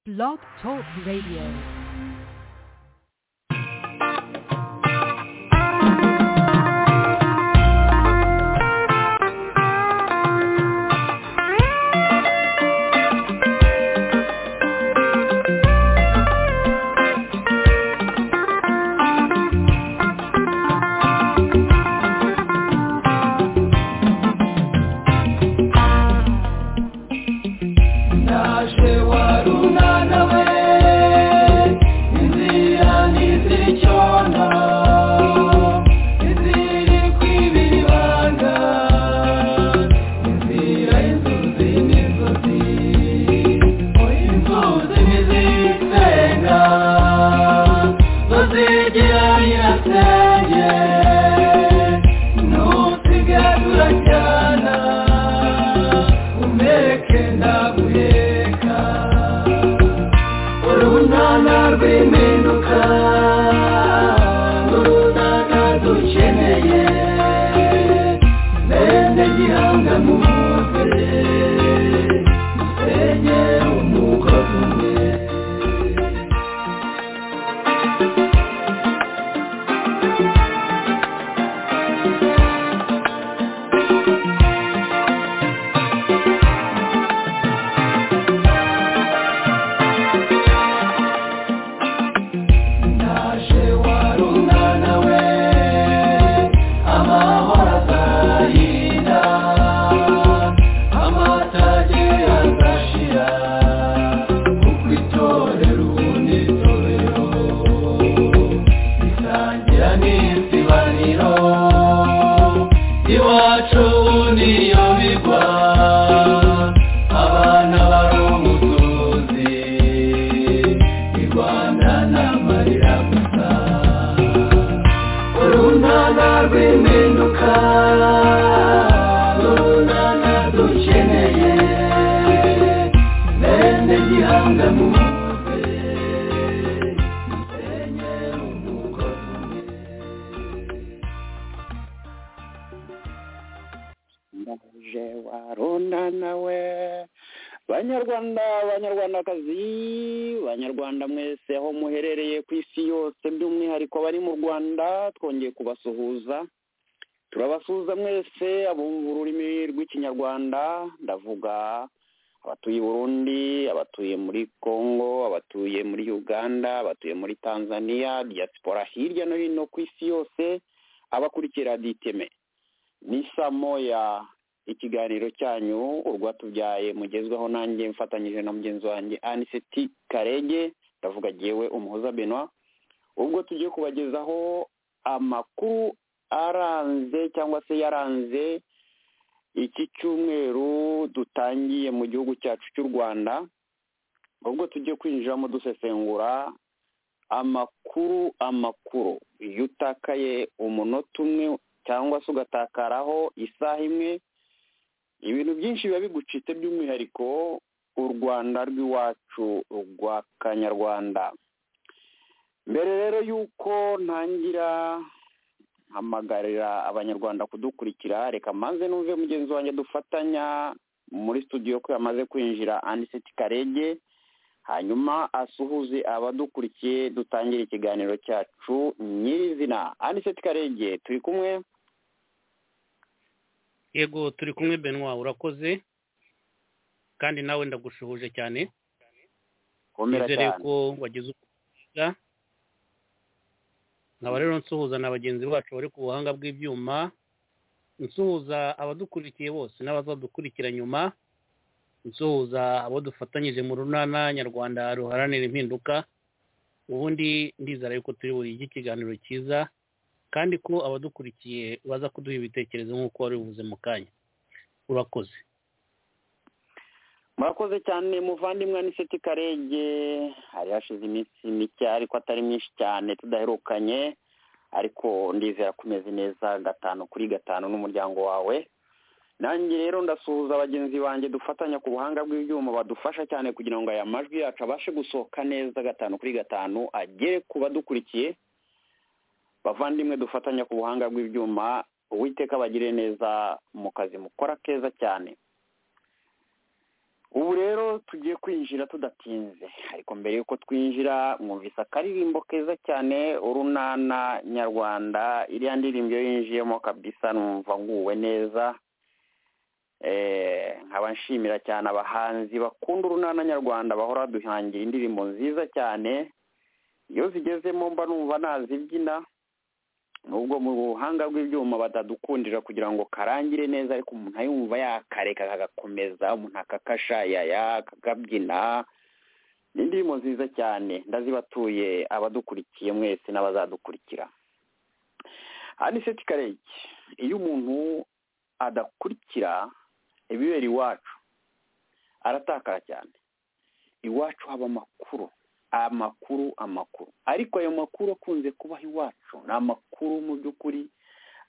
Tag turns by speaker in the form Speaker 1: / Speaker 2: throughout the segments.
Speaker 1: Blog Talk Radio.
Speaker 2: yego turi kumwe benwa urakoze kandi nawe ndagushuhuje cyane nizere ko wagize ubwiza nkaba rero nsuhuza na bagenzi bacu bari ku buhanga bw'ibyuma nsuhuza abadukurikiye bose n'abazadukurikira nyuma nsuhuza abo dufatanyije mu runana nyarwanda ruharanira impinduka ubundi ndizera yuko turi burige ikiganiro cyiza kandi ko abadukurikiye baza kuduha ibitekerezo nk'uko wari ubuze mu kanya urakoze
Speaker 3: murakoze cyane muvandimwe n'iseti karenge hari hashize iminsi mike ariko atari myinshi cyane tudaherukanye ariko ndizera ko umeze neza gatanu kuri gatanu n'umuryango wawe nanjye rero ndasuhuza bagenzi banjye dufatanya ku buhanga bw'ibyuma badufasha cyane kugira ngo aya majwi yacu abashe gusohoka neza gatanu kuri gatanu agere ku badukurikiye bavandimwe dufatanya ku buhanga bw'ibyuma uwiteka bagire neza mu kazi mukora keza cyane ubu rero tugiye kwinjira tudatinze ariko mbere y'uko twinjira mwumvise akaririmbo keza cyane urunana nyarwanda iriya ndirimbo iyo yinjiyemo kabisa numva nguwe neza nkaba nshimira cyane abahanzi bakunda urunana nyarwanda bahora baduhangira indirimbo nziza cyane iyo zigezemo mba numva nazibyina nubwo mu buhanga bw'ibyuma batadukundira kugira ngo karangire neza ariko umuntu ayumva yakareka kagakomeza umuntu akakashayaya akakabyina ni indirimbo nziza cyane ndazibatuye abadukurikiye mwese n'abazadukurikira hano iseti karege iyo umuntu adakurikira ibibera iwacu aratakara cyane iwacu haba amakuru amakuru amakuru ariko ayo makuru akunze kubaho iwacu ni amakuru mu by'ukuri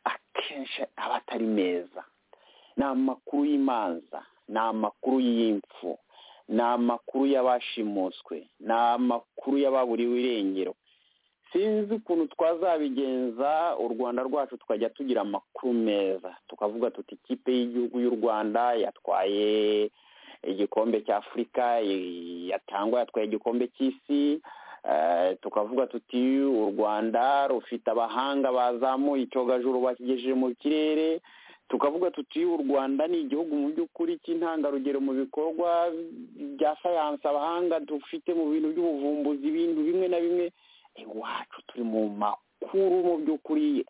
Speaker 3: akenshi aba atari meza ni amakuru y'imanza ni amakuru y'impfu ni amakuru y'abashimuswe ni amakuru y'ababuriwe irengero sinzi ukuntu twazabigenza u rwanda rwacu tukajya tugira amakuru meza tukavuga tuti ikipe y'igihugu y'u rwanda yatwaye igikombe cya afurika yatangwa yatwaye igikombe cy'isi tukavuga tuti u rwanda rufite abahanga bazamuye icyogajuru bakigejeje mu kirere tukavuga tuti u rwanda ni igihugu mu by'ukuri cy'intangarugero mu bikorwa bya sayansi abahanga dufite mu bintu by'ubuvumbuzi ibintu bimwe na bimwe iwacu turi mu makuru mu by'ukuri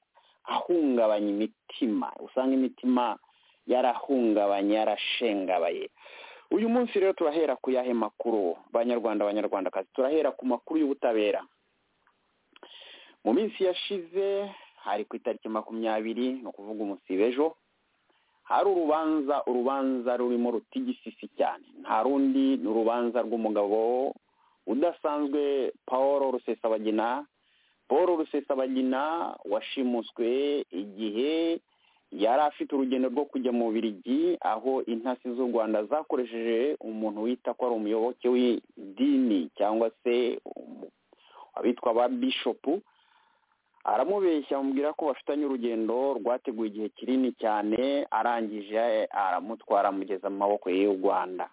Speaker 3: ahungabanya imitima usanga imitima yarahungabanye yarashengabaye uyu munsi rero turahera ku yahe makuru banyarwanda abanyarwandakazi turahera ku makuru y'ubutabera mu minsi yashize hari ku itariki makumyabiri ni ukuvuga umunsi w'ejo hari urubanza urubanza rurimo rutigisisi cyane nta rundi ni urubanza rw'umugabo udasanzwe paul rusesabagina paul rusesabagina washimuswe igihe yari afite urugendo rwo kujya mu birigi aho intasi z'u rwanda zakoresheje umuntu wita ko ari umuyoboke w'idini cyangwa se abitwa ba bishopu aramubeshya amubwira ko bafitanye urugendo rwateguye igihe kinini cyane arangije aramutwara amugeza mu maboko y'u rwanda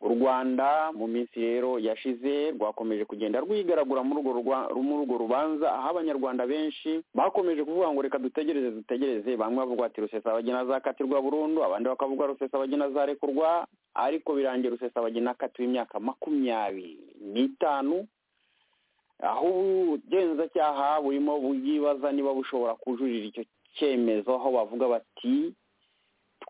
Speaker 3: u rwanda mu minsi rero yashize rwakomeje kugenda rwigaragura muri urwo rubanza aho abanyarwanda benshi bakomeje kuvuga ngo reka dutegereze dutegereze bamwe bavuga ati rusesabagina azakatirwa burundu abandi bakavuga rusesabagina azarekurwa ariko birangiye rusesabagina akatiwe imyaka makumyabiri n'itanu aho ubugenzacyaha burimo bwibaza niba bushobora kujurira icyo cyemezo aho bavuga bati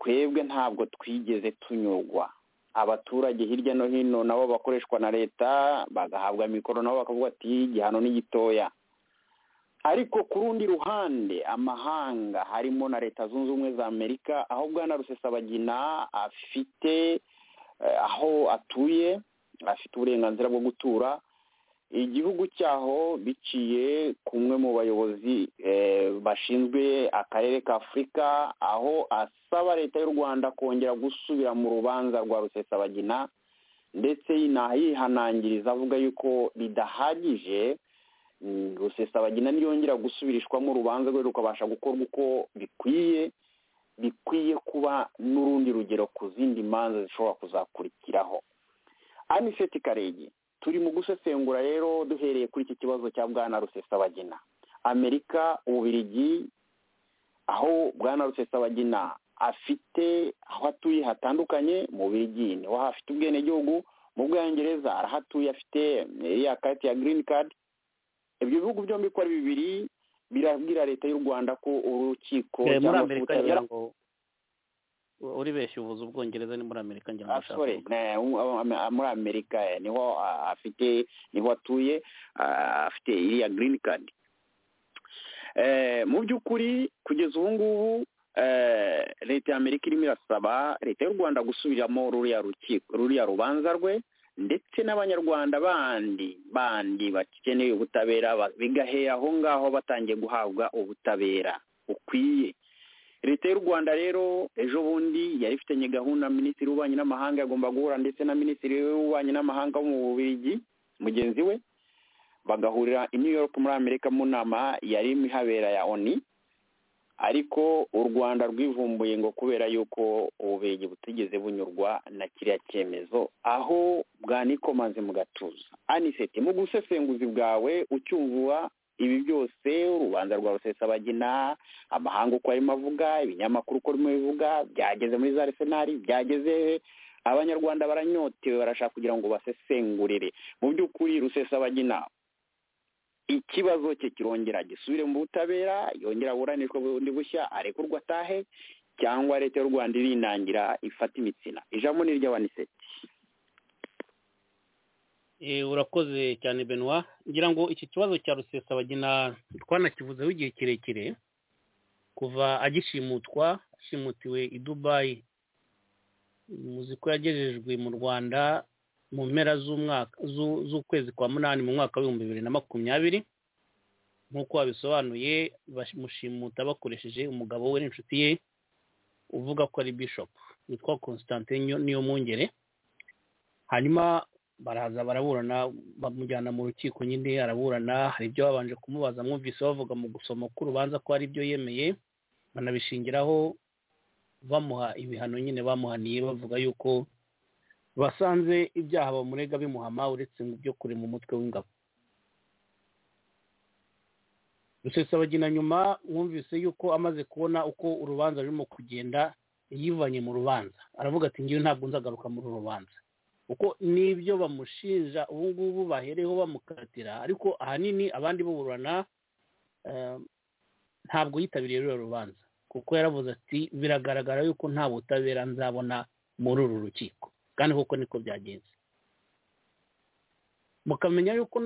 Speaker 3: twebwe ntabwo twigeze tunyurwa abaturage hirya no hino nabo bakoreshwa na leta bagahabwa mikoro nabo bakavuga ati igihano ni gitoya ariko ku rundi ruhande amahanga harimo na leta zunze ubumwe za amerika aho bwana rusesabagina afite aho atuye afite uburenganzira bwo gutura igihugu cyaho biciye kumwe mu bayobozi bashinzwe akarere ka afurika aho asaba leta y'u rwanda kongera gusubira mu rubanza rwa rusesabagina ndetse yinahihanangiriza avuga yuko ridahagije rusesabagina niyongera gusubirishwamo urubanza rwe rukabasha gukorwa uko bikwiye bikwiye kuba n'urundi rugero ku zindi manza zishobora kuzakurikiraho aniseti karege turi mu gusesengura rero duhereye kuri iki kibazo cya bwana rusesabagina amerika ububirigi aho bwana rusesabagina afite aho atuye hatandukanye mu bubirigi niho hafite ubwenegihugu mu bwongereza arahatuye afite iriya karita ya girini kadi ibyo bihugu byombi ko ari bibiri birabwira leta y'u rwanda ko urukiko
Speaker 4: muri amerika ngira ngo uri benshi ubuze ubwongereza ni muri amerika ngira ngo ushaka
Speaker 3: muri amerika niho afite niho atuye afite iriya girini kadi mu by'ukuri kugeza ubu ngubu leta ya amerika irimo irasaba leta y'u rwanda gusubiramo ruriya rubanza rwe ndetse n'abanyarwanda bandi bandi bakeneye ubutabera bigahera aho ngaho batangiye guhabwa ubutabera bukwiye leta y'u rwanda rero ejo bundi yari ifitanye gahunda minisitiri w'ububanyi n'amahanga agomba guhura ndetse na minisitiri w'ububanyi n'amahanga wo mu bubirigi mugenzi we bagahurira i new york muri amerika mu nama yari ihabera ya oni ariko u rwanda rwivumbuye ngo kubera yuko ububenge butigeze bunyurwa na kiriya cyemezo aho bwanikomaze mu gatuza aniseti mu busesenguzi bwawe ucyumvura ibi byose urubanza rwa rusesabagina amahanga uko arimo avuga ibinyamakuru uko arimo bivuga byageze muri za resenari byageze abanyarwanda baranyotewe barashaka kugira ngo basesengurire mu by'ukuri rusesabagina ikibazo cye kirongera gisubire mu butabera yongera aburanishwe bundi bushya arekurwa atahe cyangwa leta y'u rwanda irinangira ifata imitsina ijambo ni iry'abaniseti
Speaker 4: urakoze cyane benoit ngira ngo iki kibazo cya rusesabagina twanakivuzeho igihe kirekire kuva agishimutwa ashimutiwe i dubayi muzi ko yagejejwe mu rwanda mu mpera z'ukwezi kwa munani mu mwaka w'ibihumbi bibiri na makumyabiri nk'uko babisobanuye bamushimuta bakoresheje umugabo we n'inshuti ye uvuga ko ari bishop witwa constantin niyo mwungere hanyuma baraza baraburana bamujyana mu rukiko nyine araburana hari ibyo babanje kumubaza mwumvise bavuga mu gusoma k'urubanza ko ari byo yemeye banabishingiraho bamuha ibihano nyine bamuhaniye bavuga yuko basanze ibyaha bamurega bimuhama uretse mu byo kure mu mutwe w'ingabo rusesabagina nyuma mwumvise yuko amaze kubona uko urubanza rurimo kugenda yivanye mu rubanza aravuga ati ngewe ntabwo nzagaruka muri uru rubanza kuko n'ibyo bamushinja ubu ngubu bahereyeho bamukatira ariko ahanini abandi buburana ntabwo yitabiriye ruriya rubanza kuko yaravuze ati biragaragara yuko nta butabera nzabona muri uru rukiko kandi kuko niko byagenze mukamenya yuko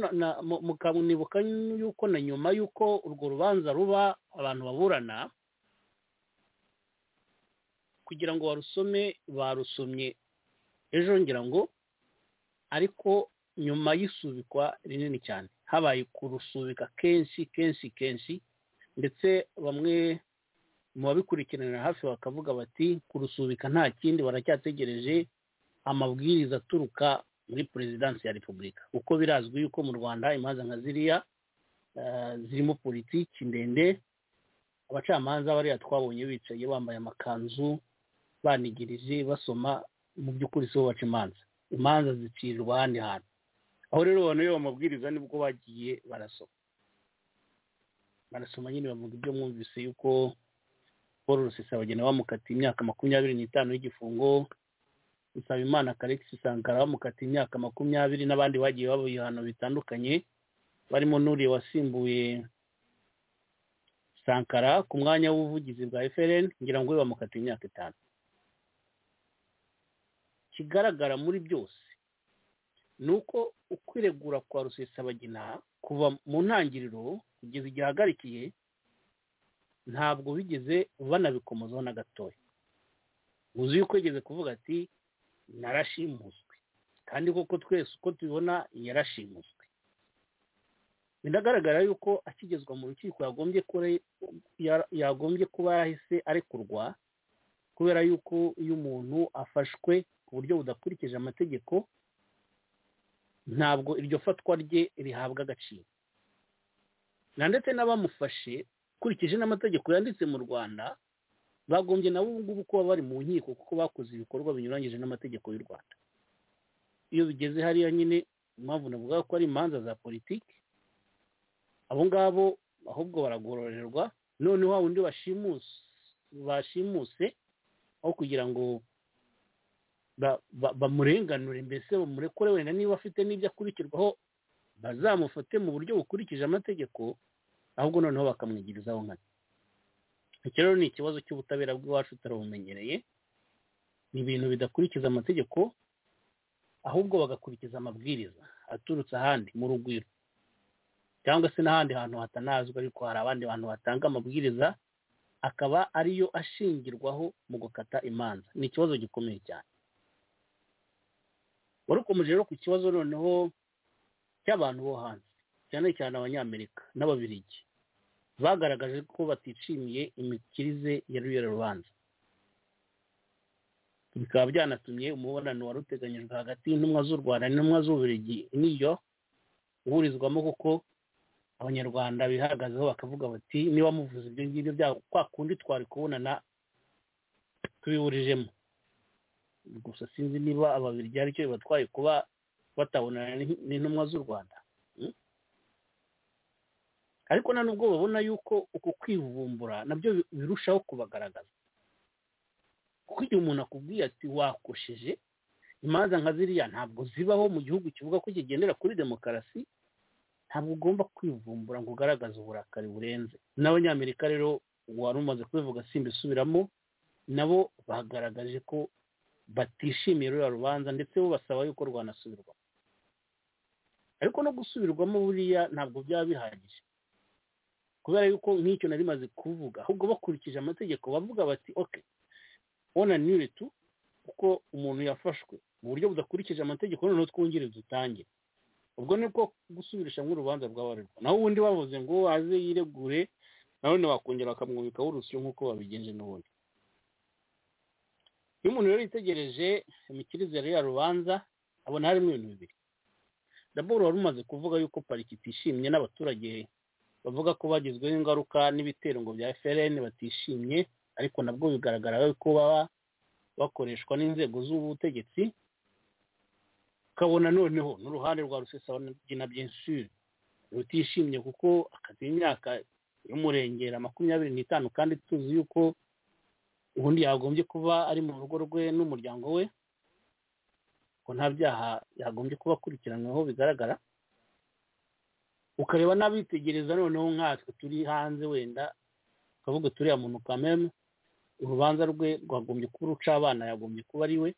Speaker 4: mukanibuka yuko na nyuma y'uko urwo rubanza ruba abantu baburana kugira ngo barusome barusomye ejo ngira ngo ariko nyuma y'isubikwa rinini cyane habaye kurusubika kenshi kenshi kenshi ndetse bamwe mu babikurikiranira hafi bakavuga bati kurusubika nta kindi baracyategereje amabwiriza aturuka muri perezidansi ya repubulika kuko birazwi yuko mu rwanda imanza nka ziriya zirimo politiki ndende abacamanza bariya twabonye bicaye bambaye amakanzu banigirije basoma mu by'ukuri si bo baca imanza imanza zicirwa ahandi hantu aho rero banoye amabwiriza nibwo bagiye barasoma barasoma nyine bavuga ibyo mwumvise yuko paul rusesabagina bamukatiye imyaka makumyabiri n'itanu y'igifungo Nsabimana Alexis Sankara bamukatiye imyaka makumyabiri n'abandi bagiye baba ibihano bitandukanye barimo n'uriya wasimbuye Sankara ku mwanya w'ubuvugizi bwa FLN ngira ngo we bamukatiye imyaka itanu kigaragara muri byose ni uko ukwiregura kwa rusesabagina kuva mu ntangiriro kugeza igihe ahagarikiye ntabwo bigeze banabikomozaho na gatoya uzi yuko yigeze kuvuga ati narashimuswe kandi koko twese uko tubibona yarashimuswe biragaragara yuko akigezwa mu rukiko yagombye kuba yarahise arekurwa kubera yuko iyo umuntu afashwe ku buryo budakurikije amategeko ntabwo iryo fatwa rye rihabwa agaciro na ndetse n'abamufashe ukurikije n'amategeko yanditse mu rwanda bagombye nabo ubu ngubu kuba bari mu nkiko kuko bakoze ibikorwa binyuranyije n'amategeko y'u rwanda iyo bigeze hariya nyine impamvu navuga ko ari imanza za politiki abo ngabo ahubwo baragororerwa noneho wa wundi bashimuse aho kugira ngo bamurenganure mbese bamurekure wenda niba afite n'ibyo akurikirwaho bazamufate mu buryo bukurikije amategeko ahubwo noneho bakamwigirizaho nkana iki rero ni ikibazo cy'ubutabera bw'iwacu turabumenyereye ni ibintu bidakurikiza amategeko ahubwo bagakurikiza amabwiriza aturutse ahandi mu rugwiro cyangwa se n'ahandi hantu hatanazwi ariko hari abandi bantu batanga amabwiriza akaba ariyo ashingirwaho mu gukata imanza ni ikibazo gikomeye cyane wari ukomeje rero ku kibazo noneho cy'abantu bo hanze cyane cyane abanyamerika n'ababirigi bagaragaje ko batishimiye imikirize ya ruriya rubanza bikaba byanatumye umubonano wari uteganyijwe hagati y'intumwa z'u rwanda n'intumwa z'uburigi niyo uhurizwamo kuko abanyarwanda bihagazeho bakavuga bati niba muvuze ibyo ngibyo byabo kwa kundi twari kubonana tubiburijemo gusa sinzi niba ababirya aricyo bibatwaye kuba batabonana n'intumwa z'u rwanda ariko na nubwo babona yuko uku kwivumbura nabyo birushaho kubagaragaza kuko igihe umuntu akubwiye ati wakosheje imanza nka ziriya ntabwo zibaho mu gihugu kivuga ko kigendera kuri demokarasi ntabwo ugomba kwivumbura ngo ugaragaze uburakari burenze n'abanyamerika rero wari umaze kubivuga simbisubiramo nabo bagaragaje ko batishimiye ruriya rubanza ndetse bo basaba yuko rwanasubirwamo ariko no gusubirwamo buriya ntabwo byaba bihagije kubera yuko nk'icyo nari maze kuvuga ahubwo bakurikije amategeko bavuga bati oke onanire tu kuko umuntu yafashwe mu buryo budakurikije amategeko noneho twongere dutangire ubwo ni bwo gusubirisha nk'urubanza rw'abarirwa naho ubundi bavuze ngo aze yiregure none wakongera bakamwubikaho urusyo nk'uko babigenje n'ubundi iyo umuntu rero yitegereje imikirizere ya rubanza abona harimo ibintu bibiri daboro wari umaze kuvuga yuko pariki itishimye n'abaturage bavuga ko bagizweho ingaruka n'ibitero ngo bya FLN batishimye ariko nabwo bigaragara ko baba bakoreshwa n'inzego z'ubutegetsi ukabona noneho n'uruhande rwa rusesabagina byinshi rutishimye kuko akazi imyaka y'umurengera makumyabiri n'itanu kandi tuzi yuko ubundi yagombye kuba ari mu rugo rwe n'umuryango we ko nta byaha yagombye kuba akurikiranyweho bigaragara ukareba n'abitegereza noneho nkatwe turi hanze wenda ukavuga turiya muntu kameme urubanza rwe rwagombye kuba uruca abana yagombye kuba ari we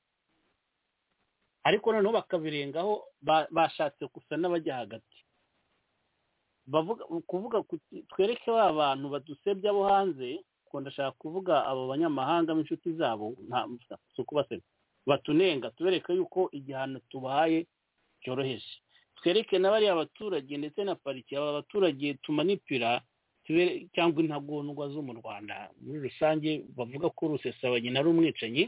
Speaker 4: ariko noneho bakabirengaho bashatse gusa n'abajya hagati kuvuga twereke ba bantu badusebya abo hanze kuko ndashaka kuvuga abo banyamahanga b'inshuti zabo nta si ukubasebya batunenga tubereke yuko igihano tubahaye cyoroheje twereke na bariya baturage ndetse na pariki aba baturage tumanipira cyangwa intagondwa zo mu rwanda muri rusange bavuga ko rusesabanye ari umwicanyi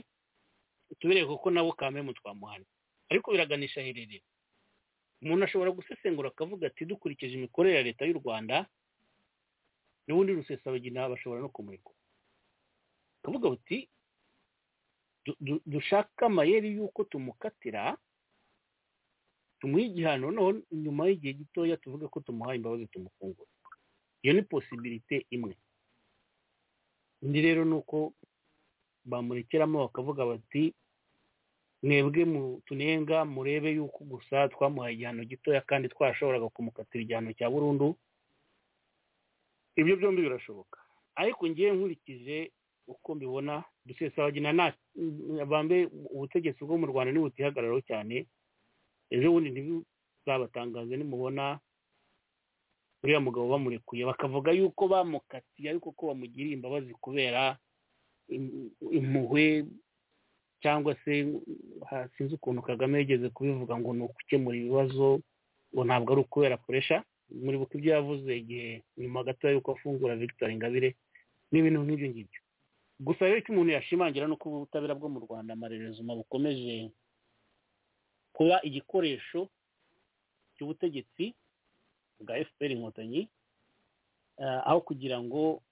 Speaker 4: tubereke ko nabo kamemu twamuhana ariko biraganisha hererera umuntu ashobora gusesengura akavuga ati dukurikije imikorere ya leta y'u rwanda n'ubundi rusesabagina bashobora no kumurikwa akavuga bati dushaka amayeri y'uko tumukatira tumuha igihano noneho nyuma y'igihe gitoya tuvuge ko tumuhaye imbabazi tumufungura iyo ni posibirite imwe indi rero ni uko bamurekeramo bakavuga bati mwebwe tunenga murebe yuko gusa twamuhaye igihano gitoya kandi twashoboraga kumukatira igihano cya burundu ibyo byombi birashoboka ariko ngewe nkurikije uko mbibona dusesabagina bambe ubutegetsi bwo mu rwanda ntibutihagararaho cyane ejo bundi ntibuzabatangaze nimubona uriya mugabo bamurekuye bakavuga yuko bamukatiye ariko ko bamugiriye imbabazi kubera impuhwe cyangwa se sinzi ukuntu kagame yigeze kubivuga ngo ni ugukemura ibibazo ngo ntabwo ari ukubera puresha muri buko ibyo yavuze igihe nyuma gato yuko afungura victoire ingabire n'ibintu nk'ibyo ngibyo gusa rero icyo umuntu yashimangira ni uko ubutabera bwo mu rwanda amarerezuma bukomeje kuba igikoresho cy'ubutegetsi bwa fpr inkotanyi aho kugira ngo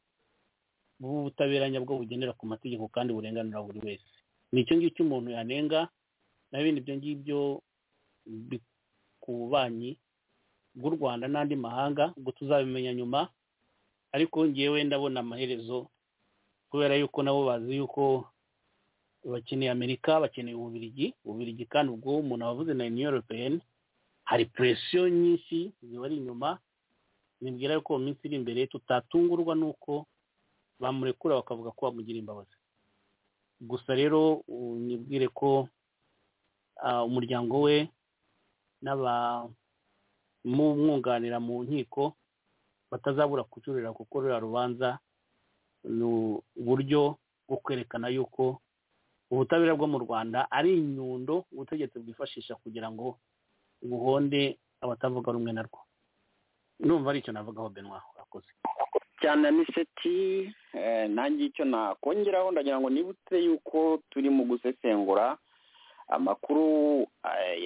Speaker 4: bubutabera bwo bugendera ku mategeko kandi burenganura buri wese ni icyo ngicyo umuntu yanenga na bindi ibyo ngibyo ku bubanyi bw'u rwanda n'andi mahanga ubwo tuzabimenya nyuma ariko ngewe ndabona amaherezo kubera yuko nabo bazi yuko bakeneye amerika bakeneye ububirigi ububirigi kandi ubwo umuntu wavuze na european hari presiyo nyinshi zibari inyuma nibwira yuko mu minsi iri imbere tutatungurwa n'uko bamurekura bakavuga ko bamugira imbabazi gusa rero nibwire ko umuryango we n'abamwunganira mu nkiko batazabura kucurira kuko ruriya rubanza ni uburyo bwo kwerekana yuko ubutabera bwo mu rwanda ari inyundo ubutegetsi bwifashisha kugira ngo buhonde abatavuga rumwe narwo numva ari icyo navugaho benwa urakoze
Speaker 3: cyane aniseti nange icyo nakongeraho ndagira ngo nibutse yuko turi mu gusesengura amakuru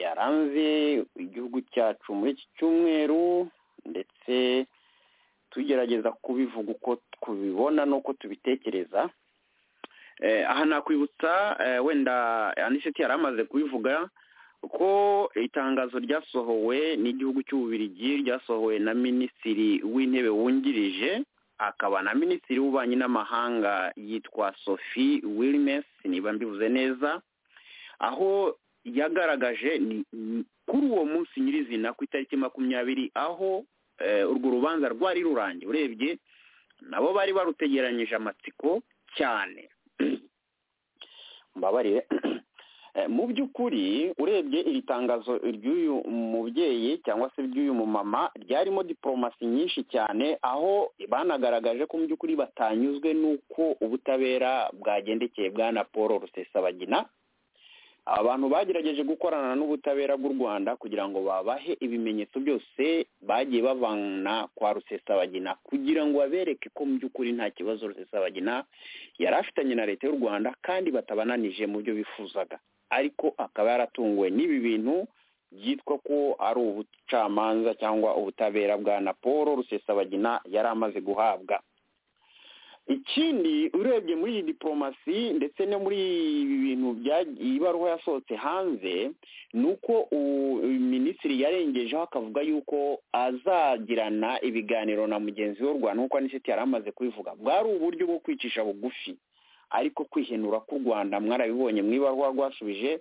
Speaker 3: yaranze igihugu cyacu muri iki cyumweru ndetse tugerageza kubivuga uko tubibona n'uko tubitekereza aha nakwibutsa wenda aniseti yari amaze kubivuga ko itangazo ryasohowe n'igihugu cy'ububirigi ryasohowe na minisitiri w'intebe wungirije akaba na minisitiri w'ububanyi n'amahanga yitwa sophie wilmes niba mbivuze neza aho yagaragaje kuri uwo munsi nyirizina ku itariki makumyabiri aho urwo rubanza rwari rurangiye urebye nabo bari barutegeranyije amatsiko cyane mbabarire mu by'ukuri urebye iri tangazo ry'uyu mubyeyi cyangwa se ry'uyu mumama ryarimo diporomasi nyinshi cyane aho banagaragaje ko mu by'ukuri batanyuzwe n'uko ubutabera bwagendekeye bwana paul rusesabagina abantu bagerageje gukorana n'ubutabera bw'u rwanda kugira ngo babahe ibimenyetso byose bagiye bavana kwa rusesabagina kugira ngo babereke ko mu by'ukuri nta kibazo rusesabagina yari afitanye na leta y'u rwanda kandi batabananije mu byo bifuzaga ariko akaba yaratunguwe n'ibi bintu byitwa ko ari ubucamanza cyangwa ubutabera bwa na paul rusesabagina yari amaze guhabwa ikindi urebye muri iyi diporomasi ndetse no muri ibi bintu ibaruwa yasohotse hanze ni uko minisitiri yarengejeho akavuga yuko azagirana ibiganiro na mugenzi w'u rwanda nk'uko aniseti yari amaze kubivuga bwari uburyo bwo kwicisha bugufi ariko kwihenura k'u rwanda mwarabibonye mu ibaruwa rwasubije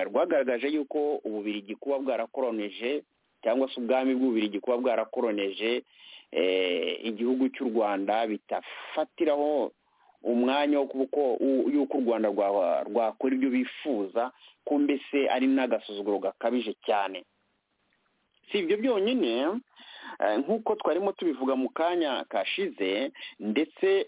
Speaker 3: rwagaragaje yuko ububirigi kuba bwarakoroneje cyangwa se ubwami bw'ububirigi kuba bwarakoroneje igihugu cy'u rwanda bitafatiraho umwanya wo y'uko u rwanda rwakora ibyo bifuza ko mbese ari n'agasuzuguro gakabije cyane si ibyo byonyine nk'uko twarimo tubivuga mu kanya kashize ndetse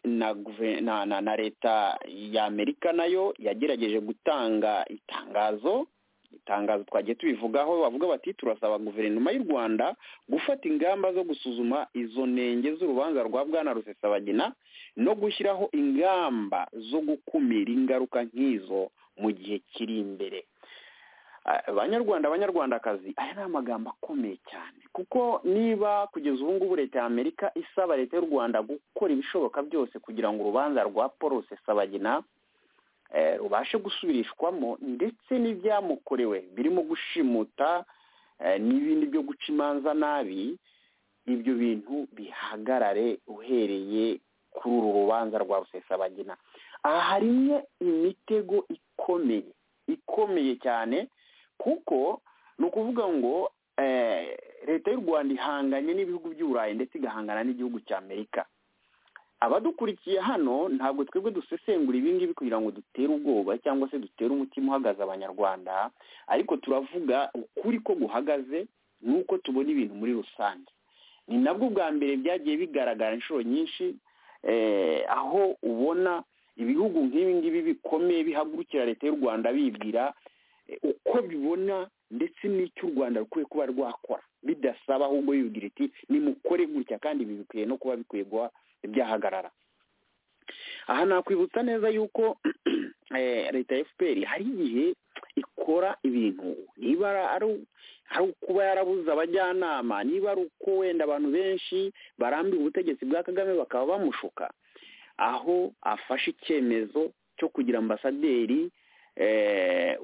Speaker 3: na leta y'amerika nayo yagerageje gutanga itangazo itangazo twagiye tubivugaho bavuga bati turasaba guverinoma y'u rwanda gufata ingamba zo gusuzuma izo ntenge z'urubanza rwa bwana rusesabagina no gushyiraho ingamba zo gukumira ingaruka nk'izo mu gihe kiri imbere banyarwanda abanyarwandakazi aya ni amagambo akomeye cyane kuko niba kugeza ubu ngubu leta ya amerika isaba leta y'u rwanda gukora ibishoboka byose kugira ngo urubanza rwa paul rusesabagina rubashe gusubirishwamo ndetse n'ibyamukorewe birimo gushimuta n'ibindi byo guca imanza nabi ibyo bintu bihagarare uhereye kuri uru rubanza rwa rusesabagina aha harimo imitego ikomeye ikomeye cyane kuko ni ukuvuga ngo leta y'u rwanda ihanganye n'ibihugu by'uburayi ndetse igahangana n'igihugu cy'amerika abadukurikiye hano ntabwo twebwe dusesengura ibi ngibi kugira ngo dutere ubwoba cyangwa se dutere umutima uhagaze abanyarwanda ariko turavuga ukuri ko guhagaze ni uko tubona ibintu muri rusange ni nabwo bwa mbere byagiye bigaragara inshuro nyinshi aho ubona ibihugu nk'ibi ngibi bikomeye bihagurukira leta y'u rwanda bibwira uko bibona ndetse n'icyo u rwanda rukwiye kuba rwakora bidasaba ahubwo bibwira iti nimukore gutya kandi ibi bikwiye no kuba bikwiye guha byahagarara aha nakwibutsa neza yuko leta ya fpr hari igihe ikora ibintu niba ari ukuba yarabuze abajyanama niba ari uko wenda abantu benshi barambira ubutegetsi bwa kagame bakaba bamushuka aho afashe icyemezo cyo kugira ambasaderi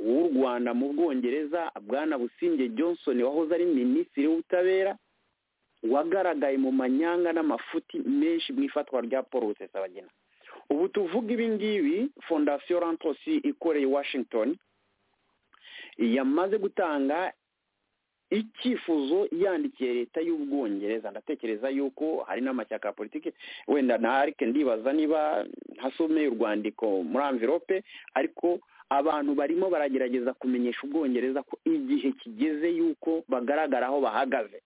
Speaker 3: w'u rwanda mu bwongereza bwana busingye johnson wahoze ari minisitiri w'ubutabera wagaragaye mu manyanga n'amafuti menshi mu ifatwa rya paul rusesabagina ubu tuvuga ibi ngibi fondasiyo rantosi ikoreye washington yamaze gutanga icyifuzo yandikiye leta y'ubwongereza ndatekereza yuko hari n'amashyaka ya politiki wenda na arike ndibaza niba ntasomeye urwandiko muri amvirope ariko abantu barimo baragerageza kumenyesha ubwongereza ko igihe kigeze yuko bagaragara aho bahagaze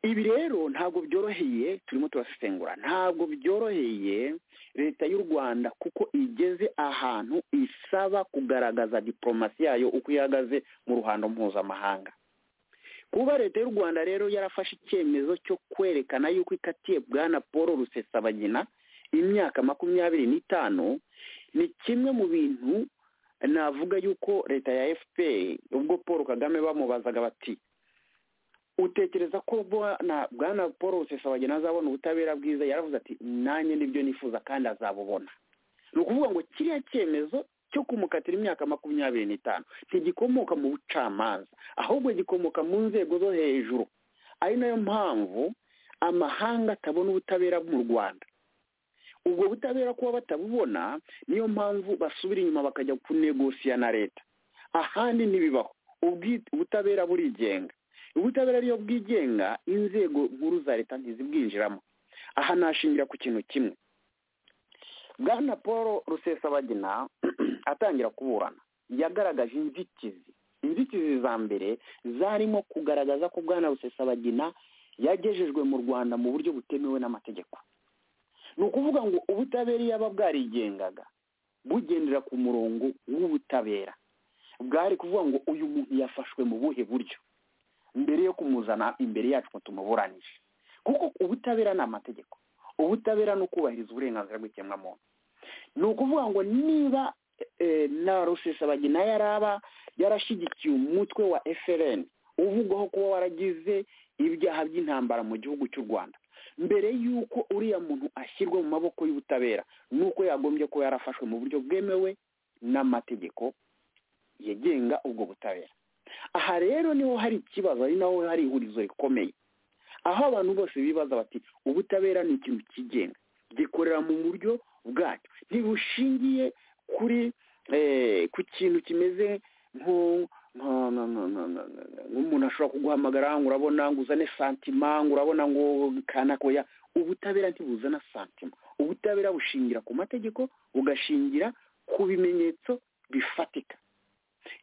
Speaker 3: ibi rero ntabwo byoroheye turimo turasesengura ntabwo byoroheye leta y'u rwanda kuko igeze ahantu isaba kugaragaza diporomasi yayo uko ihagaze mu ruhando mpuzamahanga kuba leta y'u rwanda rero yarafashe icyemezo cyo kwerekana yuko ikatiye bwana paul rusesabagina imyaka makumyabiri n'itanu ni kimwe mu bintu navuga yuko leta ya fpr ubwo paul kagame bamubazaga bati utekereza ko bwana paul rusesabagina azabona ubutabera bwiza yaravuze ati nanjye nibyo nifuza kandi azabubona ni ukuvuga ngo kiriya cyemezo cyo kumukatira imyaka makumyabiri n'itanu ntigikomoka mu bucamanza ahubwo gikomoka mu nzego zo hejuru ari nayo mpamvu amahanga atabona ubutabera mu rwanda ubwo butabera kuba batabubona niyo mpamvu basubira inyuma bakajya kunegosiya na leta ahandi ntibibaho ubutabera burigenga ubutabera ariyo bwigenga inzego nkuru za leta ntizibwinjiramo aha nashingira ku kintu kimwe bwana paul rusesabagina atangira kuburana yagaragaje inzitizi inzitizi za mbere zarimo kugaragaza ko bwana rusesabagina yagejejwe mu rwanda mu buryo butemewe n'amategeko ni ukuvuga ngo ubutabera iyo aba bwarigengaga bugendera ku murongo w'ubutabera bwari kuvuga ngo uyu muntu yafashwe mu buhe buryo mbere yo kumuzana imbere yacu ngo tumuburanishe kuko ubutabera ni amategeko ubutabera ni ukubahiriza uburenganzira bw'ikiremwamuntu ni ukuvuga ngo niba na rusesabagina yaraba yarashyigikiye umutwe wa efereni uvugwaho kuba waragize ibyaha by'intambara mu gihugu cy'u rwanda mbere y'uko uriya muntu ashyirwa mu maboko y'ubutabera ni uko yagombye kuba yarafashwe mu buryo bwemewe n'amategeko yagenga ubwo butabera aha rero niho hari ikibazo ari naho hari ihurizo rikomeye aho abantu bose bibaza bati ubutabera ni ikintu kigenga gikorera mu buryo bwacyo ntibushingiye kuri ku kintu kimeze nk'umuntu ashobora kuguhamagara ngo urabona ngo uzane santima ngo urabona ngo kanakoya ubutabera ntibuzana santima ubutabera bushingira ku mategeko bugashingira ku bimenyetso bifatika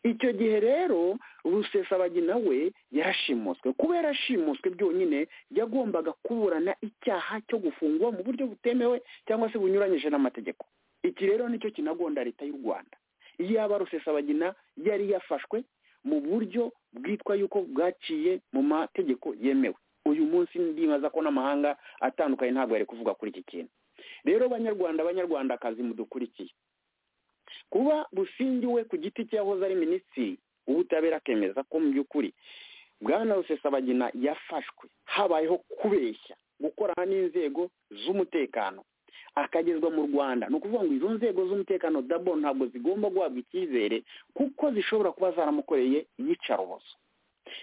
Speaker 3: icyo gihe rero rusesabagina we yarashimuswe kuba yarashimuswe byonyine yagombaga kuburana icyaha cyo gufungwa mu buryo butemewe cyangwa se bunyuranyije n'amategeko iki rero nicyo kinagonda leta y'u rwanda iyaba rusesabagina yari yafashwe mu buryo bwitwa yuko bwaciye mu mategeko yemewe uyu munsi ndibaza ko n'amahanga atandukanye ntabwo yari kuvuga kuri iki kintu rero banyarwanda banyarwandakazi mudukurikiye kuba busingi we ku giti cy'ahoze ari minisitiri w'ubutabera akemeza ko mu by'ukuri bwana rusesabagina yafashwe habayeho kubeshya gukorana n'inzego z'umutekano akagezwa mu rwanda ni ukuvuga ngo izo nzego z'umutekano dabo ntabwo zigomba guhabwa icyizere kuko zishobora kuba zaramukoreye iyicarubozo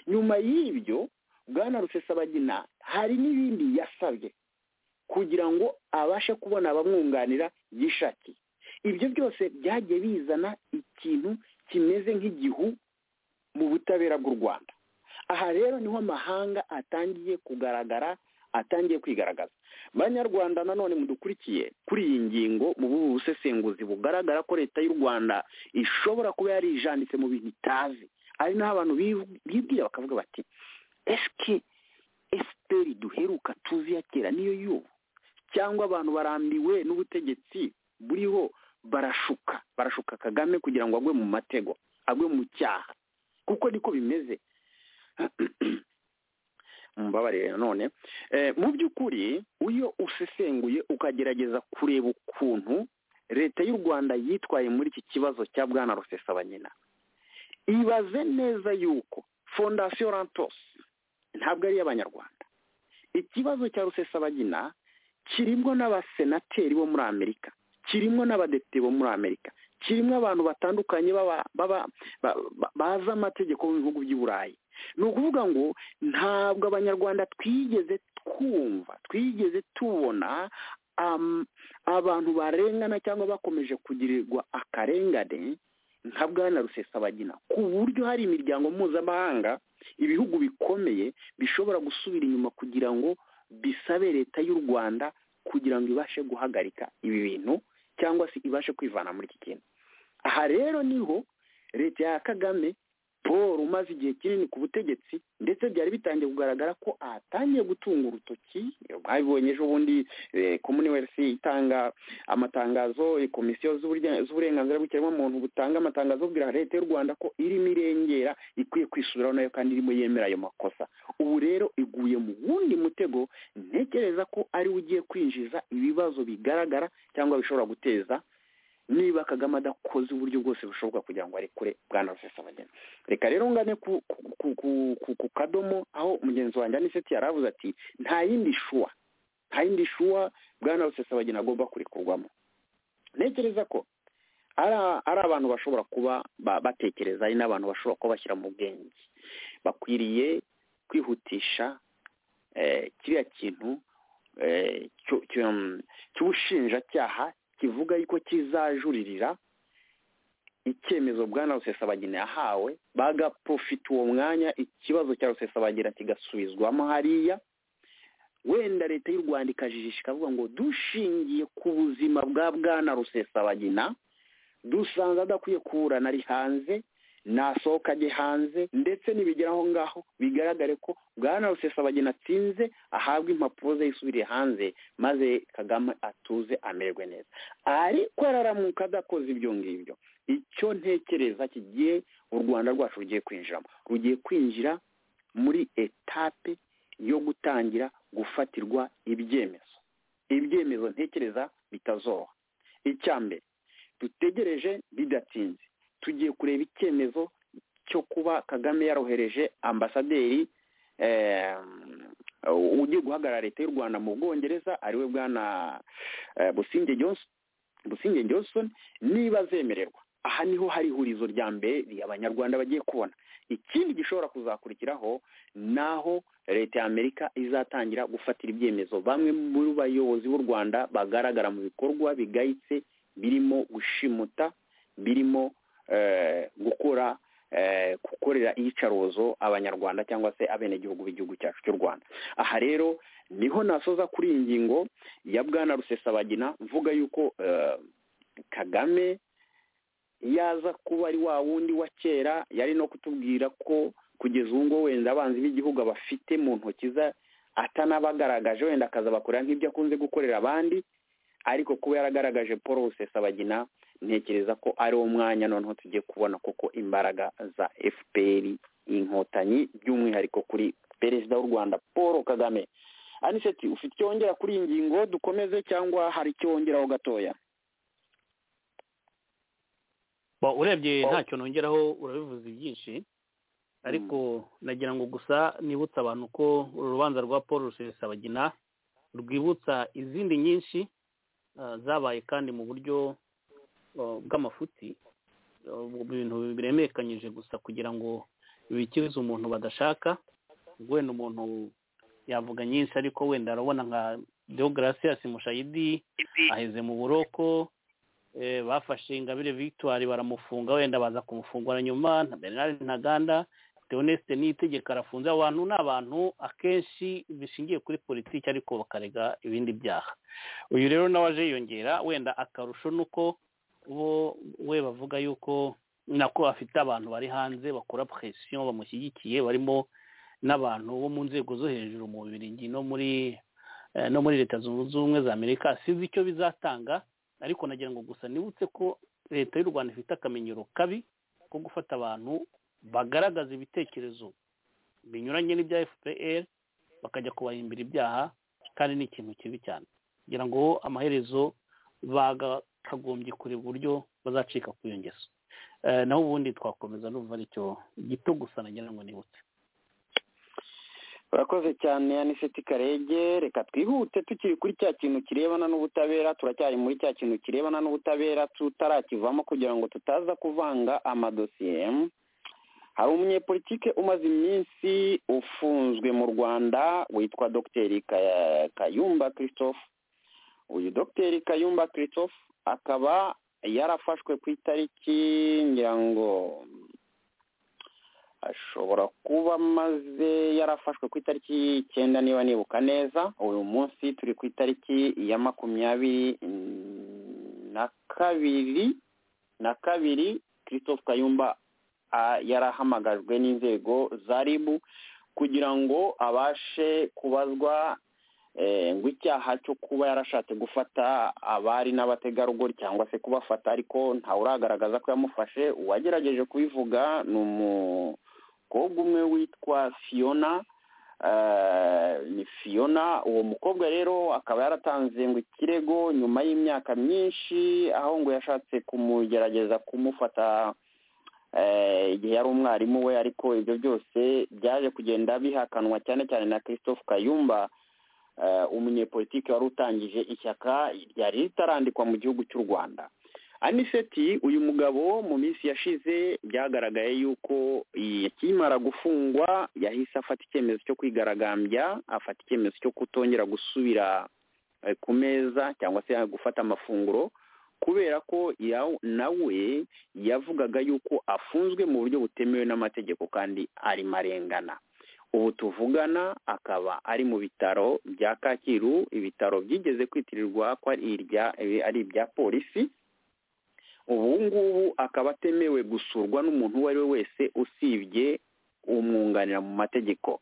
Speaker 3: nyuma y'ibyo bwana rusesabagina hari n'ibindi yasabye kugira ngo abashe kubona abamwunganira yishakiye ibyo byose byagiye bizana ikintu kimeze nk'igihu mu butabera bw'u rwanda aha rero niho amahanga atangiye kugaragara atangiye kwigaragaza banyarwanda nanone mudukurikiye kuri iyi ngingo mu busesenguzi bugaragara ko leta y'u rwanda ishobora kuba yarijanditse mu bintu itazi ari naho abantu bibwira bakavuga bati esike esiteri duheruka tuzi ya kera niyo y'ubu cyangwa abantu barambiwe n'ubutegetsi buriho barashuka barashuka kagame kugira ngo agwe mu matego agwe mu cyaha kuko niko bimeze mbabarire nanone mu by'ukuri iyo usesenguye ukagerageza kureba ukuntu leta y'u rwanda yitwaye muri iki kibazo cya bwana rusesabanyina ibaze neza yuko fondasiyo rantos ntabwo ari iy'abanyarwanda ikibazo cya rusesabanyina kirimo n'abasenateri bo muri amerika kirimo n'abadepite bo muri amerika kirimo abantu batandukanye bazi amategeko mu bihugu by'i burayi ni ukuvuga ngo ntabwo abanyarwanda twigeze twumva twigeze tubona abantu barengana cyangwa bakomeje kugirirwa akarengane nka bwana rusesabagina ku buryo hari imiryango mpuzamahanga ibihugu bikomeye bishobora gusubira inyuma kugira ngo bisabe leta y'u rwanda kugira ngo ibashe guhagarika ibi bintu cyangwa se ibashe kwivana muri iki kintu aha rero niho leta ya kagame paul umaze igihe kinini ku butegetsi ndetse byari bitangiye kugaragara ko atangiye gutunga urutoki mwabibonye ejo bundi commonwealth itanga amatangazo komisiyo z'uburenganzira bw'ikiremwamuntu butanga amatangazo bwira leta y'u rwanda ko irimo irengera ikwiye kwisubiraho nayo kandi irimo yemera ayo makosa ubu rero iguye mu wundi mutego ntekereza ko ariwe ugiye kwinjiza ibibazo bigaragara cyangwa bishobora guteza niba kagame adakoze uburyo bwose bushoboka kugira ngo arekure bwana rusesabagina reka rero ngane ku ku ku ku ku kadomo aho mugenzi wanjye aniseti yari avuze ati nta yindi shuwa nta yindi shuwa bwana rusesabagina agomba kurekurwamo ntekereza ko ari abantu bashobora kuba batekereza ari n'abantu bashobora kuba bashyira mu bwenge bakwiriye kwihutisha kiriya kintu cy'ubushinjacyaha kivuga yuko kizajuririra icyemezo bwana rusesabagina yahawe bagaprofita uwo mwanya ikibazo cya rusesabagina kigasubizwamo hariya wenda leta y'u rwanda ikajijisha ikavuga ngo dushingiye ku buzima bwa bwana rusesabagina dusanze adakwiye kuburana ari hanze nasohoka ajye hanze ndetse nibigera aho ngaho bigaragare ko bwana rusesabagina atsinze ahabwa impapuro ze yisubiriye hanze maze kagame atuze amererwe neza ariko araramuka adakoze ibyo ngibyo icyo ntekereza kigiye u rwanda rwacu rugiye kwinjiramo rugiye kwinjira muri etape yo gutangira gufatirwa ibyemezo ibyemezo ntekereza bitazoroha icya mbere dutegereje bidatinze tugiye kureba icyemezo cyo kuba kagame yarohereje ambasaderi ugiye guhagarara leta y'u rwanda mu bwongereza ariwe bwana businge johnson businge johnson niba azemererwa aha niho hari ihurizo rya mbere abanyarwanda bagiye kubona ikindi gishobora kuzakurikiraho naho leta y'amerika izatangira gufatira ibyemezo bamwe mu bayobozi b'u rwanda bagaragara mu bikorwa bigayitse birimo gushimuta birimo gukora gukorera iyicarubozo abanyarwanda cyangwa se abenegihugu b'igihugu cyacu cy'u rwanda aha rero niho nasoza kuri iyi ngingo ya bwana rusesabagina mvuga yuko kagame yaza kuba ari wa wundi wa kera yari no kutubwira ko kugeza ubu ngubu wenda abanzi b'igihugu abafite mu ntoki ze atanabagaragaje wenda akazabakorera nk'ibyo akunze gukorera abandi ariko kuba yaragaragaje paul rusesabagina ntekereza ko ari wo mwanya noneho tugiye kubona koko imbaraga za fpr inkotanyi by'umwihariko kuri perezida w'u rwanda paul kagame aniseti ufite icyo wongera kuri iyi ngingo dukomeze cyangwa hari icyo wongeraho gatoya
Speaker 4: urebye ntacyo nongeraho urabivuze byinshi ariko nagira ngo gusa nibutse abantu ko uru rubanza rwa paul rusesabagina rwibutsa izindi nyinshi zabaye kandi mu buryo bw'amafuti ibintu biremekanyije gusa kugira ngo bikize umuntu badashaka wenda umuntu yavuga nyinshi ariko wenda arabona nka deogarasiyasi mushayidi aheze mu buroko bafashe ingabire victoire baramufunga wenda baza kumufungura nyuma na bernard ntaganda teonesite n'itegeko arafunze abantu ni abantu akenshi bishingiye kuri politiki ariko bakarega ibindi byaha uyu rero nawe aje yiyongera wenda akarusho ni uko bo we bavuga yuko nako afite abantu bari hanze bakora presiyo bamushyigikiye barimo n'abantu bo mu nzego zo hejuru mu biringi no muri no muri leta zunze ubumwe za amerika sinzi icyo bizatanga ariko nagira ngo gusa nibutse ko leta y'u rwanda ifite akamenyero kabi ko gufata abantu bagaragaza ibitekerezo binyuranye n'ibya fpr bakajya kubahimbira ibyaha kandi ni ikintu kibi cyane kugira ngo amaherezo bakagombye kureba uburyo bazacika ku iyo ngeso naho ubundi twakomeza numva ari cyo gito gusa nagira ngo nibutse
Speaker 3: urakoze cyane aniseti karege reka twihute tukiri kuri cya kintu kirebana n'ubutabera turacyari muri cya kintu kirebana n'ubutabera tutarakivamo kugira ngo tutaza kuvanga amadosiye hari umunyepolitike umaze iminsi ufunzwe mu rwanda witwa dogiteri kayumba christophe uyu dogiteri kayumba christophe akaba yarafashwe ku itariki ngira ngo ashobora kuba amaze yarafashwe ku itariki icyenda niba nibuka neza uyu munsi turi ku itariki ya makumyabiri na kabiri na kabiri christophe kayumba yarahamagajwe n'inzego za ribu kugira ngo abashe kubazwa ngo icyaha cyo kuba yarashatse gufata abari n'abategarugori cyangwa se kubafata ariko ntawe uragaragaza ko yamufashe uwagerageje kubivuga ni umukobwa umwe witwa fiona eh, ni fiyona uwo mukobwa rero akaba yaratanze ngo ikirego nyuma y'imyaka myinshi aho ngo yashatse kumugerageza kumufata eh, igihe yari umwarimu we ariko ibyo byose byaje kugenda bihakanwa cyane cyane na christophe kayumba eh, umunyepolitike wari utangije ishyaka ryari ritarandikwa mu gihugu cy'u rwanda aniseti uyu mugabo mu minsi yashize byagaragaye yuko akimara gufungwa yahise afata icyemezo cyo kwigaragambya afata icyemezo cyo kutongera gusubira eh, ku meza cyangwa se gufata amafunguro kubera ko nawe yavugaga yuko afunzwe mu buryo butemewe n'amategeko kandi ari marengana ubu tuvugana akaba ari mu bitaro bya kacyiru ibitaro byigeze kwitirirwa ko ari irya ari ibya polisi ubu ngubu akaba atemewe gusurwa n'umuntu uwo ari we wese usibye umwunganira mu mategeko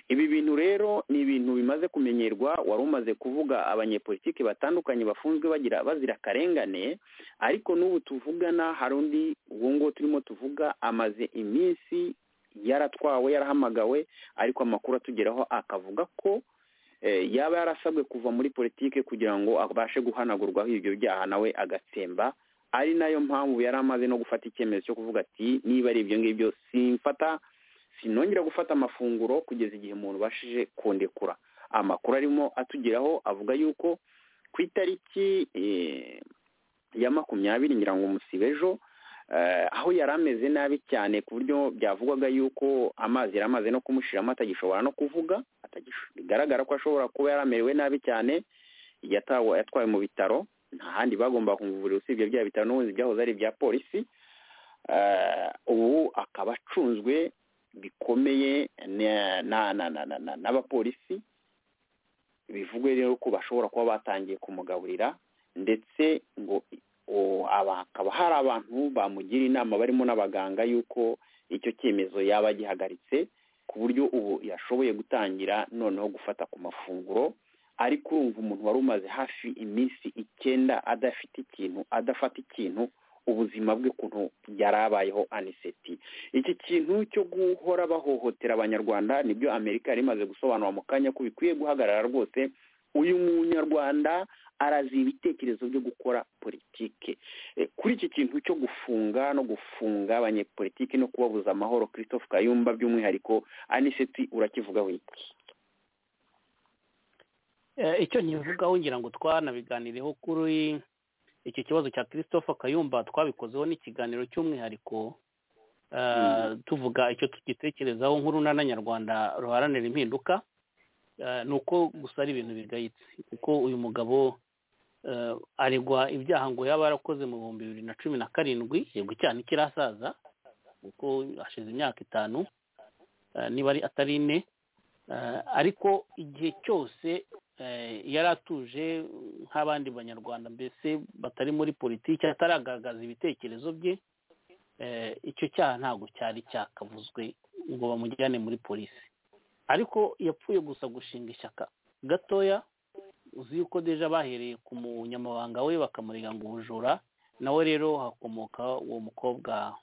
Speaker 3: ibi bintu rero ni ibintu bimaze kumenyerwa wari umaze kuvuga abanyepolitiki batandukanye bafunzwe bagira bazira akarengane ariko n'ubu tuvugana hari undi uwo nguwo turimo tuvuga amaze iminsi yaratwawe yarahamagawe ariko amakuru atugeraho akavuga ko yaba yarasabwe kuva muri politiki kugira ngo abashe guhanagurwaho ibyo byaha nawe agatsemba ari nayo mpamvu yari amaze no gufata icyemezo cyo kuvuga ati niba ari ibyo ngibyo simfata sinongera gufata amafunguro kugeza igihe umuntu ubashije kundekura amakuru arimo atugeraho avuga yuko ku itariki ya makumyabiri ngira ngo umusibe ejo aho yari ameze nabi cyane ku buryo byavugwaga yuko amazi yari amaze no kumushiramo atagishobora no kuvuga bigaragara ko ashobora kuba yari amerewe nabi cyane yatwawe mu bitaro nta handi bagomba kumuvurira usibye bya bitaro n'ubundi byahoze ari ibya polisi ubu akaba acunzwe bikomeye n'abapolisi bivugwe rero ko bashobora kuba batangiye kumugaburira ndetse ngo hakaba hari abantu bamugira inama barimo n'abaganga y'uko icyo cyemezo yaba agihagaritse ku buryo ubu yashoboye gutangira noneho gufata ku mafunguro ariko urumva umuntu wari umaze hafi iminsi icyenda adafite ikintu adafata ikintu ubuzima bwe ukuntu yari abayeho aniseti iki kintu cyo guhora bahohotera abanyarwanda nibyo amerika yari imaze gusobanura mu kanya ko bikwiye guhagarara rwose uyu munyarwanda arazi ibitekerezo byo gukora politike kuri iki kintu cyo gufunga no gufunga abanyepolitike no kubabuza amahoro christophe kayumba by'umwihariko aniseti urakivugaho iki
Speaker 4: icyo nkivugaho ngira ngo twanabiganireho kuri iki kibazo cya christophe kayumba twabikozeho n'ikiganiro cy'umwihariko tuvuga icyo tugitekerezaho nk'urunana nyarwanda ruharanira impinduka ni uko gusa ari ibintu bigayitse kuko uyu mugabo aregwa ibyaha ngo yaba yarakoze mu bihumbi bibiri na cumi na karindwi yego icyaha kirasaza kuko hashize imyaka itanu niba atari ine ariko igihe cyose yari atuje nk'abandi banyarwanda mbese batari muri politiki ataragaragaza ibitekerezo bye icyo cyaha ntabwo cyari cyakavuzwe ngo bamujyane muri polisi ariko yapfuye gusa gushinga ishyaka gatoya uzi yuko deja bahereye ku munyamabanga we bakamurega ngo ubujura nawe rero hakomoka uwo mukobwa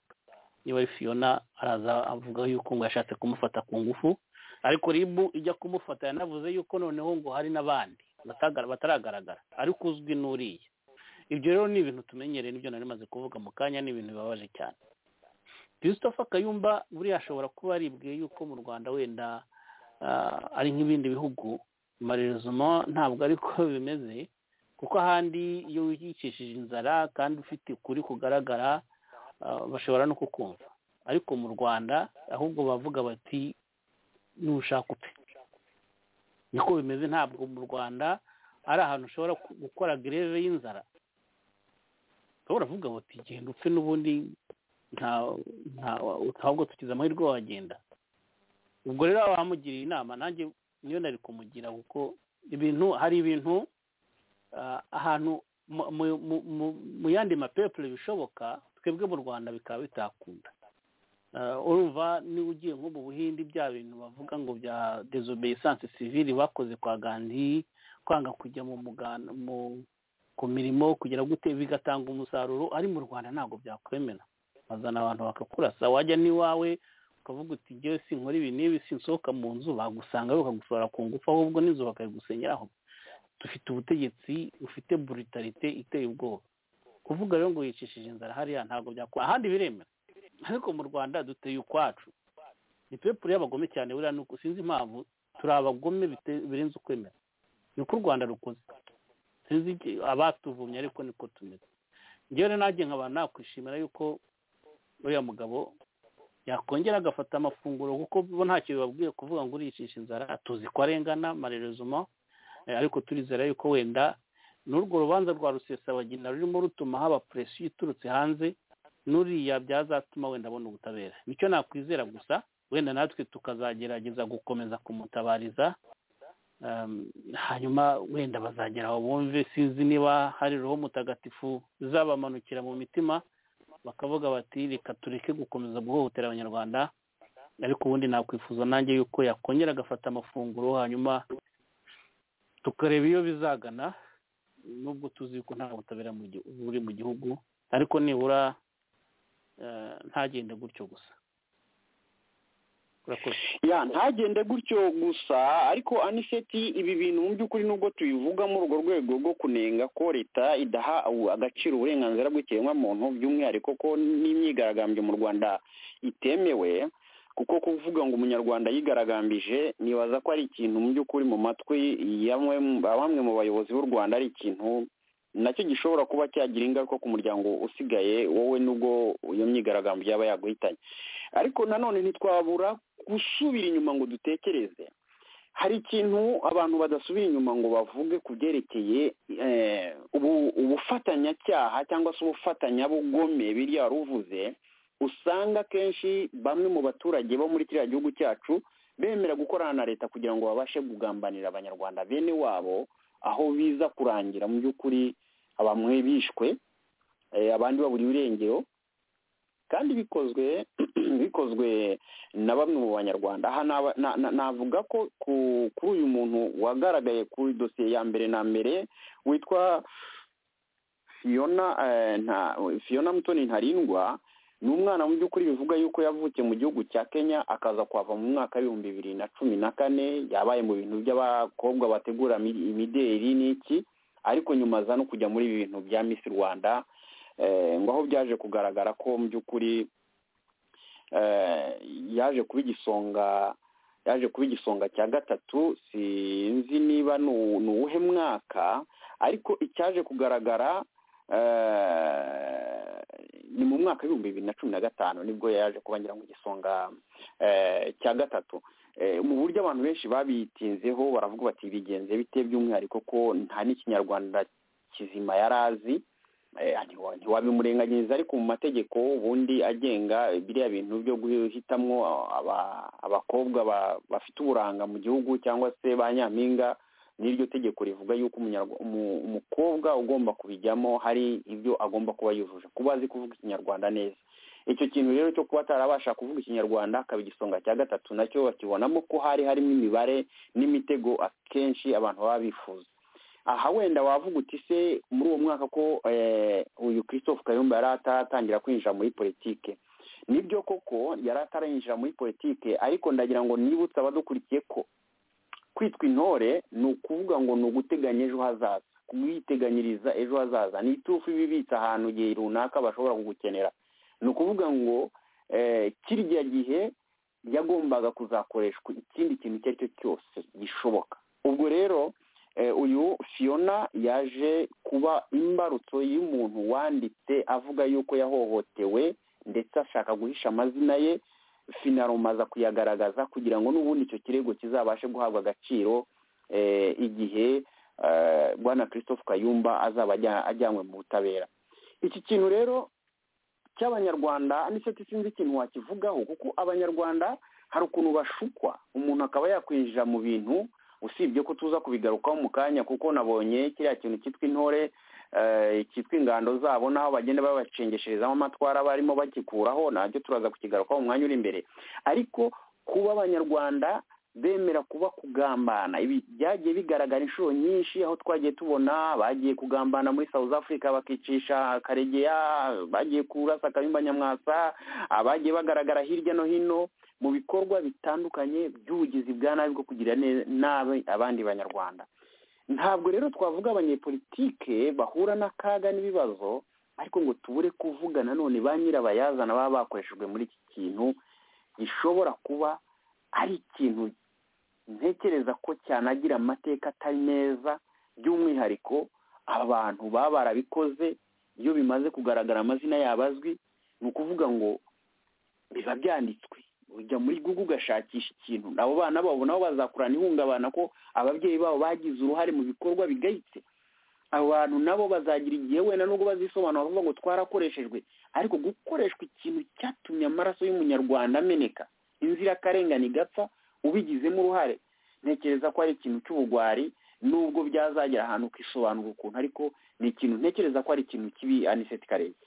Speaker 4: niba ari fiyona araza avuga yuko ngo yashatse kumufata ku ngufu ariko ribu ijya kumufata yanavuze yuko noneho ngo hari n'abandi bataragaragara ariko uzwi n'uriya ibyo rero ni ibintu tumenyereye n'ibyo nari maze kuvuga mu kanya ni ibintu bibabaje cyane christopher kayumba buriya ashobora kuba aribwiye yuko mu rwanda wenda ari nk'ibindi bihugu marezoma ntabwo ariko bimeze kuko ahandi iyo wiyicishije inzara kandi ufite ukuri kugaragara bashobora no kukumva ariko mu rwanda ahubwo bavuga bati nushaka upfe niko bimeze ntabwo mu rwanda ari ahantu ushobora gukora gereve y'inzara ushobora kuvuga bati genda upfe n'ubundi ntabwo tugize amahirwe wagenda ubwo rero bamugiriye inama nanjye niyo nari kumugira kuko ibintu hari ibintu ahantu mu yandi mapepure bishoboka twebwe mu rwanda bikaba bitakunda urumva niba ugiye nko mu buhinde bya bintu bavuga ngo bya desobeyisanse sivili bakoze kwa gandi kwanga kujya mu muganda ku mirimo kugira gute bigatanga umusaruro ari mu rwanda ntabwo byakwemera bazana abantu bakakurasa wajya n'iwawe ukavuga uti ngewe sinkora ibi n'ibi sinsohoka mu nzu bagusanga bakagusohora ku ngufu ahubwo n'inzu bakayigusenyeraho dufite ubutegetsi bufite brutalite iteye ubwoba kuvuga rero ngo yicishije inzara hariya ntabwo byakora ahandi biremera ariko mu rwanda duteye ukwacu ni pepure y'abagome cyane buriya ni uko sinzi impamvu turi abagome bite- birenze ukwemera niko u rwanda rukoze sinzi iki- abatuvumye ariko niko tumeze njyewe rero nanjye nkaba nakwishimira yuko uriya mugabo yakongera agafata amafunguro kuko bo ntacyo bibabwiye kuvuga ngo uriyicisha inzara tuzi ko arengana marerezuma Eh, ariko turizera yuko wenda n'urwo rubanza rwa rusesabagina rurimo rutuma haba presiyo iturutse hanze n'uriya byazatuma wenda abona ubutabera nicyo nakwizera gusa wenda natwe tukazagerageza gukomeza kumutabariza Um, hanyuma wenda bazagera aho bumve sinzi niba hari roho mutagatifu izabamanukira mu mitima bakavuga bati reka tureke gukomeza guhohotera abanyarwanda ariko ubundi nakwifuza nanjye yuko yakongera agafata amafunguro hanyuma tukareba iyo bizagana nubwo tuzi ko nta butabera mu gihu- buri mu gihugu ariko nibura eh, ntagende gutyo gusa urakoze
Speaker 3: ya ntagende gutyo gusa ariko aniseti ibi bintu mu by'ukuri nubwo tubivuga muri urwo rwego rwo kunenga ko leta idaha u- agaciro uburenganzira bw'ikiremwamuntu by'umwihariko ko n'imyigaragambyo mu rwanda itemewe kuko kuvuga ngo umunyarwanda yigaragambije nibaza ko ari ikintu mu by'ukuri mu matwi ya mwe- bamwe mu bayobozi b'u rwanda ari ikintu nacyo gishobora kuba cyagira ingaruka ku muryango usigaye wowe nubwo iyo myigaragambyo yaba yaguhitanye ariko nanone ntitwabura gusubira inyuma ngo dutekereze hari ikintu abantu badasubira inyuma ngo bavuge ku byerekeye eh, ubu- ubufatanyacyaha cyangwa se ubufatanyabugome biriya waruvuze usanga akenshi bamwe mu baturage bo muri kiriya gihugu cyacu bemera gukorana na leta kugira ngo babashe kugambanira abanyarwanda bene wabo aho biza kurangira mu by'ukuri bamwe bishwe eh, abandi baburiwe irengero kandi bikozwe bikozwe na bamwe mu banyarwanda aha naba- na- na- navuga ko ku- kuri uyu muntu wagaragaye kuri dosiye ya mbere na mbere witwa fiona eh, nta- fiona mutoni ntarindwa ni umwana mu by'ukuri bivuga yuko yavukiye mu gihugu cya kenya akaza kuhava mu mwaka w'ibihumbi bibiri na cumi na kane yabaye mu bintu by'abakobwa bategura mi- imideri n'iki ariko nyuma aza no kujya muri ibi bintu bya miss rwanda eh, ngo aho byaje kugaragara ko mu by'ukuri eh, yaje kuba igisonga yaje kuba igisonga cya gatatu sinzi niba ni uwu- ni uwuhe mwaka ariko icyaje kugaragara eh, ni mu mwaka w'ibihumbi bibiri na cumi na gatanu nibwo yaje kuba ngira ngo igisonga eh, cya gatatu Eh, mu buryo abantu benshi babitinzeho baravuga bati bigenze bite by'umwihariko ko nta n'ikinyarwanda kizima yari azi eh, ntiwa- ntiwabimurenganyiriza ariko mu mategeko ubundi agenga biriya bintu byo guhitamwo aba- abakobwa ba- bafite uburanga mu gihugu cyangwa se ba nyampinga n'iryo tegeko rivuga yuko umunyarwa- umu- umukobwa ugomba kubijyamo hari ibyo agomba kuba yujuje kuba azi kuvuga ikinyarwanda neza icyo kintu rero cyo kuba atarabasha kuvuga ikinyarwanda akaba igisonga cya gatatu nacyo bakibonamo ko hari harimo imibare n'imitego akenshi abantu baba bifuza aha wenda wavuga uti se muri uwo mwaka ko eh, uyu christophe kayumba yari ataratangira kwinjira muri politike nibyo koko yari atarinjira muri politike ariko ndagira ngo nibutse abadukurikiye ko kwitwa intore ni ukuvuga ngo ni uguteganya ejo hazaza kuyiteganyiriza ejo hazaza ni iturufu iba ibitse ahantu igihe runaka bashobora kugukenera ni ukuvuga ngo eh, kirya gihe yagombaga kuzakoreshwa ikindi kintu icyo ari cyo cyose gishoboka ubwo rero eh, uyu fiona yaje kuba imbarutso y'umuntu wanditse avuga yuko yahohotewe ndetse ashaka guhisha amazina ye finaroma aza kuyagaragaza kugira ngo n'ubundi icyo kirego kizabashe guhabwa agaciro eh, igihe eh, bwana christophe kayumba azaba ajya- ajyanywe mu butabera iki kintu rero cy'abanyarwanda nicyo sinzi ikintu wakivugaho kuko abanyarwanda hari ukuntu bashukwa umuntu akaba yakwinjira mu bintu usibye ko tuza kubigarukaho mu kanya kuko nabonye kiriya kintu cyitwa intore eh, cyitwa ingando zabo n'aho bagenda babacengesherezamo amatwara barimo bagikuraho nacyo turaza kukigarukaho mu mwanya uri imbere ariko kuba abanyarwanda bemera kuba kugambana ibi byagiye bigaragara inshuro nyinshi aho twagiye tubona bagiye kugambana muri south africa bakicisha karegeya bagiye kurasa kayumba nyamwasa abagiye bagaragara hirya no hino mu bikorwa bitandukanye by'ubugizi bwa nabi bwo kugirira nabi abandi banyarwanda ntabwo rero twavuga abanyepolitike bahura n'akaga n'ibibazo ariko ngo tubure kuvuga nanone ba nyirabayazana baba bakoreshejwe muri iki kintu gishobora kuba ari ikintu ntekereza ko cyanagira amateka atari meza by'umwihariko aba bantu baba barabikoze iyo bimaze kugaragara amazina yabo azwi ni ukuvuga ngo biba byanditswe ujya muri google ugashakisha ikintu nabo bana babo nabo bazakurana ihungabana ko ababyeyi babo bagize uruhare mu bikorwa bigayitse abo bantu nabo bazagira igihe wenda nubwo bazisobanura bavuga ngo twarakoreshejwe ariko gukoreshwa ikintu cyatumye amaraso y'umunyarwanda ameneka inzirakarengane igapfa ubigizemo uruhare ntekereza ko ari ikintu cy'ubugwari nubwo byazagera ahantu ukisobanura ukuntu ariko ni ikintu ntekereza ko ari ikintu kibi aniseti karenge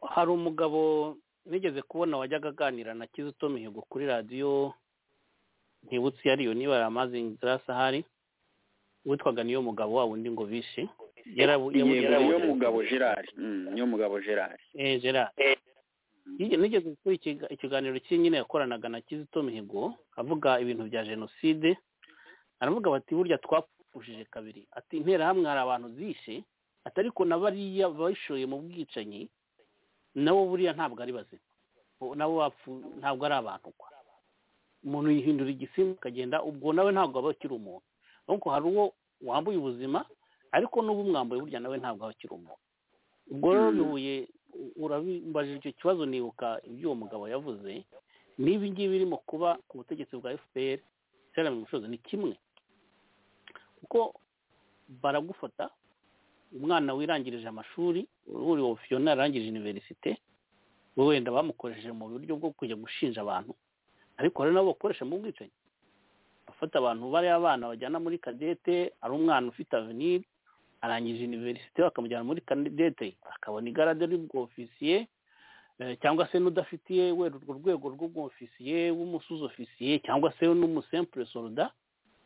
Speaker 4: hari umugabo nigeze kubona wajyaga aganira na kizito mihigo kuri radiyo ntibutse iyo ariyo niba yari amazi inzira sahari witwaga niyo mugabo wa wundi ngo bishe
Speaker 3: niyo mugabo gerard niyo mugabo gerard
Speaker 4: gerard nigeze kuri ikiganiro cy'inyine yakoranaga na kizito mihigo avuga ibintu bya jenoside aravuga bati burya twapfushije kabiri ati interahamwe hari abantu zishe ati ariko na bariya bashoye mu bwicanyi nabo buriya ntabwo ari bazima nabo bapfu ntabwo ari abantu kwa umuntu yihindura igisimba ukagenda ubwo nawe ntabwo aba akiri umuntu nuko hari uwo wambuye ubuzima ariko n'ubu umwambuye burya nawe ntabwo aba akiri umuntu ubwo rero bihuye urabibajije icyo kibazo nibuka ibyo uwo mugabo yavuze n'ibi ngibi birimo kuba ku butegetsi bwa fpr cyane mu bushobozi ni kimwe kuko baragufata umwana wirangirije amashuri uri ofiyona yarangije iniverisite wenda bamukoresheje mu buryo bwo kujya gushinja abantu ariko hari nabo bakoresha mu bwicanyi bafata abantu bariya abana bajyana muri kadete ari umwana ufite aveniri arangije iniverisite bakamujyana muri kadete akabona igarade y'ubwofisiye cyangwa se n'udafitiye wera urwo rwego rw'ubwofisiye w'umusuzofisiye cyangwa se n'umusempure soruda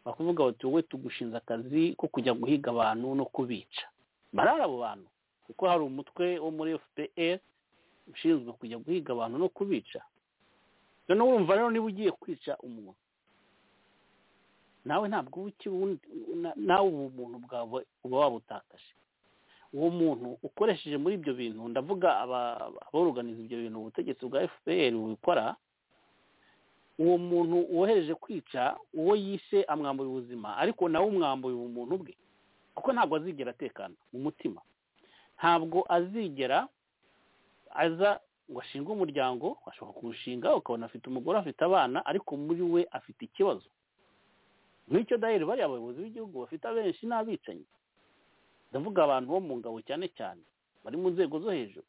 Speaker 4: bakuvuga bati wowe tugushinze akazi ko kujya guhiga abantu no kubica barara abo bantu kuko hari umutwe wo muri fpr ushinzwe kujya guhiga abantu no kubica noneho urumva rero niba ugiye kwica umuntu nawe ntabwo uba ukibundi nawe ubu muntu bwawe uba wabutakaje uwo muntu ukoresheje muri ibyo bintu ndavuga abaruganiza ibyo bintu ubutegetsi bwa fpr bukora uwo muntu wohereje kwica uwo yishe amwambuye ubuzima ariko nawe umwambuye ubumuntu bwe kuko ntabwo azigera atekana mu mutima ntabwo azigera aza ngo ashinge umuryango ashobora kuwushinga ukabona afite umugore afite abana ariko muri we afite ikibazo nk'icyo daheri bariya abayobozi b'igihugu bafite abenshi n'abicanyi ndavuga abantu bo mu ngabo cyane cyane bari mu nzego zo hejuru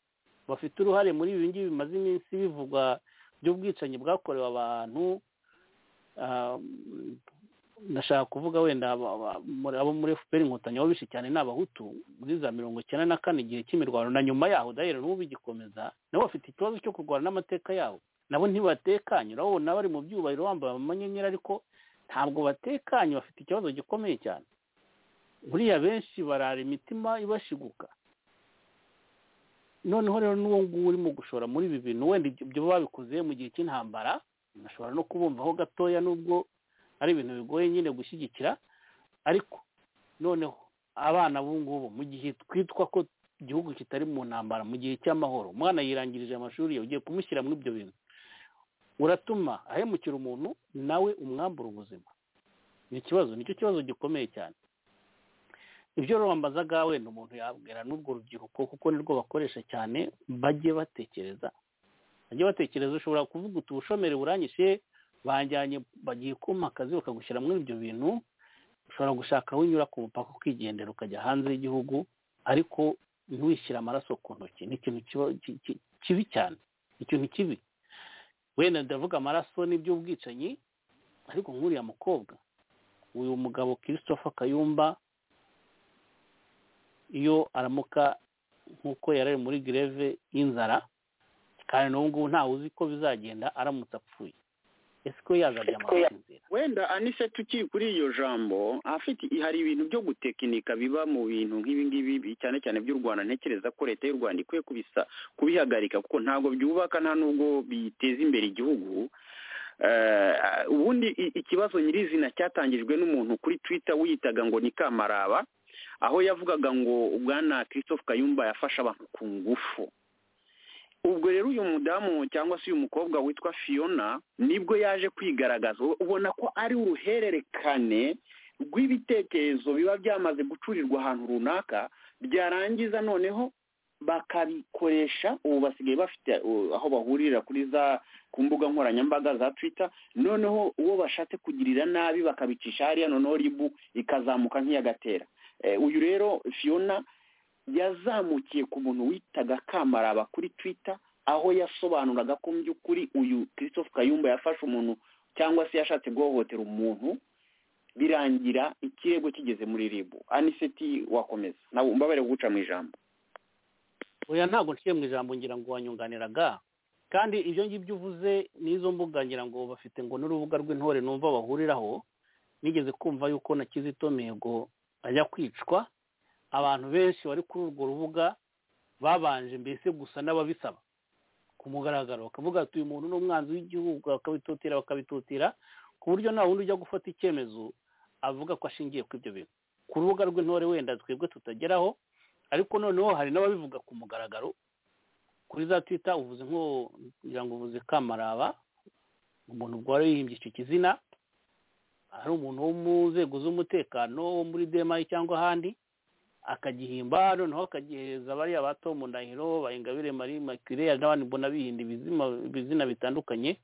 Speaker 4: bafite uruhare muri ibi ngibi bimaze iminsi bivugwa by'ubwicanyi bwakorewe abantu ndashaka kuvuga wenda abo muri fpr inkotanyi bishe cyane ni abahutu muri za mirongo icyenda na kane igihe cy'imirwano na nyuma yaho dahera n'ubu bigikomeza nabo bafite ikibazo cyo kurwana n'amateka yabo nabo ntibatekanye urabona bari mu byubahiro bambaye amanyenyeri ariko ntabwo batekanye bafite ikibazo gikomeye cyane buriya benshi barara imitima ibashiguka noneho rero n'uwo nguwo urimo gushora muri ibi bintu wenda ibyo babikoze mu gihe cy'intambara bashobora no kubumvaho gatoya n'ubwo ari ibintu bigoye nyine gushyigikira ariko noneho abana ngubu mu gihe twitwa ko igihugu kitari mu ntambara mu gihe cy'amahoro umwana yirangirije amashuri ugiye kumushyira muri ibyo bintu uratuma ahemukira umuntu nawe umwambura ubuzima ni ikibazo nicyo kibazo gikomeye cyane ibyo rwambazaga wenda umuntu yabwira n'ubwo rubyiruko kuko nirwo bakoresha cyane bajye batekereza bajye batekereza ushobora kuvuga uti ubushomeri buranyishe banjyanye bagiye kumpa akazi bakagushyira muri ibyo bintu ushobora gushaka aho unyura ku mupaka ukigendera ukajya hanze y'igihugu ariko ntiwishyire amaraso ku ntoki ni ikintu kibi cyane ikintu kibi wenda ndavuga amaraso n'iby'ubwicanyi ariko nk'uriya mukobwa uyu mugabo christopher kayumba iyo aramuka nk'uko yari ari muri greve y'inzara kandi n'ubu ngubu ntawe uzi ko bizagenda aramutse apfuye ese ko yazajya amazi inzira
Speaker 3: wenda anise tukiri kuri iyo jambo afite hari ibintu byo gutekinika biba mu bintu nk'ibi ngibi cyane cyane by'u rwanda ntekereza ko leta y'u rwanda ikwiye kubisa kubihagarika kuko ntabwo byubaka nta n'ubwo biteza imbere igihugu ubundi ikibazo nyirizina cyatangijwe n'umuntu kuri twita wiyitaga ngo ni kamaraba aho yavugaga ngo ubwana christophe kayumba yafashe abantu ku ngufu ubwo rero uyu mudamu cyangwa se uyu mukobwa witwa fiona nibwo yaje kwigaragaza ubona ko ari uruhererekane rw'ibitekerezo biba byamaze gucurirwa ahantu runaka byarangiza noneho bakabikoresha ubu basigaye bafite aho bahurira kuri za ku mbuga nkoranyambaga za twita noneho uwo bashatse kugirira nabi bakabicisha hariya noneho ribu ikazamuka nk'iyagatera uyu rero fiona yazamukiye ku muntu witaga kamaraba kuri twita aho yasobanuraga ko mu by'ukuri uyu christophe kayumba yafashe umuntu cyangwa se yashatse guhohotera umuntu birangira ikirego kigeze muri ribu aniseti wakomeza nawe mbabare guca mu ijambo
Speaker 4: oya ntabwo nshiye mu ijambo ngira ngo wanyunganiraga kandi ibyo ngibyo uvuze n'izo mbuga ngira ngo bafite ngo n'urubuga rw'intore numva bahuriraho nigeze kumva yuko na kizito mihigo ajya kwicwa abantu benshi bari kuri urwo rubuga babanje mbese gusa n'ababisaba ku mugaragaro bakavuga ati uyu muntu ni umwanzi w'igihugu bakabitotera bakabitotera ku buryo nta wundi ujya gufata icyemezo avuga ko ashingiye kuri ibyo bintu ku rubuga rw'intore wenda twebwe tutageraho ariko noneho hari n'ababivuga ku mugaragaro kuri za twita uvuze nko ngira ngo uvuze kamaraba umuntu ubwo yihimbye icyo kizina hari umuntu wo mu nzego z'umutekano wo muri demayi cyangwa ahandi akagihimba noneho akagihereza bariya ba tomu ndahiro bayingabire marie makire n'abandi mbona bihinda ibizina bitandukanye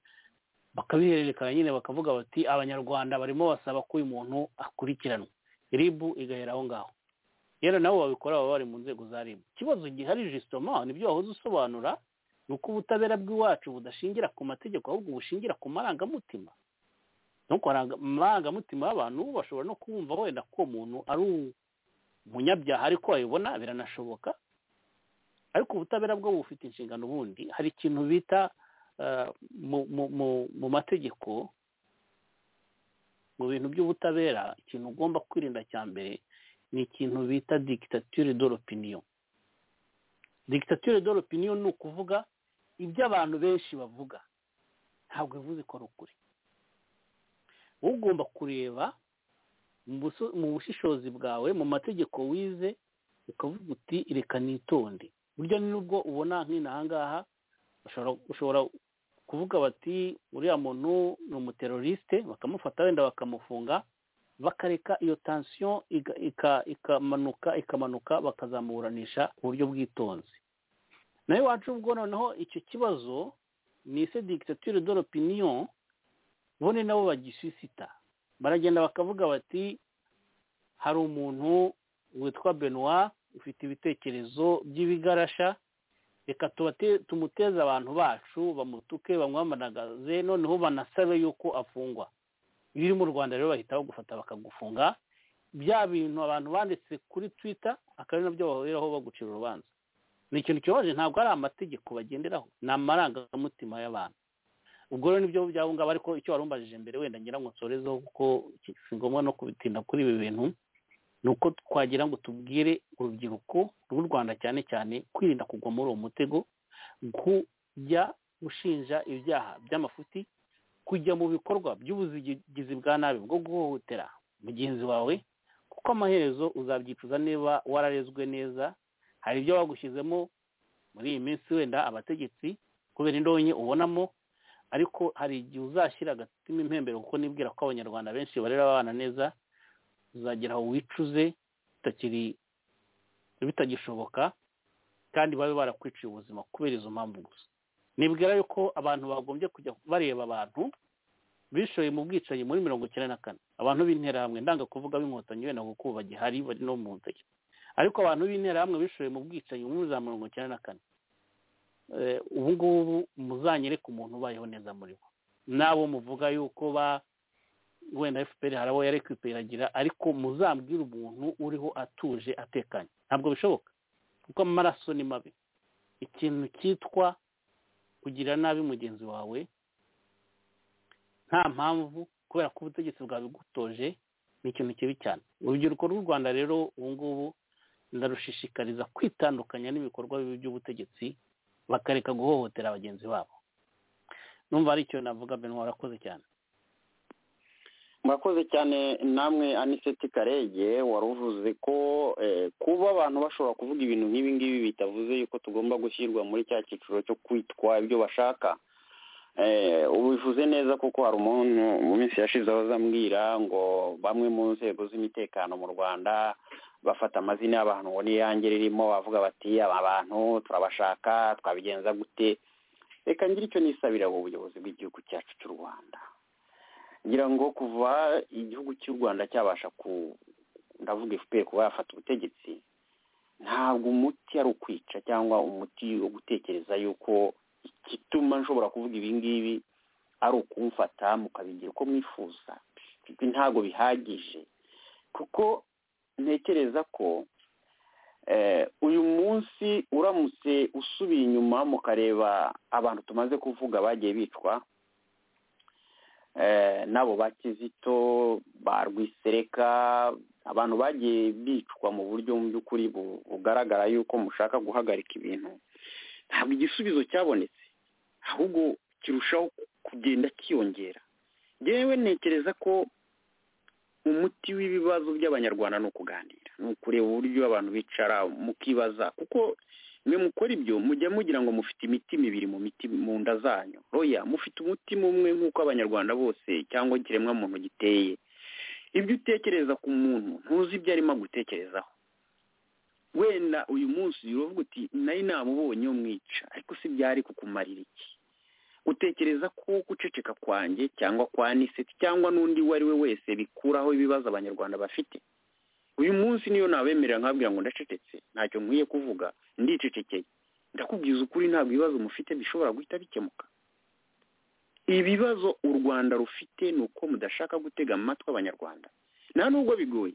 Speaker 4: bakabihererekanya nyine bakavuga bati abanyarwanda barimo basaba ko uyu muntu akurikiranwa ribu igahera aho ngaho rero nabo babikora baba bari mu nzego za ribu ikibazo gihari jisitoma nibyo wahoze usobanura ni uko ubutabera bw'iwacu budashingira ku mategeko ahubwo bushingira ku marangamutima nuko amarangamutima y'abantu bashobora no kumva wenda ko muntu ari umunyabyaha ariko wayibona biranashoboka ariko ubutabera bwo bufite inshingano ubundi hari ikintu bita mu mategeko mu bintu by'ubutabera ikintu ugomba kwirinda cya mbere ni ikintu bita digitatire doropiniyo digitatire doropiniyo ni ukuvuga ibyo abantu benshi bavuga ntabwo bivuze ko ari ukuri ugomba kureba mu bushishozi bwawe mu mategeko wize ukavuga uti reka nitonde burya nubwo ubona nk'inahangaha ushobora kuvuga bati uriya muntu ni umuterorisite bakamufata wenda bakamufunga bakareka iyo tansiyo ikamanuka ikamanuka bakazamuburanisha uburyo bwitonzi nawe iwacu ubwo noneho icyo kibazo ni ise digitatire doropiniyo bone nabo bagisisita baragenda bakavuga bati hari umuntu witwa benoit ufite ibitekerezo by'ibigarasha reka tumuteze abantu bacu bamutuke bamwamanagaze noneho banasabe yuko afungwa ibiri mu rwanda rero bahita bagufata bakagufunga bya bintu abantu banditse kuri twita akaba ari nabyo bahuriraho bagucira urubanza ni ikintu kibabaje ntabwo ari amategeko bagenderaho ni amarangamutima y'abantu ubwo rero nibyo byabungaba ariko icyo wari umbajije mbere wenda ngira ngo nsorezeho kuko si ngombwa no kubitinda kuri ibi bintu ni uko twagira ngo tubwire urubyiruko rw'u rwanda cyane cyane kwirinda kugwa muri uwo mutego kujya gushinja ibyaha by'amafuti kujya mu bikorwa by'ubuzigizi bwa nabi bwo guhohotera mugenzi wawe kuko amaherezo uzabyicuza niba wararezwe neza hari ibyo wagushyizemo muri iyi minsi wenda abategetsi kubera indonke ubonamo ariko hari igihe uzashyira agatima impembero kuko nibwira ko abanyarwanda benshi barera abana neza uzagera aho wicuze bitakiri bitagishoboka kandi babe barakwiciye ubuzima kubera izo mpamvu gusa nibwira yuko abantu bagombye kujya bareba abantu bishoye mu bwicanyi muri mirongo icyenda na kane abantu b'interahamwe ndanga kuvuga b'inkotanyi wenda kuko bagihari bari no mu nzira ariko abantu b'interahamwe bishoye mu bwicanyi muri za mirongo icyenda na kane ubu ngubu muzanyereke umuntu ubayeho neza muri bo n'abo muvuga yuko ba wenda fpr hari abo yari kwiperagira ariko muzambwire umuntu uriho atuje atekanye ntabwo bishoboka kuko amaraso ni mabi ikintu cyitwa kugira nabi mugenzi wawe nta mpamvu kubera ko ubutegetsi bwabigutoje ni ikintu kibi cyane urubyiruko rw'u rwanda rero ubu ngubu ndarushishikariza kwitandukanya n'ibikorwa bibi by'ubutegetsi bakareka guhohotera bagenzi babo numva ari icyo navuga benwa warakoze cyane
Speaker 3: murakoze cyane namwe aniseti karege wari uvuze ko kuba abantu bashobora kuvuga ibintu nk'ibi ngibi bitavuze yuko tugomba gushyirwa muri cya cyiciro cyo kwitwa ibyo bashaka ubivuze neza kuko hari umuntu mu minsi yashize aho azambwira ngo bamwe mu nzego z'umutekano mu rwanda bafata amazina y'abantu ngo n'iyange ririmo bavuga bati aba bantu turabashaka twabigenza gute reka ngira icyo nisabira mu buyobozi bw'igihugu cyacu cy'u rwanda ngira ngo kuva igihugu cy'u rwanda cyabasha ku ndavuga efuperi kuba yafata ubutegetsi ntabwo umuti ari ukwica cyangwa umuti wo gutekereza yuko igituma nshobora kuvuga ibingibi ari ukumfata mukabigira uko mwifuza ibi ntabwo bihagije kuko ntekereza ko uyu munsi uramutse usubiye inyuma mukareba abantu tumaze kuvuga bagiye bicwa nabo ba kizito ba rwisereka abantu bagiye bicwa mu buryo mu by'ukuri bugaragara yuko mushaka guhagarika ibintu ntabwo igisubizo cyabonetse ahubwo kirushaho kugenda kiyongera yewe ntekereza ko umuti w'ibibazo by'abanyarwanda ni ukuganira ni ukureba uburyo abantu bicara mukibaza kuko mwe mukora ibyo mujya mugira ngo mufite imiti mibiri mu miti mu nda zanyu roya mufite umutima umwe nk'uko abanyarwanda bose cyangwa ikiremwa muntu giteye ibyo utekereza ku muntu ntuzi ibyo arimo agutekerezaho wenda uyu munsi uravuga uti nayo namubonye umwica ariko si byari kukumarira iki utekereza ko guceceka kwanjye cyangwa kwa niseti cyangwa n'undi uwo ari we wese bikuraho ibibazo abanyarwanda bafite uyu munsi niyo nabemerera nkabwira ngo ndacecetse ntacyo nkwiye kuvuga ndicecekeye ndakubwiza ukuri ntabwo ibibazo mufite bishobora guhita bikemuka ibibazo u rwanda rufite ni uko mudashaka gutega amatwi abanyarwanda nta nubwo bigoye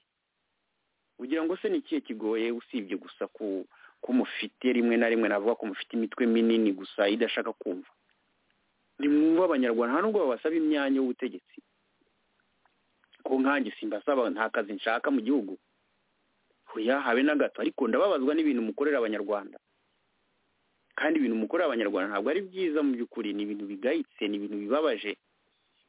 Speaker 3: ugira ngo se ni ikihe kigoye usibye gusa ko mufite rimwe na rimwe navuga ko mufite imitwe minini gusa idashaka kumva ni mwumva abanyarwanda nta nubwo babasaba imyanya y'ubutegetsi ko nkange simbasaba nta kazi nshaka mu gihugu huya habe na gato ariko ndababazwa n'ibintu mukorera abanyarwanda kandi ibintu mukorera abanyarwanda ntabwo ari byiza mu by'ukuri ni ibintu bigayitse ni ibintu bibabaje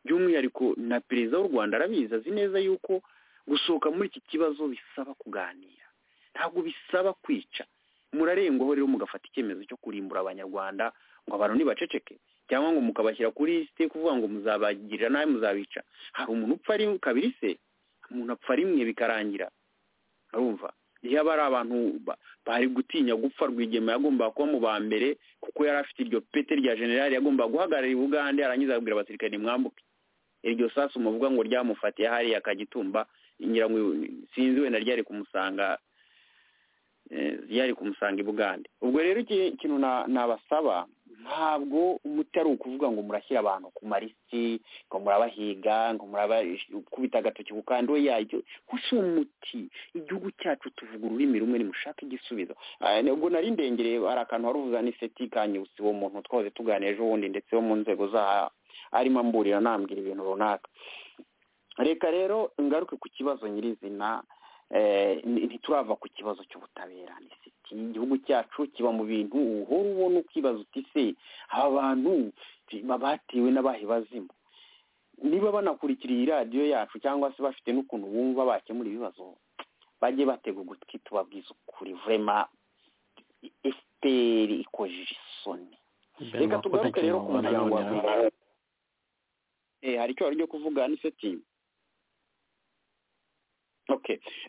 Speaker 3: by'umwihariko na perezida w'u rwanda arabizi azi neza yuko gusohoka muri iki kibazo bisaba kuganira ntabwo bisaba kwica murarengwaho rero mugafata icyemezo cyo kurimbura abanyarwanda ngo abantu ntibaceceke cyangwa ngo mukabashyira kuri lisite kuvuga ngo muzabagirira nabi muzabica hari umuntu upfa ari kabiri se umuntu apfa rimwe bikarangira urumva iyo aba ari abantu bari gutinya gupfa rwigema yagombaga kuba mu ba mbere kuko yari afite iryo pete rya generali yagombaga guhagarara i bugande arangiza ababwira abasirikare nimwambuke iryo sasu muvuga ngo ryamufatiye hariya kagitumba ngira ngo sinzi wenda ryari kumusanga yari kumusanga i bugande ubwo rero ikintu nabasaba ntabwo umuti ari ukuvuga ngo murashyira abantu ku marisiti ngo murabahiga ngo murabakubita agatoki ku kandi we yacyo gusa uwo muti igihugu cyacu tuvuga ururimi rumwe nimushake igisubizo ubwo nari ndengereye hari akantu wari uvuza n'iseti kanyusi uwo muntu twahoze tuganira ejo bundi ndetse wo mu nzego zaha arimo amburira anambwira ibintu runaka reka rero ngaruke ku kibazo nyirizina ntiturava ku kibazo cy'ubutabera igihugu cyacu kiba mu bintu uhora ubona ukibaza uti se aba bantu batiwe n'abahe bazimu niba banakurikiriye iradiyo yacu cyangwa se bafite n'ukuntu bumva bakemura ibibazo bajye batega ugutwi tubabwiza ukuri vurema efuperi ikojeje isoni reka tugaruke rero ku muryango wa hari icyo wari ryo kuvuga n'iseti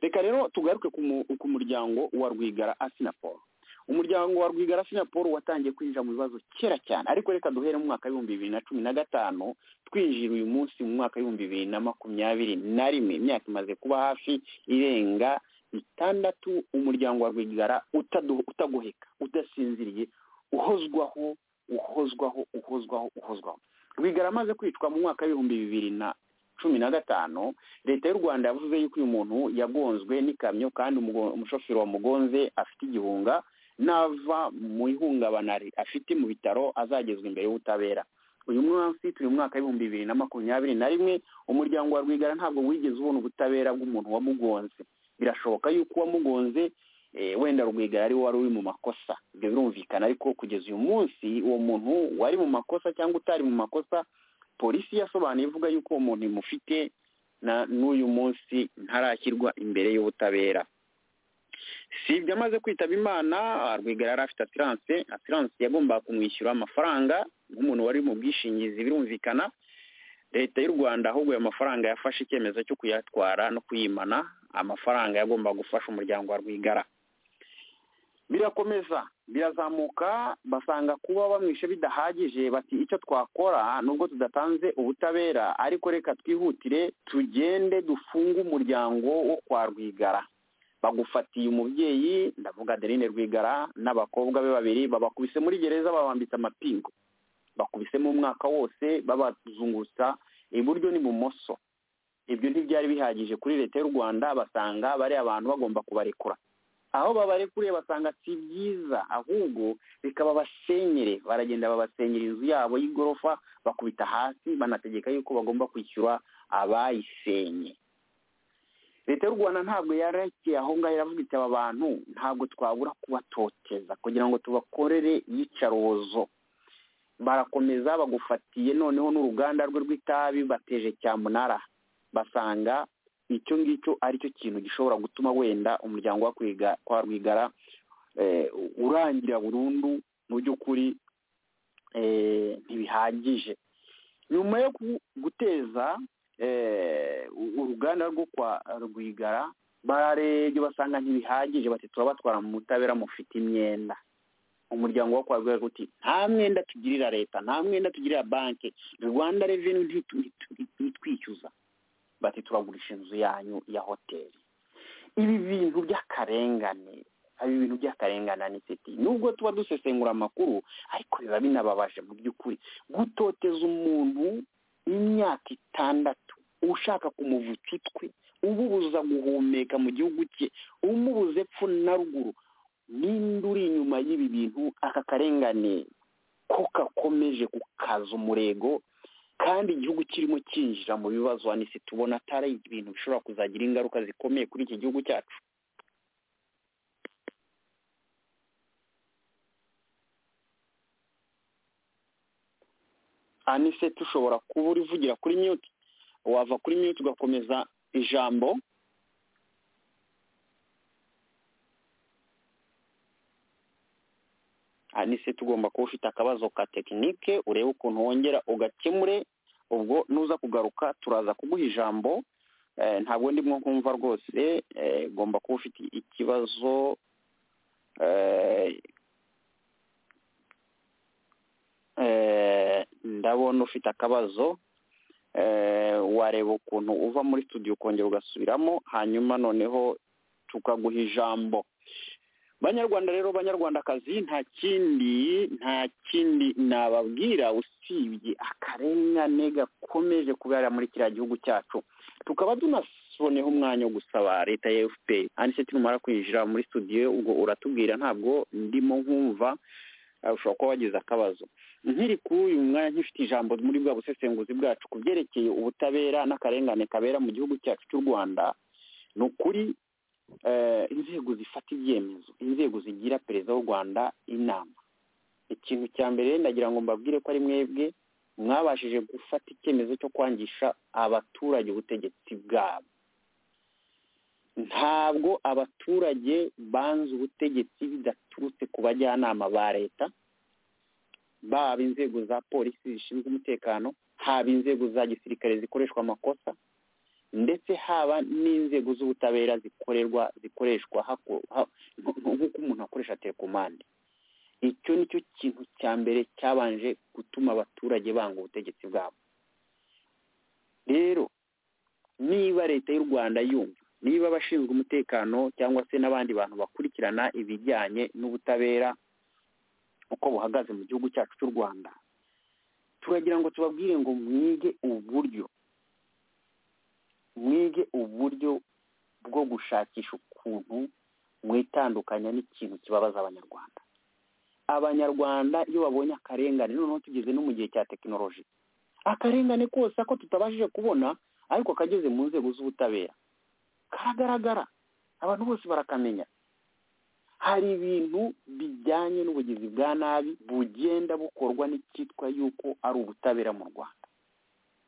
Speaker 3: reka rero tugaruke ku muryango wa rwigara asinaporo umuryango wa rwigara asinaporo watangiye kwinjira mu bibazo kera cyane ariko reka duhere mu mwaka w'ibihumbi bibiri na cumi na gatanu twinjira uyu munsi mu mwaka w'ibihumbi bibiri na makumyabiri na rimwe imyaka imaze kuba hafi irenga itandatu umuryango wa rwigara utagoheka udasinziriye uhozwaho uhozwaho uhozwaho uhozwaho rwigara amaze kwicwa mu mwaka w'ibihumbi bibiri na cumi na gatanu leta y'u rwanda yavuze yuko uyu muntu yagonzwe n'ikamyo kandi umushoferi wamugonze afite igihunga nava mu ihungabana afite mu bitaro azagezwa imbere y'ubutabera uyu munsi turi mu mwaka w'ibihumbi bibiri na makumyabiri na rimwe umuryango wa rwigara ntabwo wigeze ubona ubutabera bw'umuntu wamugonze birashoboka yuko uwamugonze wenda rwigara ari we wari uri mu makosa ibyo birumvikana ariko kugeza uyu munsi uwo muntu wari mu makosa cyangwa utari mu makosa polisi yasobanuye ivuga yuko uwo muntu imufite n'uyu munsi ntarashyirwa imbere y'ubutabera si ibyo amaze kwitaba imana rwigara yari afite asiranse asiranse yagombaga kumwishyura amafaranga nk'umuntu wari mu bwishingizi birumvikana leta y'u rwanda ahubwo ayo mafaranga yafashe icyemezo cyo kuyatwara no kuyimana amafaranga yagombaga gufasha umuryango wa rwigara birakomeza birazamuka basanga kuba bamwishe bidahagije bati icyo twakora nubwo tudatanze ubutabera ariko reka twihutire tugende dufunge umuryango wo kwa rwigara bagufatiye umubyeyi ndavuga adeline rwigara n'abakobwa be babiri babakubise muri gereza babambitse amapingu bakubisemo umwaka wose babazungutsa iburyo n'ibumoso ibyo ntibyari bihagije kuri leta y'u rwanda basanga bari abantu bagomba kubarekura aho babarekuriye basanga si byiza ahubwo bikaba basenyere baragenda babasenyera inzu yabo y'igorofa bakubita hasi banategeka yuko bagomba kwishyura abayisenye leta y'u rwanda ntabwo yarekeye aho ngaho iravuga iti aba bantu ntabwo twabura kubatoteza kugira ngo tubakorere iyicarubozo barakomeza bagufatiye noneho n'uruganda rwe rw'itabi bateje cyamunara basanga icyo ngicyo aricyo kintu gishobora gutuma wenda umuryango wa rwigara urangira burundu mu by'ukuri ntibihagije nyuma yo guteza uruganda rwo kwa rwigara bararebye basanga ntibihagije bati turabatwara mu butabera mufite imyenda umuryango wo kwa rwigara uti nta mwenda tugirira leta nta mwenda tugirira banki rwanda reveni ntitwishyuza bati turagurisha inzu yanyu ya hoteli ibi bintu by'akarengane hari ibintu by'akarengane n'iseti nubwo tuba dusesengura amakuru ariko biba binababaje mu by'ukuri gutoteza umuntu imyaka itandatu ushaka kumuvutsa utwe umubuza guhumeka mu gihugu cye umubuza epfo na ruguru n'indi uri inyuma y'ibi bintu aka karengane ko gakomeje gukaza umurego kandi igihugu kirimo cyinjira mu bibazo hanise tubona atari ibintu bishobora kuzagira ingaruka zikomeye kuri iki gihugu cyacu anise tushobora kuba urivugira kuri mute wava kuri mute ugakomeza ijambo anise tugomba kuba ufite akabazo ka tekinike urebe ukuntu wongera ugakemure ubwo nuza kugaruka turaza kuguha ijambo ntabwo ndimo kumva rwose ugomba kuba ufite ikibazo ndabona ufite akabazo wareba ukuntu uva muri studio ukongera ugasubiramo hanyuma noneho tukaguha ijambo banyarwanda rero banyarwandakazi nta kindi nta kindi nababwira usibye akarengane gakomeje kubera muri kiriya gihugu cyacu tukaba tunasoneho umwanya wo gusaba leta ya efuperi handitse tumara kwinjira muri studio ubwo uratubwira ntabwo ndimo nkumva ushobora kuba wagize akabazo nkiri kuri uyu mwanya nk'ifite ijambo muri bwa busesenguzi bwacu ku byerekeye ubutabera n'akarengane kabera mu gihugu cyacu cy'u rwanda ni ukuri inzego zifata ibyemezo inzego zigira perezida w'u rwanda inama ikintu cya mbere ndagira ngo mbabwire ko ari mwebwe mwabashije gufata icyemezo cyo kwangisha abaturage ubutegetsi bwabo ntabwo abaturage banze ubutegetsi bidaturutse ku bajyanama ba leta baba inzego za polisi zishinzwe umutekano haba inzego za gisirikare zikoreshwa amakosa ndetse haba n'inzego z'ubutabera zikorerwa zikoreshwa nk'uko umuntu akoresha telekomande icyo ni cyo kintu cya mbere cyabanje gutuma abaturage banga ubutegetsi bwabo rero niba leta y'u rwanda yumva niba abashinzwe umutekano cyangwa se n'abandi bantu bakurikirana ibijyanye n'ubutabera uko buhagaze mu gihugu cyacu cy'u rwanda turagira ngo tubabwire ngo mwige uburyo mwige uburyo bwo gushakisha ukuntu mwitandukanya n'ikintu kibabaza abanyarwanda abanyarwanda iyo babonye akarengane noneho tugeze no mu gihe cya tekinoloji akarengane kose ako tutabashije kubona ariko kageze mu nzego z'ubutabera karagaragara abantu bose barakamenya hari ibintu bijyanye n'ubugizi bwa nabi bugenda bukorwa n'icyitwa yuko ari ubutabera mu rwanda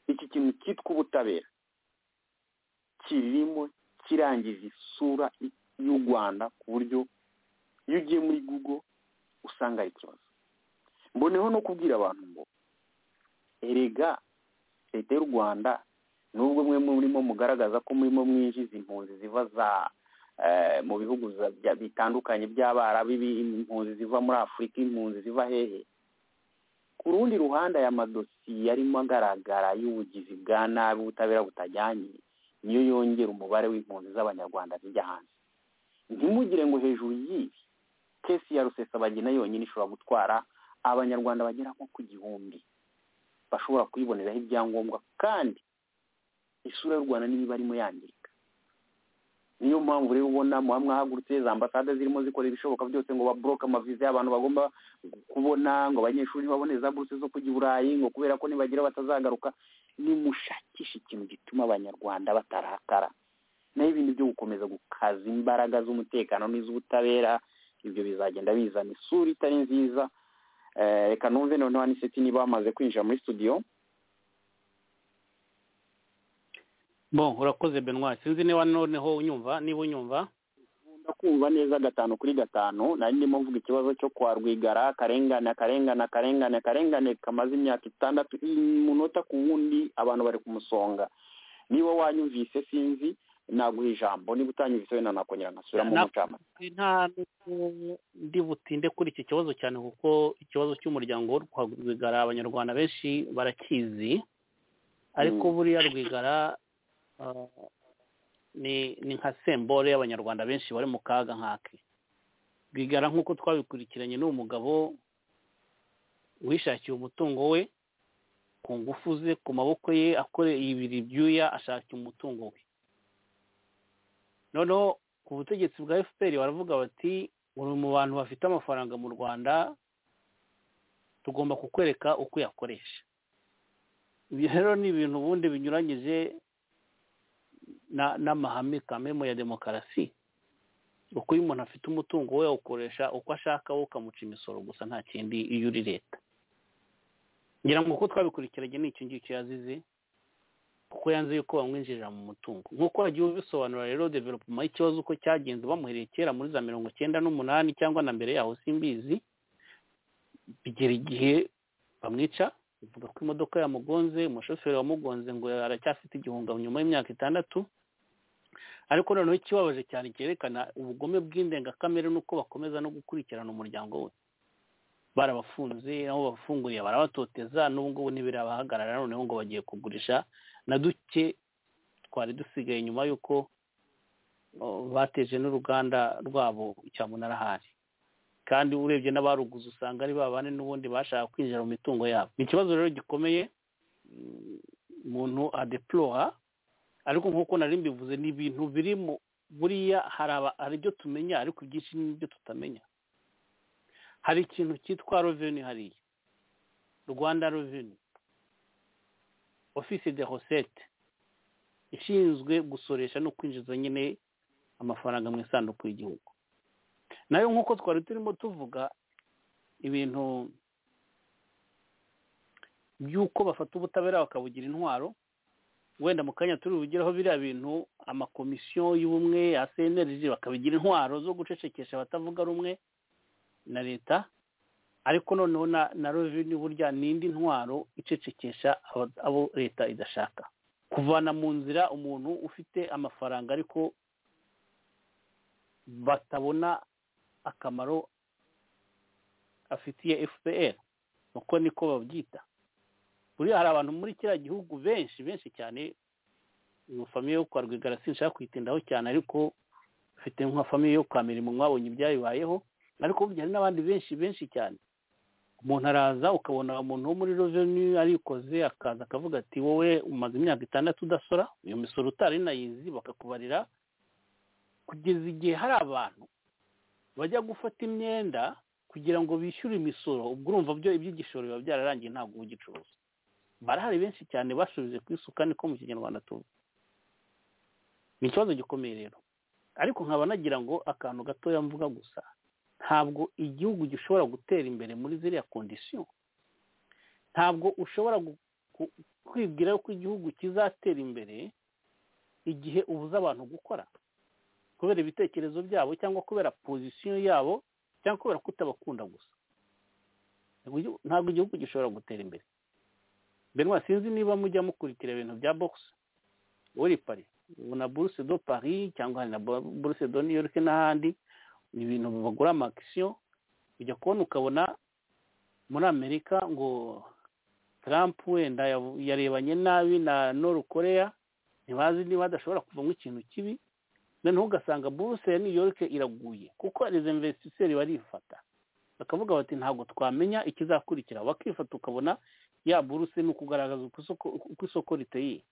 Speaker 3: iki kintu cyitwa ubutabera kirimo kirangiza isura y'u rwanda ku buryo iyo ugiye muri google usanga ari ikibazo mboneho no kubwira abantu ngo erega leta y'u rwanda nubwo mwe murimo mugaragaza ko murimo mwinjiza impunzi ziva za mu bihugu bitandukanye by'abarabu impunzi ziva muri afurika impunzi ziva hehe ku rundi ruhande aya madosiye arimo agaragara y'ubugizi bwa nabi ubutabera butajyanye niyo yongera umubare w'impunzi z'abanyarwanda zijya hanze ntimugire ngo hejuru y'ibi kesi ya rusesabagina yonyine ishobora gutwara abanyarwanda bagera nko ku gihumbi bashobora kuyiboneraho ibyangombwa kandi isura y'u rwanda niba irimo yangirika niyo mpamvu rero ubona muba mwahagurutse za ambasade zirimo zikora ibishoboka byose ngo baboroke amaviza y'abantu bagomba kubona ngo abanyeshuri babone za buruse zo kujya i burayi ngo kubera ko nibagira batazagaruka nimushakishe ikintu gituma abanyarwanda batarakara naho ibindi byo gukomeza gukaza imbaraga z'umutekano n'iz'ubutabera ibyo bizagenda bizana isura itari nziza reka numve noneho aniseti niba bamaze kwinjira muri studio
Speaker 4: bo urakoze benwa sinzi niba noneho unyumva niba unyumva
Speaker 3: kumva neza gatanu kuri gatanu nari ndimo mvuga ikibazo cyo kwa rwigara akarengane akarengane akarengane akarengane kamaze imyaka itandatu umunota ku wundi abantu bari kumusonga niba wanyumvise sinzi naguha ijambo niba utanyumvise wenda nakongera nkasubiramo umucamanza
Speaker 4: nta ndi butinde kuri iki kibazo cyane kuko ikibazo cy'umuryango wo kwa rwigara abanyarwanda benshi barakizi ariko buriya rwigara ni nka sembore y'abanyarwanda benshi bari mu kaga nk'ake rwigara nk'uko twabikurikiranye ni umugabo wishakiye umutungo we ku ngufu ze ku maboko ye akoreye ibiri ibyuya ashakiye umutungo we noneho ku butegetsi bwa fpr baravuga bati uri mu bantu bafite amafaranga mu rwanda tugomba kukwereka uko uyakoresha ibyo rero ni ibintu ubundi binyuranyije n'amahame kamemo ya demokarasi uko iyo umuntu afite umutungo we awukoresha uko ashaka we ukamuca imisoro gusa nta kindi iyo uri leta ngira ngo uko twabikurikiranye ni icyo ngicyo yazize kuko yanze yuko bamwinjirira mu mutungo nk'uko wagiye ubisobanura rero developuma y'ikibazo uko cyagenze bamuhereye kera muri za mirongo icyenda n'umunani cyangwa na mbere yaho simbizi bigera igihe bamwica bivuga ko imodoka yamugonze umushoferi wamugonze ngo aracyafite igihunga nyuma y'imyaka itandatu ariko noneho ikibabaje cyane cyerekana ubugome bw'indengakamere n'uko bakomeza no gukurikirana umuryango we barabafunze aho babafunguriye barabatoteza n'ubu ngubu ntibirabahagarara noneho ngo bagiye kugurisha na duke twari dusigaye nyuma y'uko bateje n'uruganda rwabo cya munara ahari kandi urebye n'abaruguze usanga ari babane n'ubundi bashaka kwinjira mu mitungo yabo ni ikibazo rero gikomeye umuntu adeplora ariko nk'uko nari mbivuze ni ibintu birimo buriya hari ibyo tumenya ariko ibyinshi n'ibyo tutamenya hari ikintu cyitwa reveni hariya rwanda reveni ofisi de hosete ishinzwe gusoresha no kwinjiza nyine amafaranga mu isanduku y'igihugu nayo nk'uko twari turimo tuvuga ibintu by'uko bafata ubutabera bakabugira intwaro wenda mu kanya turi bugeraho biriya bintu amakomisiyo y'ubumwe ya seneriji bakabigira intwaro zo gucecekesha abatavuga rumwe na leta ariko noneho na reveni burya ni indi ntwaro icecekesha abo leta idashaka kuvana mu nzira umuntu ufite amafaranga ariko batabona akamaro afitiye fpr uko niko babyita buriya hari abantu muri kiriya gihugu benshi benshi cyane iyo famiye yo kwa rwigara sinshaka kuyitindaho cyane ariko ufite nka famiye yo kwa mirimo mwabonye ibyayibayeho ariko hari n'abandi benshi benshi cyane umuntu araza ukabona umuntu wo muri reveni arikoze akaza akavuga ati wowe umaze imyaka itandatu udasora iyo misoro utari nayizi bakakubarira kugeza igihe hari abantu bajya gufata imyenda kugira ngo bishyure imisoro ubwo urumva byo iby'igishoro biba byararangiye ntabwo ugicuruza barahari benshi cyane basubije ku isuka niko mu kinyarwanda tuzi ni ikibazo gikomeye rero ariko nkaba nagira ngo akantu gatoya mvuga gusa ntabwo igihugu gishobora gutera imbere muri ziriya kondisiyo ntabwo ushobora kwibwira ko igihugu kizatera imbere igihe ubuze abantu gukora kubera ibitekerezo byabo cyangwa kubera pozisiyo yabo cyangwa kubera kutabakunda gusa ntabwo igihugu gishobora gutera imbere benwa sinzi niba mujya mukurikira ibintu bya bogisi uri pari na buruse do pari cyangwa na buruse do new york n'ahandi ibintu bagura amakisiyo ujya kubona ukabona muri amerika ngo Trump wenda yarebanye nabi na noru korea ntibazi niba hadashobora kuvamo ikintu kibi noneho ugasanga buruse ya new york iraguye kuko izo investisseri barifata bakavuga bati ntabwo twamenya ikizakurikira wakifata ukabona ya buruse ni ukugaragaza uko isoko riteye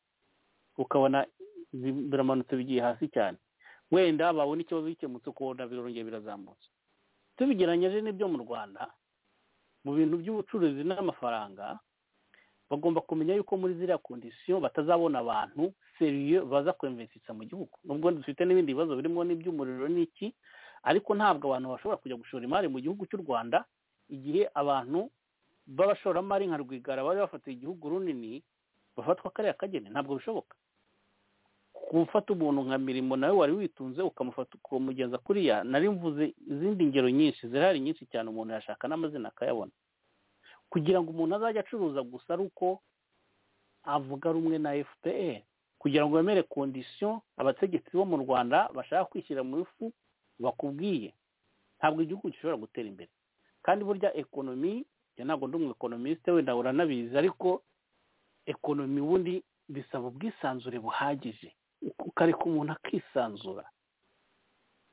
Speaker 4: ukabona biramanutse bigiye hasi cyane wenda babona ikibazo gikemutse ukabona birongera birazamutse tubigeranyije n'ibyo mu rwanda mu bintu by'ubucuruzi n'amafaranga bagomba kumenya yuko muri ziriya kondisiyo batazabona abantu seriye baza kwemvesitsa mu gihugu nubwo dufite n'ibindi bibazo birimo n'iby'umuriro n'iki ariko ntabwo abantu bashobora kujya gushora imari mu gihugu cy'u rwanda igihe abantu b'abashoramari nka rwigara bari bafatiye igihugu runini bafatwa kariya kageni ntabwo bishoboka gufata umuntu nka mirimo nawe wari witunze ukamufata ukamugeza kuriya nari mvuze izindi ngero nyinshi zirahari nyinshi cyane umuntu yashaka n'amazina akayabona kugira ngo umuntu azajye acuruza gusa ari uko avuga rumwe na fpr kugira ngo bemere kondisiyo abategetsi bo mu rwanda bashaka kwishyira mu ifu bakubwiye ntabwo igihugu gishobora gutera imbere kandi burya ekonomi ntabwo ndi umuekonomisite wenda uranabizi ariko ekonomi ubundi bisaba ubwisanzure buhagije ukareka umuntu akisanzura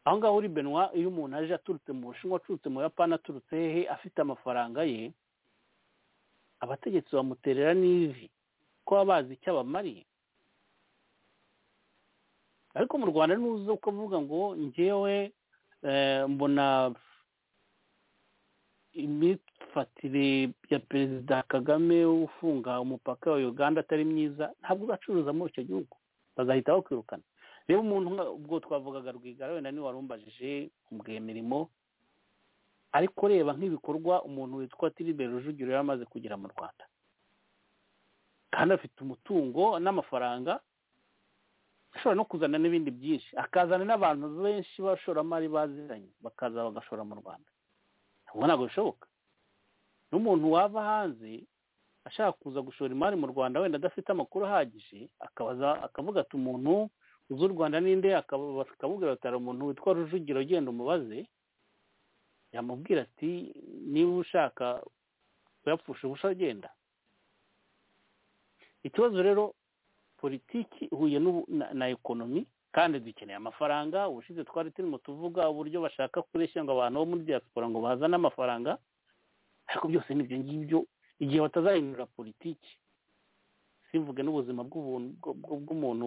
Speaker 4: aho ngaho uri benwa iyo umuntu aje aturutse mu bushinwa aturutse mu yapani aturutse hehe afite amafaranga ye abategetsi bamuterera n'ivi ko baba bazi icyo abamariye ariko mu rwanda ntuzi uko avuga ngo ngewe mbona imifatire ya perezida kagame ufunga umupaka wa uganda atari myiza ntabwo uzacuruza muri icyo gihugu bazahita bakwirukana rero umuntu ubwo twavugaga rwigara wenda niwe warumbajije umubwiye mirimo ariko reba nk'ibikorwa umuntu witwa tiribe rujugiro yari amaze kugera mu rwanda kandi afite umutungo n'amafaranga ashobora no kuzana n'ibindi byinshi akazana n'abantu benshi b'abashoramari baziranye bakaza bagashora mu rwanda ubwo ntabwo bishoboka n'umuntu wava hanze ashaka kuza gushora imari mu rwanda wenda adafite amakuru ahagije akabaza akavuga ati umuntu uzi u rwanda ninde akabubwira ati hari umuntu witwa rujugiro ugenda umubaze yamubwira ati niba ushaka kuyapfusha ubusha agenda ikibazo rero politiki ihuye na ekonomi kandi dukeneye amafaranga ubushize twari turimo tuvuga uburyo bashaka kureshya ngo abantu bo muri diaspora ngo bazane amafaranga ariko byose ni ibyo ngibyo igihe batazahindura politiki simvuge n'ubuzima bw'umuntu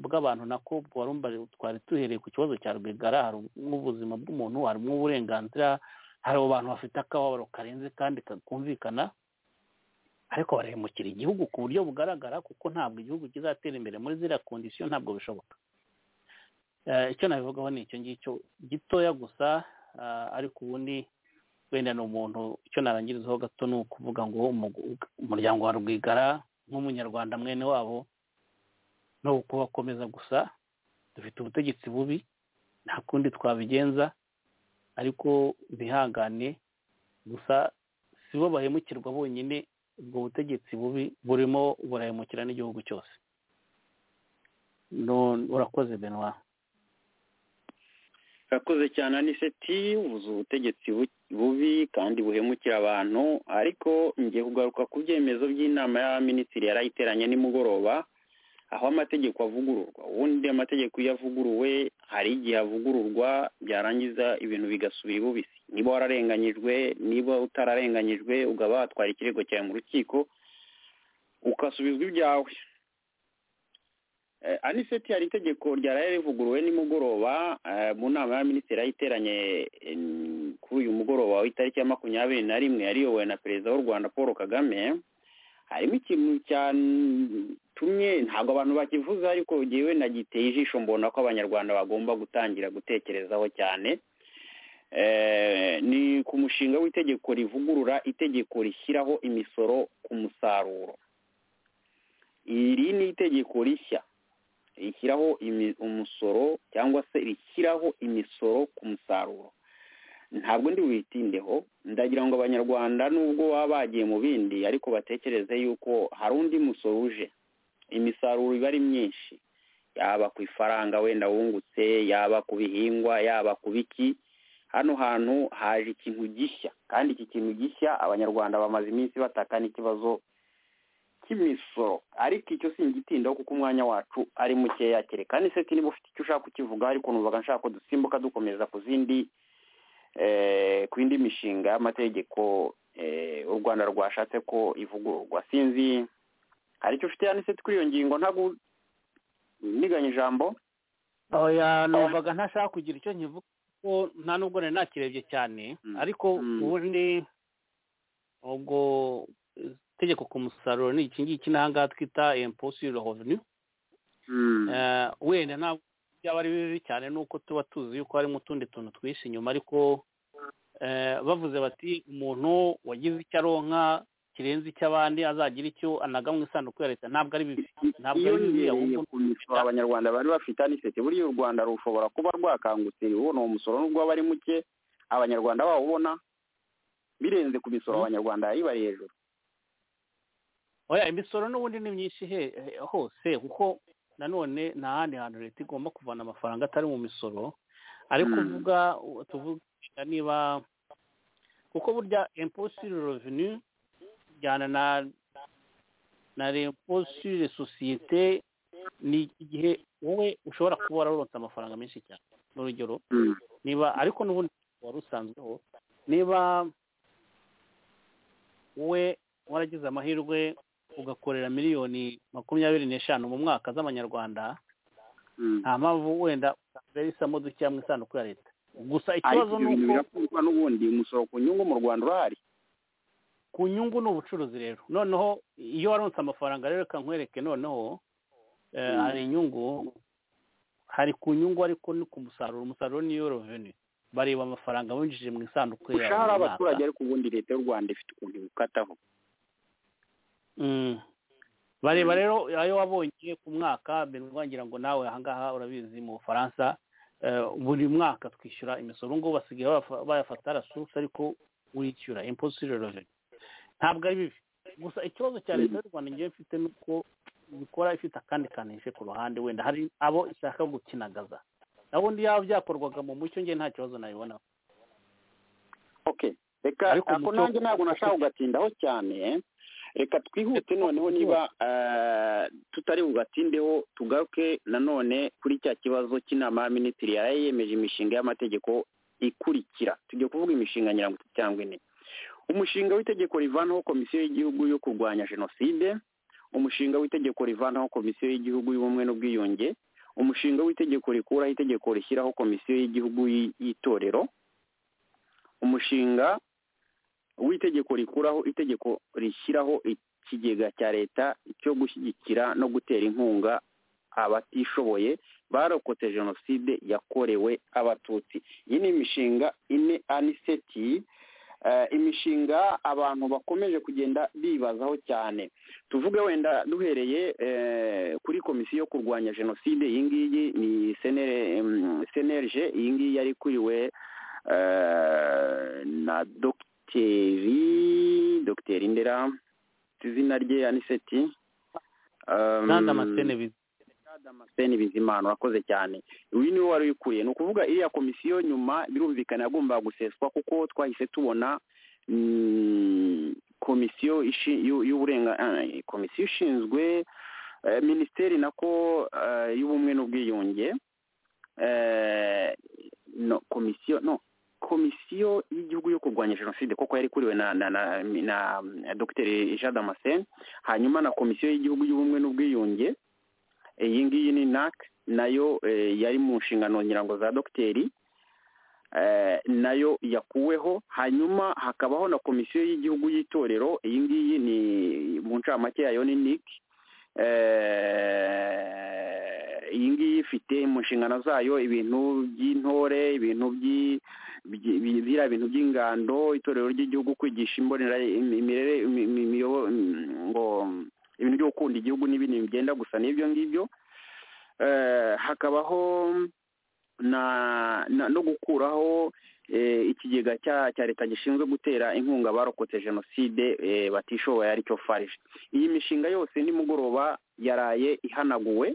Speaker 4: bw'abantu nako warumva twari duhereye ku kibazo cya rwigara harimo ubuzima bw'umuntu harimo uburenganzira hari abantu bafite akababaro karenze kandi kumvikana ariko barahemukira igihugu ku buryo bugaragara kuko ntabwo igihugu kizatera imbere muri ziriya kondisiyo ntabwo bishoboka icyo nabivugaho ni icyo ngicyo gitoya gusa ariko ubundi wenda ni umuntu icyo narangirizaho gato ni ukuvuga ngo umuryango wa rwigara nk'umunyarwanda mwene wabo no kubakomeza gusa dufite ubutegetsi bubi nta kundi twabigenza ariko bihangane gusa si bo bahemukirwa bonyine ubwo butegetsi bubi burimo burahemukira n'igihugu cyose urakoze benwa
Speaker 3: urakoze cyane aniseti ubuze ubutegetsi bubi kandi buhemukira abantu ariko ngiye kugaruka ku byemezo by'inama y'abaminisitiri yari ayiteranye nimugoroba aho amategeko avugururwa ubundi amategeko iyo avuguruwe hari igihe avugururwa byarangiza ibintu bigasubira ibubisi niba wararenganyijwe niba utararenganyijwe ugaba watwara ikirego cyawe mu rukiko ukasubizwa ibyawe aniseti hari itegeko ryaraye rivuguruwe nimugoroba mu nama y'abaminisitiri yari iteranye kuri uyu mugoroba w'itariki ya makumyabiri na rimwe yariyobowe na perezida w'u rwanda paul kagame harimo ikintu cyatumye ntabwo abantu bakivuze ariko ngewe nagiteye ijisho mbona ko abanyarwanda bagomba gutangira gutekerezaho cyane ni ku mushinga w'itegeko rivugurura itegeko rishyiraho imisoro ku musaruro iri ni itegeko rishya rishyiraho umusoro cyangwa se rishyiraho imisoro ku musaruro ntabwo ndi witindeho ndagira ngo abanyarwanda nubwo baba bagiye mu bindi ariko batekereze yuko hari undi musoro uje imisaruro iba ari myinshi yaba ku ifaranga wenda wungutse yaba ku bihingwa yaba ku biki hano hantu haje ikintu gishya kandi iki kintu gishya abanyarwanda bamaze iminsi bataka n'ikibazo cy'imisoro ariko icyo singitindaho kuko umwanya wacu ari mukeya kereka ni seti niba ufite icyo ushaka kukivuga ariko numvaga nshaka ko dusimbuka dukomeza ku zindi ku yindi mishinga y'amategeko u rwanda rwashatse ko ivugururwa sinzi hari icyo ufite ya seti kuri iyo ngingo ntabwo niganye ijambo
Speaker 4: numvaga ntashaka kugira icyo nkivuga kuko nta nubwo nari nakirebye cyane ariko ubundi ubwo itegeko ku musaruro ni iki ngiki n'ahangaha twita imposire revenu wenda ntabwo byaba ari bibi cyane nuko tuba tuzi yuko harimo utundi tuntu twihishe inyuma ariko bavuze bati umuntu wagize icyo aronka kirenze icy'abandi azagira icyo anaga mu isanduku ya leta ntabwo ari bibi ntabwo ari bibi
Speaker 3: ku misoro abanyarwanda bari bafite aniseti buriya u rwanda rushobora kuba rwakangutse rubona uwo musoro nubwo waba ari muke abanyarwanda bawubona birenze ku misoro abanyarwanda bari hejuru
Speaker 4: oya imisoro n'ubundi ni myinshi hose kuko nanone nta handi hantu leta igomba kuvana amafaranga atari mu misoro ariko uvuga tuvuga niba kuko burya imposire revenu bijyana na na imposire sosiyete ni igihe wowe ushobora kuba wararonse amafaranga menshi cyane n'urugero niba ariko n'ubundi wari usanzweho niba wowe waragize amahirwe ugakorera miliyoni makumyabiri n'eshanu mu mwaka z'amanyarwanda nta mpamvu wenda isamo dukeya mu isanduku ya leta gusa ikibazo ni uko
Speaker 3: birakorwa n'ubundi umusoro ku nyungu mu rwanda urahari
Speaker 4: ku nyungu ni ubucuruzi rero noneho iyo waronse amafaranga rero reka nkwereke noneho hari inyungu hari ku nyungu ariko ni ku musaruro umusaruro niyo reveni bareba amafaranga winjije mu isanduku yawe
Speaker 3: ushahara abaturage ariko ubundi leta y'u rwanda ifite ukuntu ibukataho
Speaker 4: bareba rero ayo wabonye ku mwaka wagira ngo nawe ahangaha urabizi mu bufaransa buri mwaka twishyura imisoro ngubu basigaye bayafata rasusi ariko wishyura imposire reveni ntabwo ari bibi gusa ikibazo cya leta y'u rwanda ngewe mfite ni uko bikora ifite akandi kanishe ku ruhande wenda hari abo ishaka gukinagaza nabundi yaba byakorwaga mu mucyo ngewe nta kibazo nabibonaho
Speaker 3: reka ako nanjye ntabwo nashaka kugatindaho cyane reka twihute noneho niba tutari bugatindeho tugaruke nanone kuri cya kibazo cy'inama ya minisitiri yari yemeje imishinga y'amategeko ikurikira tujya kuvuga imishinga mirongo itatu cyangwa ine umushinga w'itegeko rivanaho komisiyo y'igihugu yo kurwanya jenoside umushinga w'itegeko rivanaho komisiyo y'igihugu y'ubumwe n'ubwiyunge umushinga w'itegeko rikuraho itegeko rishyiraho komisiyo y'igihugu y'itorero umushinga w'itegeko rikuraho itegeko rishyiraho ikigega cya leta cyo gushyigikira no gutera inkunga abatishoboye barokotse jenoside yakorewe abatutsi iyi ni imishinga ine aniseti imishinga abantu bakomeje kugenda bibazaho cyane tuvuge wenda duhereye kuri komisiyo yo kurwanya jenoside iyi ngiyi ni senerge iyi ngiyi yari ikuriwe na dogiteri dogiteri dogiteri ndera izina rye ya niseti damascene bizimana urakoze cyane uyu niwe wari uyikuriye ni ukuvuga iriya komisiyo nyuma birumvikana yagombaga guseswa kuko twahise tubona komisiyo komisiyo ishinzwe minisiteri nako y'ubumwe n'ubwiyunge no komisiyo no komisiyo y'igihugu yo kurwanya jenoside kuko yari ikuriwe na na na na dogiteri jean damascene hanyuma na komisiyo y'igihugu y'ubumwe n'ubwiyunge iyi ngiyi ni nac nayo yari mu nshingano ngira ngo za dogiteri nayo yakuweho hanyuma hakabaho na komisiyo y'igihugu y'itorero iyi ngiyi ni mu ncamake yayo ni nic iyi ngiyi ifite mu nshingano zayo ibintu by'intore ibintu biriya bintu by'ingando itorero ry'igihugu kwigisha imbonera imirere ngo ibintu byo gukunda igihugu n'ibindi bigenda gusa n'ibyo ngibyo hakabaho no gukuraho ikigega cya leta gishinzwe gutera inkunga abarokotse jenoside batishoboye aricyo farije iyi mishinga yose nimugoroba yaraye ihanaguwe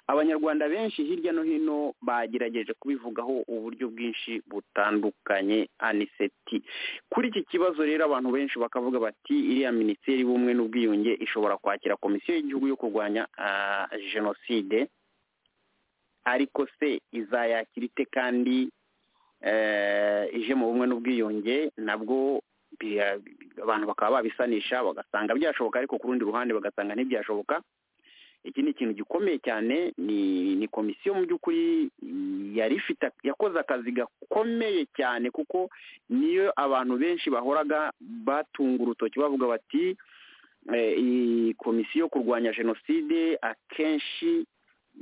Speaker 3: abanyarwanda benshi hirya no hino bagerageje kubivugaho uburyo bwinshi butandukanye aniseti kuri iki kibazo rero abantu benshi bakavuga bati iriya minisiteri y'ubumwe n'ubwiyunge ishobora kwakira komisiyo y'igihugu yo kurwanya jenoside ariko se izayakira ite kandi ije mu bumwe n'ubwiyunge nabwo abantu bakaba babisanisha bagasanga byashoboka ariko ku rundi ruhande bagasanga ntibyashoboka iki ni ikintu gikomeye cyane ni ni komisiyo mu by'ukuri yari ifite yakoze akazi gakomeye cyane kuko niyo abantu benshi bahoraga batunga urutoki bavuga bati iyi komisiyo yo kurwanya jenoside akenshi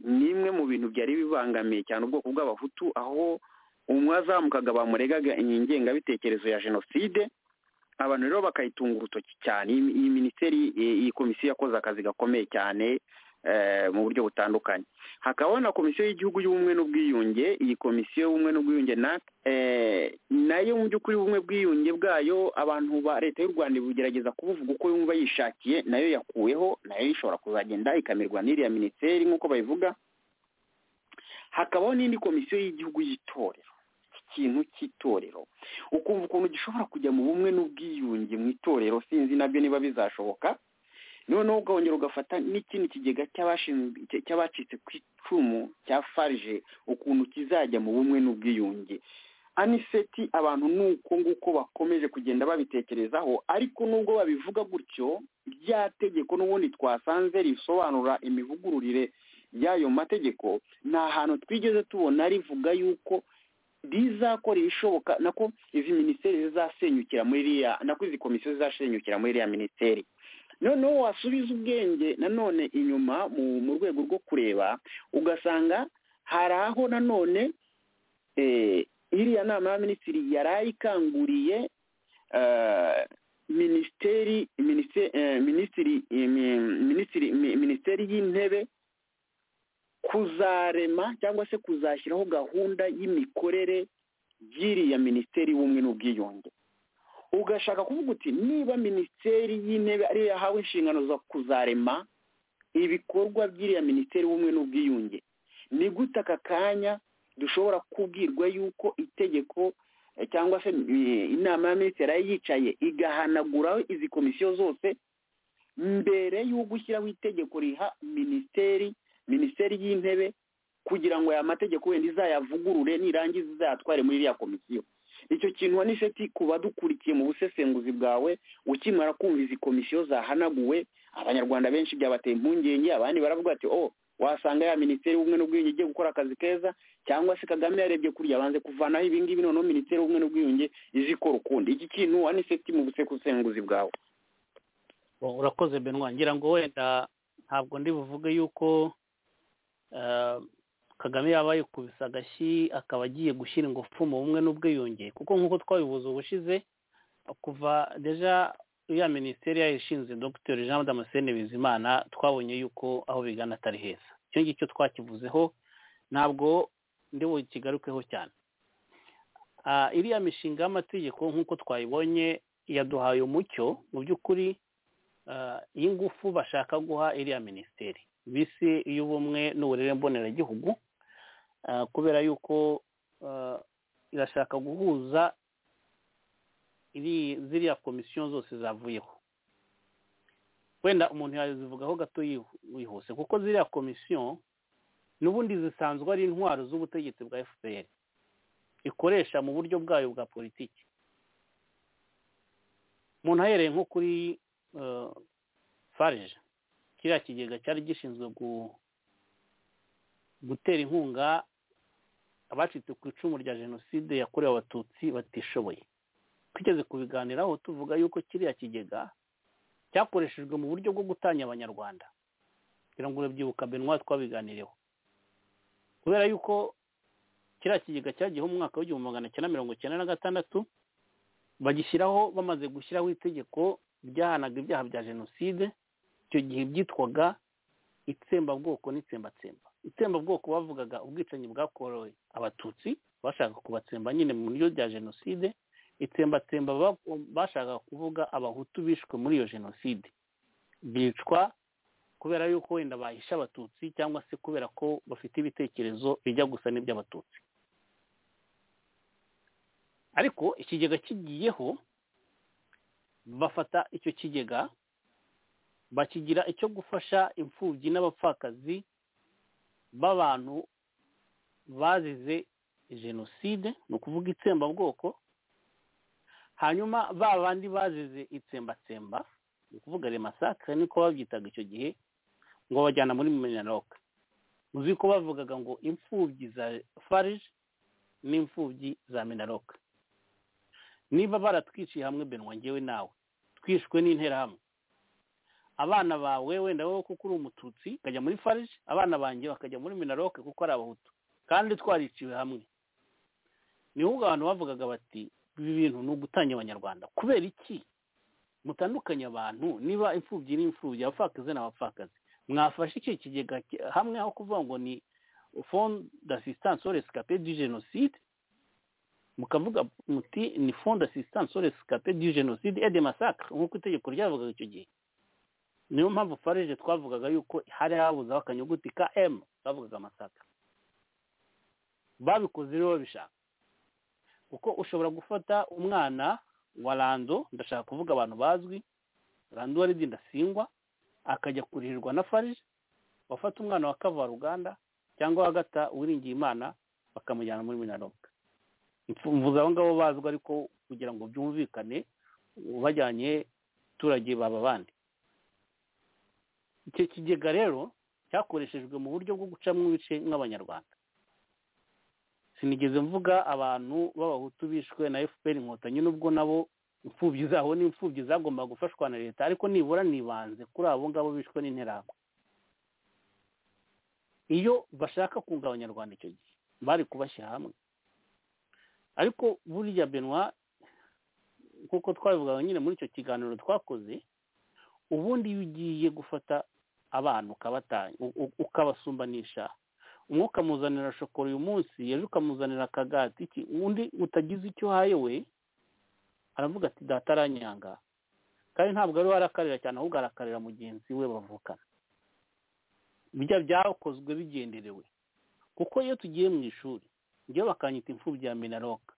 Speaker 3: ni imwe mu bintu byari bibangamiye cyane ubwoko bw'abahutu aho umwe azamukaga bamuregaga ingengabitekerezo ya jenoside abantu rero bakayitunga urutoki cyane iyi minisiteri iyi komisiyo yakoze akazi gakomeye cyane mu buryo butandukanye hakabaho na komisiyo y'igihugu y'ubumwe n'ubwiyunge iyi komisiyo y'ubumwe n'ubwiyunge nayo mu by'ukuri ubumwe bwiyunge bwayo abantu ba leta y'u rwanda ibugerageza kubuvuga uko yumva yishakiye nayo yakuweho nayo ishobora kuzagenda ikamirwa n'iriya minisiteri nk'uko babivuga hakabaho n'indi komisiyo y'igihugu y'itorero ikintu cy'itorero ukumva ukuntu gishobora kujya mu bumwe n'ubwiyunge mu itorero sinzi nabyo niba bizashoboka noneho ukongera ugafata n'ikindi kigega cy'abacitse ku icumu cya farije ukuntu kizajya mu bumwe n'ubwiyunge aniseti abantu ni uko nguko bakomeje kugenda babitekerezaho ariko nubwo babivuga gutyo rya tegeko n'ubundi twasanze risobanura imivugururire y'ayo mategeko nta hantu twigeze tubona rivuga yuko rizakora ibishoboka nako izi minisiteri zizasenyukira muri iriya nako izi komisiyo zizasenyukira muri iriya minisiteri noneho wasubiza ubwenge nanone inyuma mu rwego rwo kureba ugasanga hari aho nanone iriya nama ya minisitiri yari ikanguriye minisiteri minisiteri y'intebe kuzarema cyangwa se kuzashyiraho gahunda y'imikorere y'iriya minisiteri y'ubumwe n'ubwiyunge ugashaka kuvuga uti niba minisiteri y'intebe ariyo yahawe inshingano zo kuzarema ibikorwa by'iriya minisiteri y'ubumwe n'ubwiyunge ni gute aka kanya dushobora kubwirwa yuko itegeko cyangwa se inama ya minisitiri yari yicaye igahanaguraho izi komisiyo zose mbere y'uko ushyiraho itegeko riha minisiteri minisiteri y'intebe kugira ngo aya mategeko wenda izayavugurure nirangiza izayatware muri iriya komisiyo icyo kintu waniseti ku badukurikiye mu busesenguzi bwawe ukimara kumva izi komisiyo zahanaguwe abanyarwanda benshi byabateye impungenge abandi baravuga bati o wasanga ya minisiteri y'ubumwe n'ubwiyunge igiye gukora akazi keza cyangwa se kagame yarebye kuriya abanze kuvanaho ibingibi noneho minisiteri y'ubumwe n'ubwiyunge izi ikora ukundi iki kintu waniseti mu busesenguzi bwawe
Speaker 4: urakoze benwa ngira ngo wenda ntabwo ndi buvuge yuko kagame yaba yikubise agashyi akaba agiye gushyira ingufu mu bumwe n'ubwiyunge kuko nk'uko twabibuze ubushize kuva deja ya minisiteri yayishinze dr jean damascene bizimana twabonye yuko aho bigana atari heza icyo ngicyo twakivuzeho ntabwo ndi bukigarukeho cyane iriya mishinga y'amategeko nk'uko twayibonye yaduhaye umucyo mu by'ukuri y'ingufu bashaka guha iriya minisiteri bisi y'ubumwe n'uburere mboneragihugu kubera yuko irashaka guhuza ziriya komisiyo zose zavuyeho wenda umuntu yazivugaho gato yihuse kuko ziriya komisiyo n'ubundi zisanzwe ari intwaro z'ubutegetsi bwa fpr ikoresha mu buryo bwayo bwa politiki umuntu ahereye nko kuri farije kiriya kigega cyari gishinzwe gutera inkunga abacitse ku icumu rya jenoside yakorewe abatutsi batishoboye twigeze kubiganiraho tuvuga yuko kiriya kigega cyakoreshejwe mu buryo bwo gutanya abanyarwanda kugira ngo urabyibuka benwa twabiganireho kubera yuko kiriya kigega cyagiyeho mu mwaka w'igihumbi magana cyenda mirongo icyenda na gatandatu bagishyiraho bamaze gushyiraho itegeko ryahanaga ibyaha bya jenoside icyo gihe byitwaga itsembabwoko n'itsembatsemba itsembabwoko bavugaga ubwicanyi bwakorewe abatutsi bashaka kubatsemba nyine mu buryo bya jenoside itsembatsemba bashakaga kuvuga abahutu bishwe muri iyo jenoside bicwa kubera yuko wenda bahisha abatutsi cyangwa se kubera ko bafite ibitekerezo bijya gusa n'iby'abatutsi ariko ikigega kigiyeho bafata icyo kigega bakigira icyo gufasha imfubyi n'abapfakazi b'abantu bazize jenoside ni ukuvuga itsembabwoko hanyuma ba bandi bazize itsembatsemba ni ukuvuga remasakare niko babyitaga icyo gihe ngo bajyana muri minaloke uzi ko bavugaga ngo imfubyi za farije n'imfubyi za minaloke niba baratwiciye hamwe benwa ngewe nawe twishwe n'interahamwe abana bawe wenda wowe kuko uri umututsi ukajya muri farije abana banjye bakajya muri minaroke kuko ari abahutu kandi twariciwe hamwe niho ubwo abantu bavugaga bati ibi bintu ni ugutanya abanyarwanda kubera iki mutandukanye abantu niba imfubyi n'imfubyi abapfakazi n'abapfakazi mwafashe iki kigega hamwe aho kuvuga ngo ni fonde d'asistance au rescapé du génocide mukavuga muti ni fonde d'asistance au rescapé du génocide et de massacre nk'uko itegeko ryavugaga icyo gihe niyo mpamvu farije twavugaga yuko hari habuzeho akanyuguti ka emu twavugaga amasaka babikoze rero babishaka kuko ushobora gufata umwana wa rando ndashaka kuvuga abantu bazwi rando wari ndasingwa akajya kuririrwa na farije wafata umwana wa kavaruganda cyangwa wa gata wiringiye imana bakamujyana muri minaroka mvuze abo ngabo bazwi ariko kugira ngo byumvikane bajyanye abaturage baba abandi icyo kigega rero cyakoreshejwe mu buryo bwo gucamo ibice nk'abanyarwanda sinigeze mvuga abantu b'abahutu bishwe na fpr inkotanyi n'ubwo nabo imfubyi zabo n'imfubyi zagombaga gufashwa na leta ariko nibura nibanze kuri abo ngabo bishwe n'interahamwe iyo bashaka kunga abanyarwanda icyo gihe bari kubashyira hamwe ariko burya benwa nk'uko twabivugaga nyine muri icyo kiganiro twakoze ubundi iyo ugiye gufata abantu ukabasumbanisha umwe ukamuzanira shokora uyu munsi ejo ukamuzanira akagati undi utagize icyo uhaye we aravuga ati data aranyanga kandi ntabwo ari we arakarira cyane ahubwo arakarira mugenzi we bavukana bijya byakozwe bigenderewe kuko iyo tugiye mu ishuri njye bakanyita imfubyi ya minaroka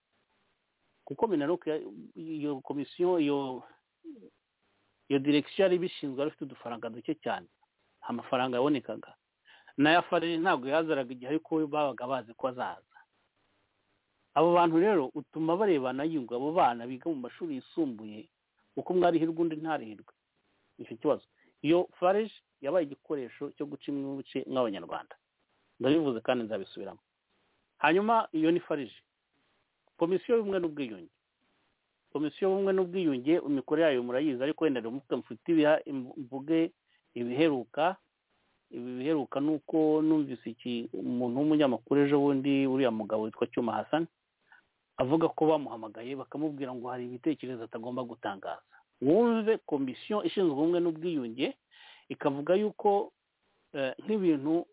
Speaker 4: kuko minaroka iyo komisiyo iyo iyo direkisiyo yari ibishinzwe yari ifite udufaranga duke cyane nta mafaranga yabonekaga n'aya farine ntabwo yazaraga igihe ariko babaga bazi ko azaza abo bantu rero utuma barebana yunga abo bana biga mu mashuri yisumbuye kuko umwe arihirwe undi ntarihirwe icyo kibazo iyo farije yabaye igikoresho cyo guca ibice nk'abanyarwanda ndabivuze kandi nzabisubiramo hanyuma iyo ni farije komisiyo y'ubumwe n'ubwiyunge komisiyo y'ubumwe n'ubwiyunge imikorere yayo murayizi ariko wenda mufite mufite imvuge ibiheruka ibi biheruka ni uko numvise iki umuntu w'umunyamakuru ejo bundi uriya mugabo witwa cyuma hasani avuga ko bamuhamagaye bakamubwira ngo hari ibitekerezo atagomba gutangaza wumve komisiyo ishinzwe ubumwe n'ubwiyunge ikavuga yuko nk'ibintu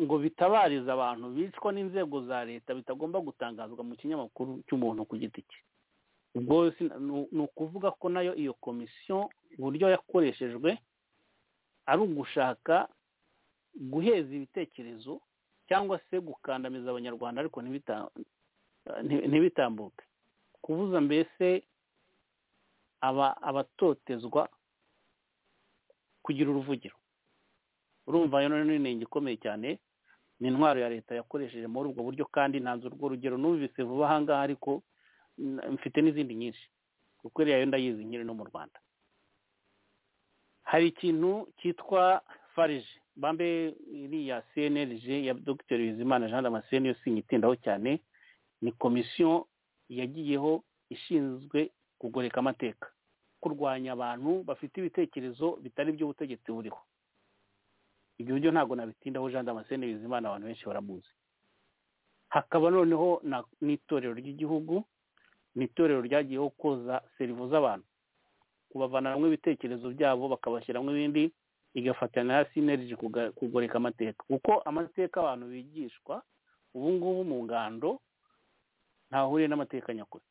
Speaker 4: ngo bitabarize abantu bicwa n'inzego za leta bitagomba gutangazwa mu kinyamakuru cy'umuntu ku giti cye ubwo ni ukuvuga ko nayo iyo komisiyo uburyo yakoreshejwe ari ugushaka guheza ibitekerezo cyangwa se gukandamiza abanyarwanda ariko ntibitambuke kubuza mbese abatotezwa kugira uruvugiro urumva rero ni inenge ikomeye cyane ni intwaro ya leta yakoresheje muri ubwo buryo kandi ntanze urwo rugero numvise vuba aha ngaha ariko mfite n'izindi nyinshi kuko iriya yo ndayizi nkiri no mu rwanda hari ikintu cyitwa farije bambe iriya cnlg ya dr bizimana jean damascene yo sinyitindaho cyane ni komisiyo yagiyeho ishinzwe kugoreka amateka kurwanya abantu bafite ibitekerezo bitari by'ubutegetsi buriho ibyo buryo ntabwo nabitindaho jean damascene bizimana abantu benshi baramuzi hakaba noneho n'itorero ry'igihugu ni itorero ryagiyeho koza serivo z'abantu kubavana hamwe ibitekerezo byabo bakabashyiramo ibindi igafatana na sineriji kugoreka amateka kuko amateka abantu bigishwa ubu ngubu mu ngando ntahuriye n'amateka nyakuri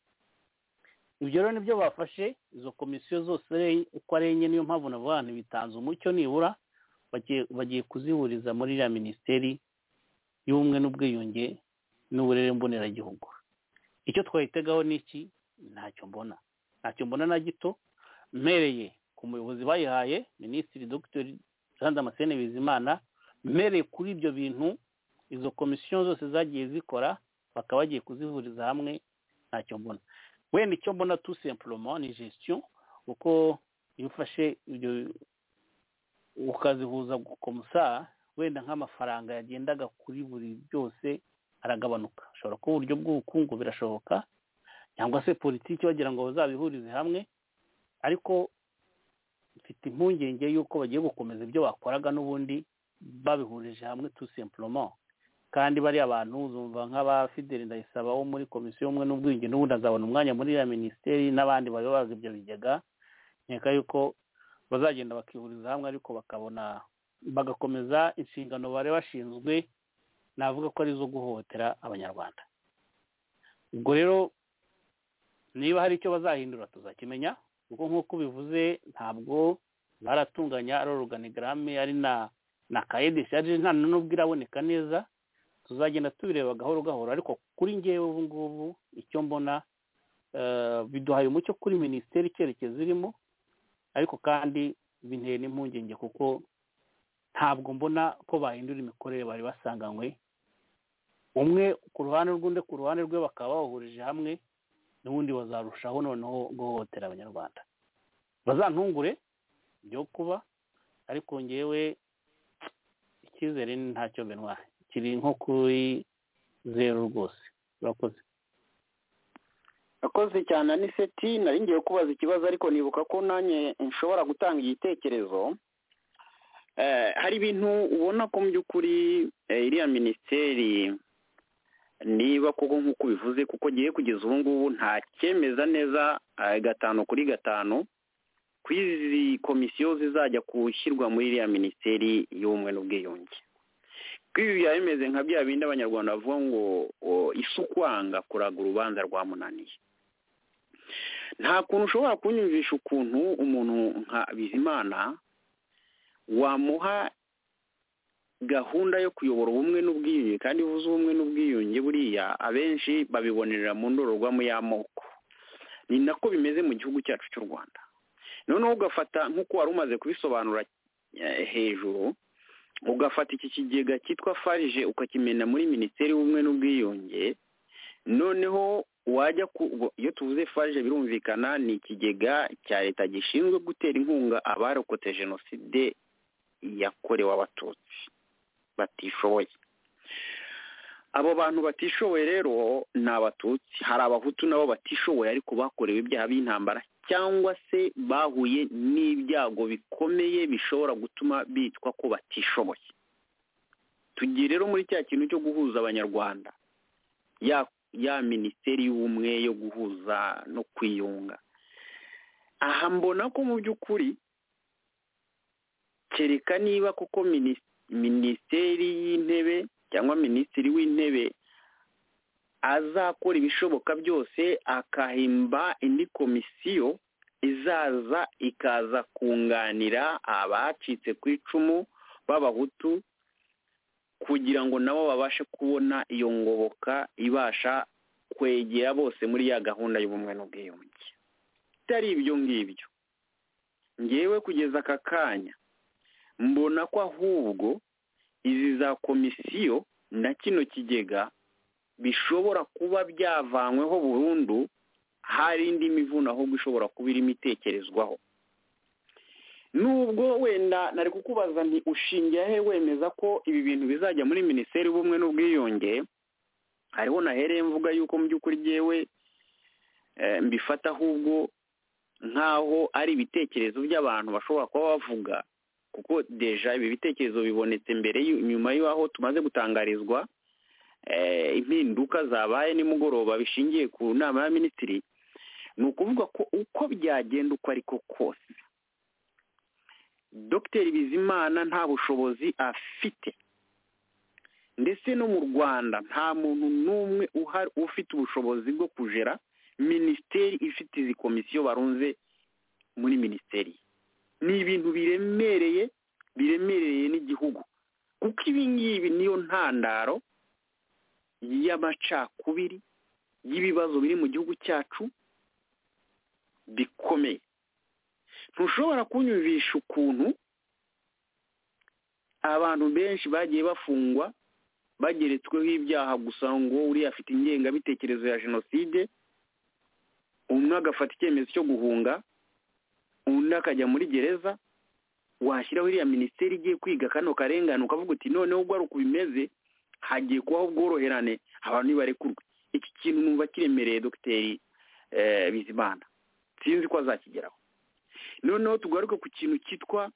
Speaker 4: ibyo rero nibyo bafashe izo komisiyo zose uko ari enye niyo mpamvu navuga ngo bitanze umucyo nibura bagiye kuzihuriza muri iriya minisiteri y'ubumwe n'ubwiyunge n'uburere mboneragihugu icyo twayitegaho ni iki ntacyo mbona ntacyo mbona na gito mpereye ku muyobozi bayihaye minisitiri dogiteri jean damascene bizimana mpereye kuri ibyo bintu izo komisiyo zose zagiye zikora bakaba bagiye kuzihuriza hamwe ntacyo mbona wenda icyo mbona tu sempuroma ni gestion kuko iyo ufashe ibyo ukazihuza gukomusa wenda nk'amafaranga yagendaga kuri buri byose aragabanuka ashobora kuba uburyo bw'ubukungu birashoboka cyangwa se politiki bagira ngo bazabihurize hamwe ariko mfite impungenge y'uko bagiye gukomeza ibyo bakoraga n'ubundi babihurije hamwe tu simplement kandi bariya bantu uzumva nk'aba fideli ndayisaba wo muri komisiyo y'ubumwe n'ubwiyunge n'ubundi azabona umwanya muri iriya minisiteri n'abandi bayobozi ibyo bigega nkeka yuko bazagenda bakihuriza hamwe ariko bakabona bagakomeza inshingano bari bashinzwe navuga ko ari izo guhohotera abanyarwanda ubwo rero niba hari icyo bazahindura tuzakimenya kuko nk'uko bivuze ntabwo baratunganya ari oruganigarame ari na na kayedeshaje nta n'ubwo iraboneka neza tuzagenda tubireba gahoro gahoro ariko kuri ngewe ubu ngubu icyo mbona biduhaye umucyo kuri minisiteri icyerekezo irimo ariko kandi bintera n'impungenge kuko ntabwo mbona ko bahindura imikorere bari basanganywe umwe ku ruhande rw'undi ku ruhande rwe bakaba bawuhurije hamwe n'ubundi bazarushaho noneho guhohotera abanyarwanda bazantungure byo kuba ariko ngewe icyizere ni ntacyo binwa kiri nko kuri zeru rwose urakoze
Speaker 3: akoze cyane aniseti nari ngiye kubaza ikibazo ariko nibuka ko nanjye nshobora gutanga igitekerezo hari ibintu ubona ko mu by'ukuri iriya minisiteri niba koko nk'uko ubivuze kuko ngiye kugeza ubu ngubu nta cyemeza neza gatanu kuri gatanu ku izi komisiyo zizajya gushyirwa muri iriya minisiteri y'ubumwe n'ubwiyunge ibi byaba bimeze nka bya bindi abanyarwanda bavuga ngo ukwanga kuraga urubanza rwamunaniye nta kuntu ushobora kunyumvisha ukuntu umuntu nka bizimana wamuha gahunda yo kuyobora ubumwe n'ubwiyunge kandi uvuze ubumwe n'ubwiyunge buriya abenshi babibonerera mu ndorerwamo y'amoko ni nako bimeze mu gihugu cyacu cy'u rwanda noneho ugafata nk'uko wari umaze kubisobanura hejuru ugafata iki kigega cyitwa farije ukakimena muri minisiteri y'ubumwe n'ubwiyunge noneho wajya ku iyo tuvuze farije birumvikana ni ikigega cya leta gishinzwe gutera inkunga abarokotse jenoside yakorewe abatutsi batishoboye abo bantu batishoboye rero ni abatutsi hari abahutu nabo batishoboye ariko bakorewe ibyaha by'intambara cyangwa se bahuye n'ibyago bikomeye bishobora gutuma bitwa ko batishoboye tugiye rero muri cya kintu cyo guhuza abanyarwanda ya ya minisiteri y'ubumwe yo guhuza no kwiyunga aha mbona ko mu by'ukuri kereka niba kuko minisiteri y'intebe cyangwa minisitiri w'intebe azakora ibishoboka byose akahimba indi komisiyo izaza ikaza kunganira abacitse ku icumu b'abahutu kugira ngo nabo babashe kubona iyo ngoboka ibasha kwegera bose muri ya gahunda y'ubumwe n'ubwiyunge bitari ibyo ngibyo ngewe kugeza aka kanya mbona ko ahubwo izi za komisiyo na kino kigega bishobora kuba byavanyweho burundu hari indi mivuno ahubwo ishobora kuba irimo itekerezwaho nubwo wenda nari kukubaza nti ushingiye he wemeza ko ibi bintu bizajya muri minisiteri y'ubumwe n'ubwiyunge hariho nahereye mvuga yuko mu by'ukuri ngewe mbifata ahubwo nk'aho ari ibitekerezo by'abantu bashobora kuba bavuga kuko deja ibi bitekerezo bibonetse mbere nyuma y'aho tumaze gutangarizwa impinduka zabaye nimugoroba bishingiye ku nama ya minisitiri ni ukuvuga ko uko byagenda uko ariko kose dogiteri bizimana nta bushobozi afite ndetse no mu rwanda nta muntu n'umwe uhari ufite ubushobozi bwo kujera minisiteri ifite izi komisiyo barunze muri minisiteri ni ibintu biremereye biremereye n'igihugu kuko ibi ngibi niyo ntandaro y'amacakubiri y'ibibazo biri mu gihugu cyacu bikomeye ntushobora kunyumvisha ukuntu abantu benshi bagiye bafungwa bageretsweho ibyaha gusa ngo uriya afite ingengabitekerezo ya jenoside umwe agafata icyemezo cyo guhunga undi akajya muri gereza washyiraho iriya minisiteri igiye kwiga kano karengane ukavuga uti noneho ubwo ari uko bimeze hagiye kubaho ubworoherane abantu ntibarekurwe iki kintu numva kiremereye dogiteri bizimana sinzi ko azakigeraho noneho tugaruke ku kintu cyitwa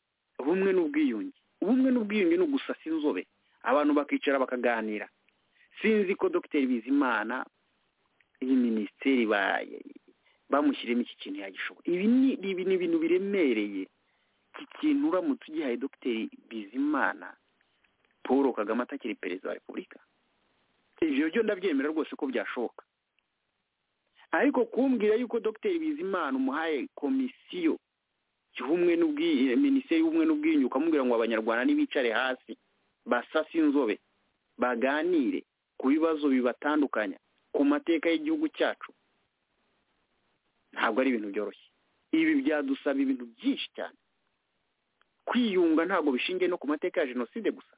Speaker 3: bumwe n'ubwiyunge ubumwe n'ubwiyunge ni ugusasa inzobe abantu bakicara bakaganira sinzi ko dogiteri bizimana iyi minisiteri bamushyiremo iki kintu yagishobora ibi ni ibintu biremereye iki kintu uramutse ugihaye dogiteri bizimana paul kagame atakiri perezida wa repubulika ibyo byo ndabyemera rwose ko byashoboka ariko kumbwira yuko dogiteri bizimana umuhaye komisiyo y'ubumwe minisiteri y'ubumwe n'ubwiyunge ukamubwira ngo abanyarwanda ntibicare hasi basase inzobe baganire ku bibazo bibatandukanya ku mateka y'igihugu cyacu ntabwo ari ibintu byoroshye ibi byadusaba ibintu byinshi cyane kwiyunga ntabwo bishingiye no ku mateka ya jenoside gusa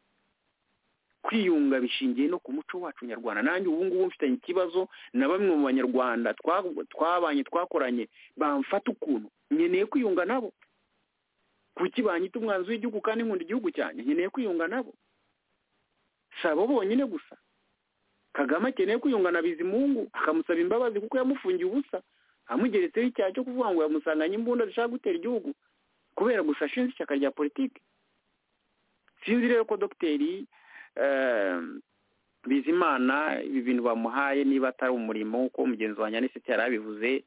Speaker 3: kwiyunga bishingiye no ku muco wacu nyarwanda nanjye ubu ngubu mfitanye ikibazo na bamwe mu banyarwanda twabanye twakoranye bamfata ukuntu nkeneye kwiyunga nabo kuki banyita umwanzi w'igihugu kandi nkunda igihugu cyane nkeneye kwiyunga nabo si abo bonyine gusa kagame akeneye kwiyungana bizimungu akamusaba imbabazi kuko yamufungiye ubusa amugeretseho icyaha cyo kuvuga ngo yamusanganye imbunda zishaka gutera igihugu kubera gusa ashinze ishyaka rya politiki sinzi rero ko dogiteri bizimana ibi bintu bamuhaye niba atari umurimo kuko mugenzi wa nyanisiti yari abivuze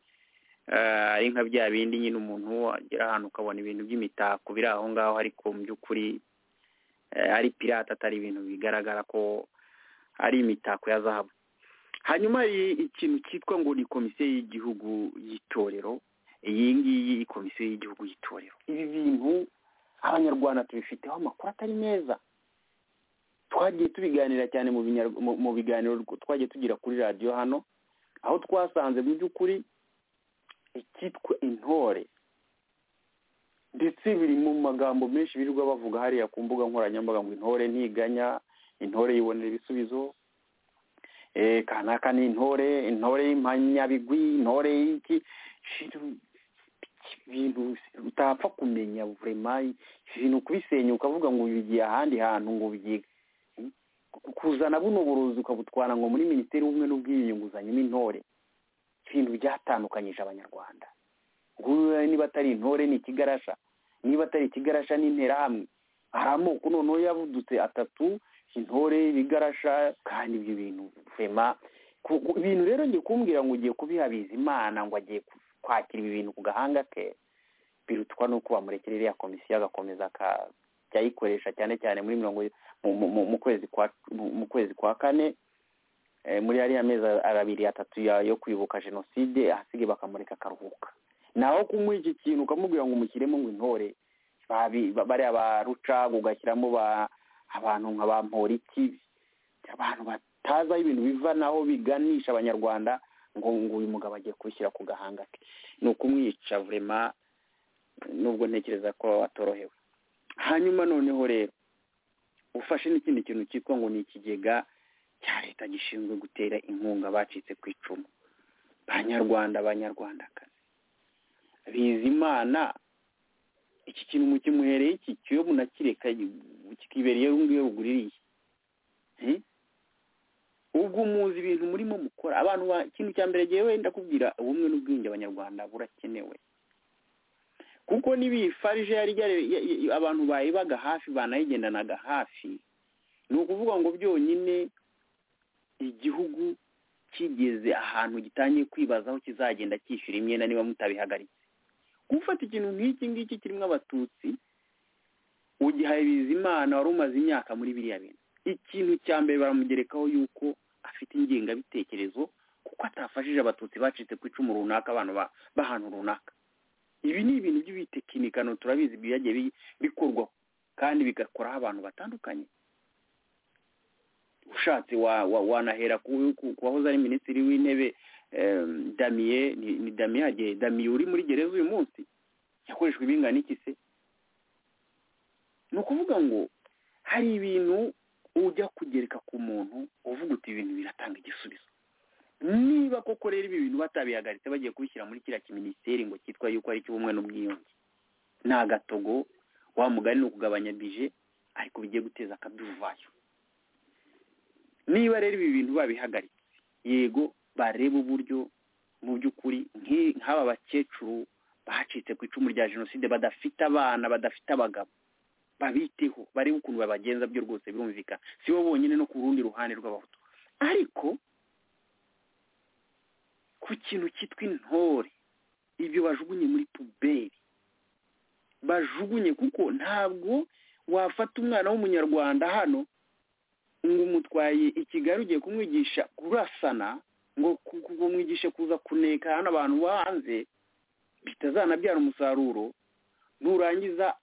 Speaker 3: ari nka bya bindi nyine umuntu agera ahantu ukabona ibintu by'imitako biri aho ngaho ariko mu by'ukuri ari pirate atari ibintu bigaragara ko ari imitako ya zahabu hanyuma hari ikintu cyitwa ngo ni komisiyo y'igihugu y'itorero iyi ngiyi komisiyo y'igihugu y'itorero ibi bintu abanyarwanda tubifiteho amakuru atari meza twagiye tubiganira cyane mu biganiro twagiye tugira kuri radiyo hano aho twasanze mu by'ukuri icyitwa intore ndetse biri mu magambo menshi birirwa bavuga hariya ku mbuga nkoranyambaga ngo intore ntiganya intore yibonera ibisubizo kanaka ni intore intore y'impanyabigwi intore y'iki ibintu utapfa kumenya vurema ibintu kubisenya ukavuga ngo bigiye ahandi hantu ngo bigiye kuzana buno buruzi ukabutwara ngo muri minisiteri y'ubumwe n'ubwiyunge uzanyemo intore ibintu byatandukanyije abanyarwanda niba atari intore ni ikigarasha niba atari ikigarasha ni interahamwe hari amoko noneho yavudutse atatu intore ibigarasha kandi ibyo bintu vema ibintu rero ngiye kumbwira ngo ugiye kubihabiza imana ngo agiye kwakira ibi bintu ku gahanga ke birutwa nuko bamurekera iriya komisiyo agakomeza akayikoresha cyane cyane muri mirongo mu kwezi kwa kane muri ariya mezi abiri atatu yo kwibuka jenoside ahasigaye bakamureka akaruhuka naho kumuha iki kintu ukamubwira ngo umushyiremo ngo intore bariya ba rucagu ugashyiramo ba abantu nka ba mporiki abantu batazi aho ibintu biva naho biganisha abanyarwanda ngo ngo uyu mugabo agiye kubishyira ku gahanga ke ni ukumwica vurema nubwo ntekereza ko atorohewe hanyuma noneho rero ufashe n'ikindi kintu cyitwa ngo ni ikigega cya leta gishinzwe gutera inkunga abacitse ku icumu banyarwanda abanyarwandakazi bizimana iki kintu mukimuhereye iki kiyo munakireka kikibera iyo ngiyo uguririye Eh? ubwo muzi ibintu murimo mukora abantu ba ikintu cya mbere ngewe ndakubwira ubumwe n'ubwiyunge abanyarwanda burakenewe kuko niba iyi farije yari yari- ya- ya- abantu bayibaga hafi banayigendanaga hafi ni ukuvuga ngo byonyine igihugu kigeze ahantu gitangiye kwibazaho kizagenda cyishyura imyenda niba mutabihagaritse gufata ikintu nk'iki ngiki kirimo abatutsi ugihaye bizimana wari umaze imyaka muri biriya bintu ikintu cya mbere baramugerekaho yuko afite ingengabitekerezo kuko atafashije abatutsi bacitse ku icumu runaka abantu ba- b'ahantu runaka ibi ni ibintu by'ibitekinikano turabizi byagiye bi- bikorwa kandi bigakoraho abantu batandukanye ushatse wa, wa, wanahera ku ku- ku wahoze ari minisitiri w'intebe em, damiye ni, ni damiye hagiye damiye uri muri gereza uyu munsi yakoreshwa ibingana iki se ni ukuvuga ngo hari ibintu ujya kugereka ku muntu uvuga uti ibintu biratanga igisubizo niba koko rero ibi bintu batabihagaritse bagiye kubishyira muri kiriya kiminisiteri ngo cyitwa yuko ari icy'ubumwe n'ubwiyunge ni agatogo wa mugari ni ukugabanya bije ariko bigiye guteza akaduruvayo niba rero ibi bintu babihagaritse yego barebe uburyo mu by'ukuri nk'i- nk'aba bakecuru bacitse ku icumu rya jenoside badafite abana badafite abagabo babiteho barebe ukuntu babagenza byo rwose birumvikana si bo bonyine no ku rundi ruhande rw'abahutu ariko ku kintu cyitwa intore ibyo bajugunye muri puberi bajugunye kuko ntabwo wafata umwana w'umunyarwanda hano ngo umutwaye i kigali ugiye kumwigisha kurasana ngo ku- ku- umwigishe kuza kuneka hano abantu bo hanze bitazanabyara umusaruro nurangiza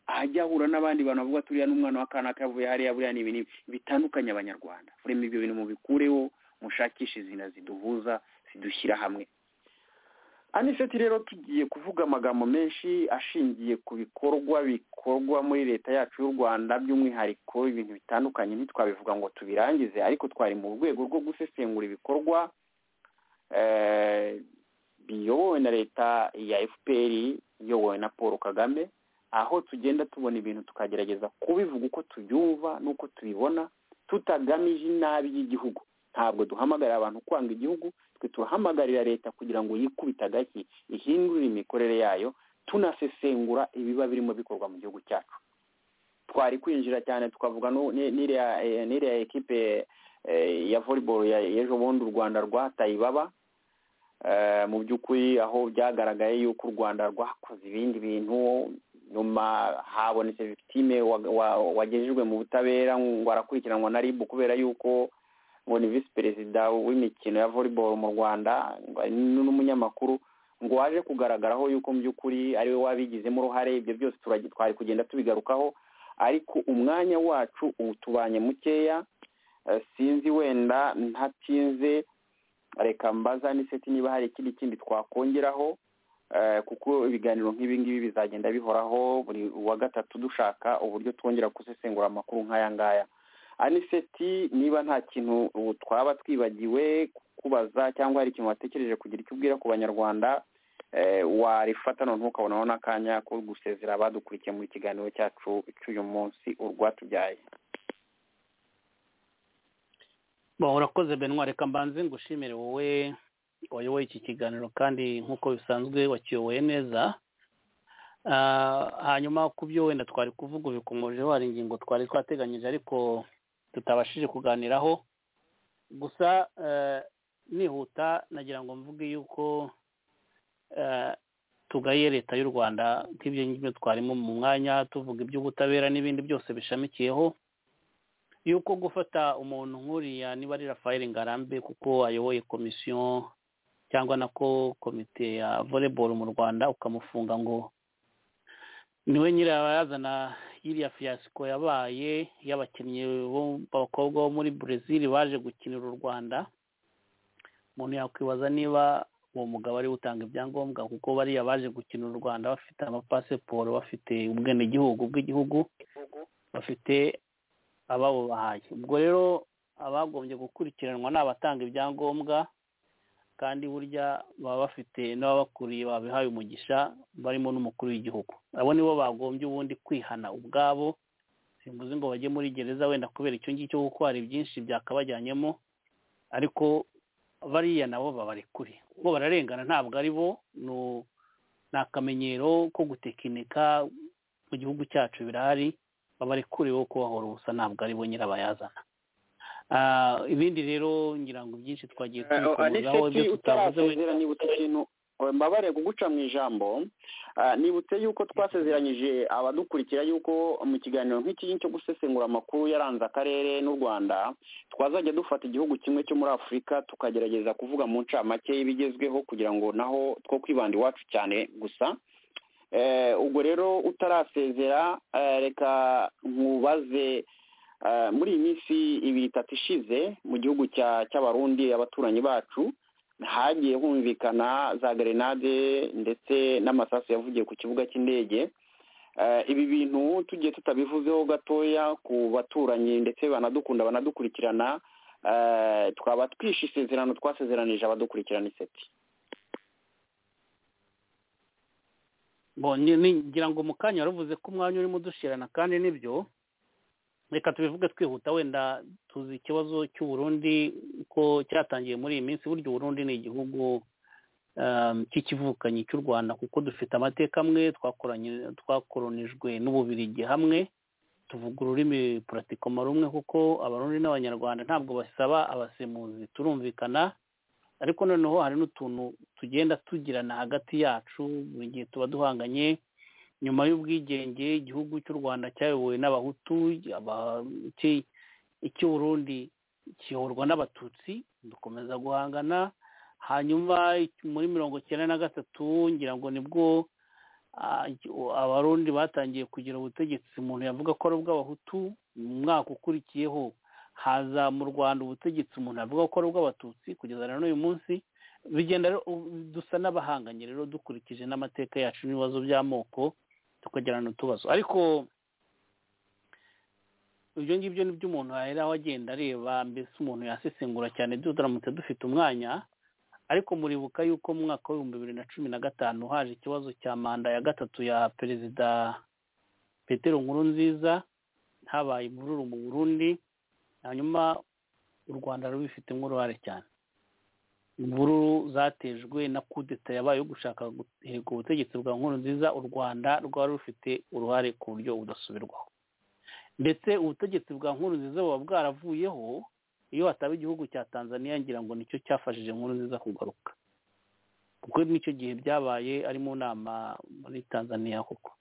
Speaker 3: ajya ahura n'abandi bantu bavuga turiya n'umwana w'akana kavuye hariya buriya ni ibi n'ibi bitandukanye abanyarwanda urema ibyo bintu mubikureho mushakishe izina ziduhuza zidushyira hamwe aniseti rero tugiye kuvuga amagambo menshi ashingiye ku bikorwa bikorwa muri leta yacu y'u rwanda by'umwihariko ibintu bitandukanye ntitwabivuga ngo tubirangize ariko twari mu rwego rwo gusesengura ibikorwa eh, biyobowe na leta ya fpr iyobowe na paul kagame aho tugenda tubona ibintu tukagerageza kubivuga uko tubyumva n'uko tubibona tutagamije inabi y'igihugu ntabwo duhamagarira abantu kwanga igihugu twe turahamagarira leta kugira ngo yikubite agashyi ihindurire imikorere yayo tunasesengura ibiba birimo bikorwa mu gihugu cyacu twari kwinjira cyane tukavuga nu- ni- n'iriya eh, n'iriya ekipe eh, ya volleyball ya- y'ejo bundi u rwanda rwataye ibaba Eh, mu by'ukuri aho byagaragaye yuko u rwanda rwakoze ibindi bintu nyuma habonetse victime wa- wa- wagejejwe mu butabera ngo arakurikiranwa na rib kubera yuko ngo ni visi perezida w'imikino ya volleyball mu rwanda ngo ari n'umunyamakuru ngo waje kugaragaraho yuko mu by'ukuri ari we wabigizemo uruhare ibyo byose turagi- twari kugenda tubigarukaho ariko umwanya wacu utubanye mukeya Eh, sinzi wenda ntatinze reka mbaza n'iseti niba hari ikindi kindi twakongeraho eh, kuko ibiganiro nk'ibi ngibi bizagenda bihoraho buri wa gatatu dushaka uburyo twongera gusesengura amakuru nk'aya ngaya aniseti niba nta kintu ubu twaba twibagiwe kukubaza cyangwa hari ikintu watekereje kugira icyo ubwira ku banyarwanda eh, warifata none ntukabonaho n'akanya ko gusezera abadukurikiye mu kiganiro cyacu cy'uyu munsi urwatubyaye
Speaker 4: Bon, urakoze benwa reka mbanze ngushimire wowe wayoboye iki kiganiro kandi nk'uko bisanzwe wakiyoboye neza Ah, hanyuma ku byo wenda twari kuvuga ubikomojeho hari ingingo twari twateganyije ariko tutabashije kuganiraho gusa eh, nihuta nagira ngo mvuge yuko eh, tugaye leta y'u rwanda nk'ibyo ngibyo twarimo mu mwanya tuvuga iby'ubutabera n'ibindi byose bishamikiyeho yuko gufata umuntu nk'uriya niba ari Rafael Ngarambe kuko ayoboye komisiyo cyangwa nako komite ya volleyball mu Rwanda ukamufunga ngo niwe nyirabayazana y'iriya fiyasiko yabaye y'abakinnyi bo- b'abakobwa bo muri Brazil baje gukinira u Rwanda umuntu yakwibaza niba uwo mugabo ari we utanga ibyangombwa kuko bariya baje gukinira u Rwanda bafite amapasiporo bafite ubwenegihugu bw'igihugu bafite ababo bahaye ubwo rero abagombye gukurikiranwa ni abatanga ibyangombwa kandi burya baba bafite n'ababakuriye babihaye umugisha barimo n'umukuru w'igihugu abo nibo bagombye ubundi kwihana ubwabo simbuze ngo bajye muri gereza wenda kubera icyo ngicyo kuko hari byinshi byakabajyanyemo ariko bariya nabo babarekure bo bararengana ntabwo ari bo ni akamenyero ko gutekinika mu gihugu cyacu birahari babarekure wo kubahora ubusa ntabwo ari bo nyirabayazana ibindi rero ngira ngo byinshi twagiye tubikomozaho ibyo tutavuze
Speaker 3: utarasezera nibutse ikintu mbabare kuguca mu ijambo nibutse yuko twasezeranyije abadukurikira yuko mu kiganiro nk'iki cyo gusesengura amakuru yaranze akarere n'u rwanda twazajya dufata igihugu kimwe cyo muri afurika tukagerageza kuvuga mu ncamake y'ibigezweho kugira ngo naho two kwibanda iwacu cyane gusa ubwo rero utarasezera reka nkubaze muri iyi minsi ibiri itatu ishize mu gihugu cy'abarundi abaturanyi bacu hagiye humvikana za gerenade ndetse n'amasasu yavugiye ku kibuga cy'indege ibi bintu tugiye tutabivuzeho gatoya ku baturanyi ndetse banadukunda banadukurikirana twaba twishe isezerano twasezeranije abadukurikirana iseti
Speaker 4: ngira ngo mu kanya waravuze ko umwanya urimo udushirana kandi nibyo reka tubivuge twihuta wenda tuzi ikibazo cy'uburundi ko cyatangiye muri iyi minsi burya uburundi ni igihugu cy'ikivukanyi cy'u rwanda kuko dufite amateka amwe twakoronijwe n'ububirigi hamwe tuvuga ururimi puratikoma rumwe kuko abarundi n'abanyarwanda ntabwo basaba abasemuzi turumvikana ariko noneho hari n'utuntu tugenda tugirana hagati yacu buri gihe tuba duhanganye nyuma y'ubwigenge igihugu cy'u rwanda cyayobowe n'abahutu icy'uburundi kiyoborwa n'abatutsi dukomeza guhangana hanyuma muri mirongo icyenda na gatatu ngira ngo nibwo abarundi batangiye kugira ubutegetsi umuntu yavuga ko ari ubw'abahutu mu mwaka ukurikiyeho haza mu rwanda ubutegetsi umuntu avuga ko ari ubw'abatutsi kugeza na n'uyu munsi bigenda dusa n'abahanganye rero dukurikije n'amateka yacu n'ibibazo by'amoko tukagirana utubazo ariko ibyo ngibyo ni byo umuntu yaheraho agenda areba mbese umuntu yasesengura cyane turamutse dufite umwanya ariko muribuka yuko mu mwaka w'ibihumbi bibiri na cumi na gatanu haje ikibazo cya manda ya gatatu ya perezida petero nkuru nziza habaye imvururu mu burundi hanyuma u rwanda rubifitemo uruhare cyane imvururu zatejwe na kudeta yabaye yo gushaka guhirika ubutegetsi bwa nkuru nziza u rwanda rwari rufite uruhare ku buryo budasubirwaho ndetse ubutegetsi bwa nkuru nziza buba bwaravuyeho iyo hataba igihugu cya tanzania ngira ngo nicyo cyafashije nkuru nziza kugaruka kuko n'icyo gihe byabaye ari mu nama muri tanzania koko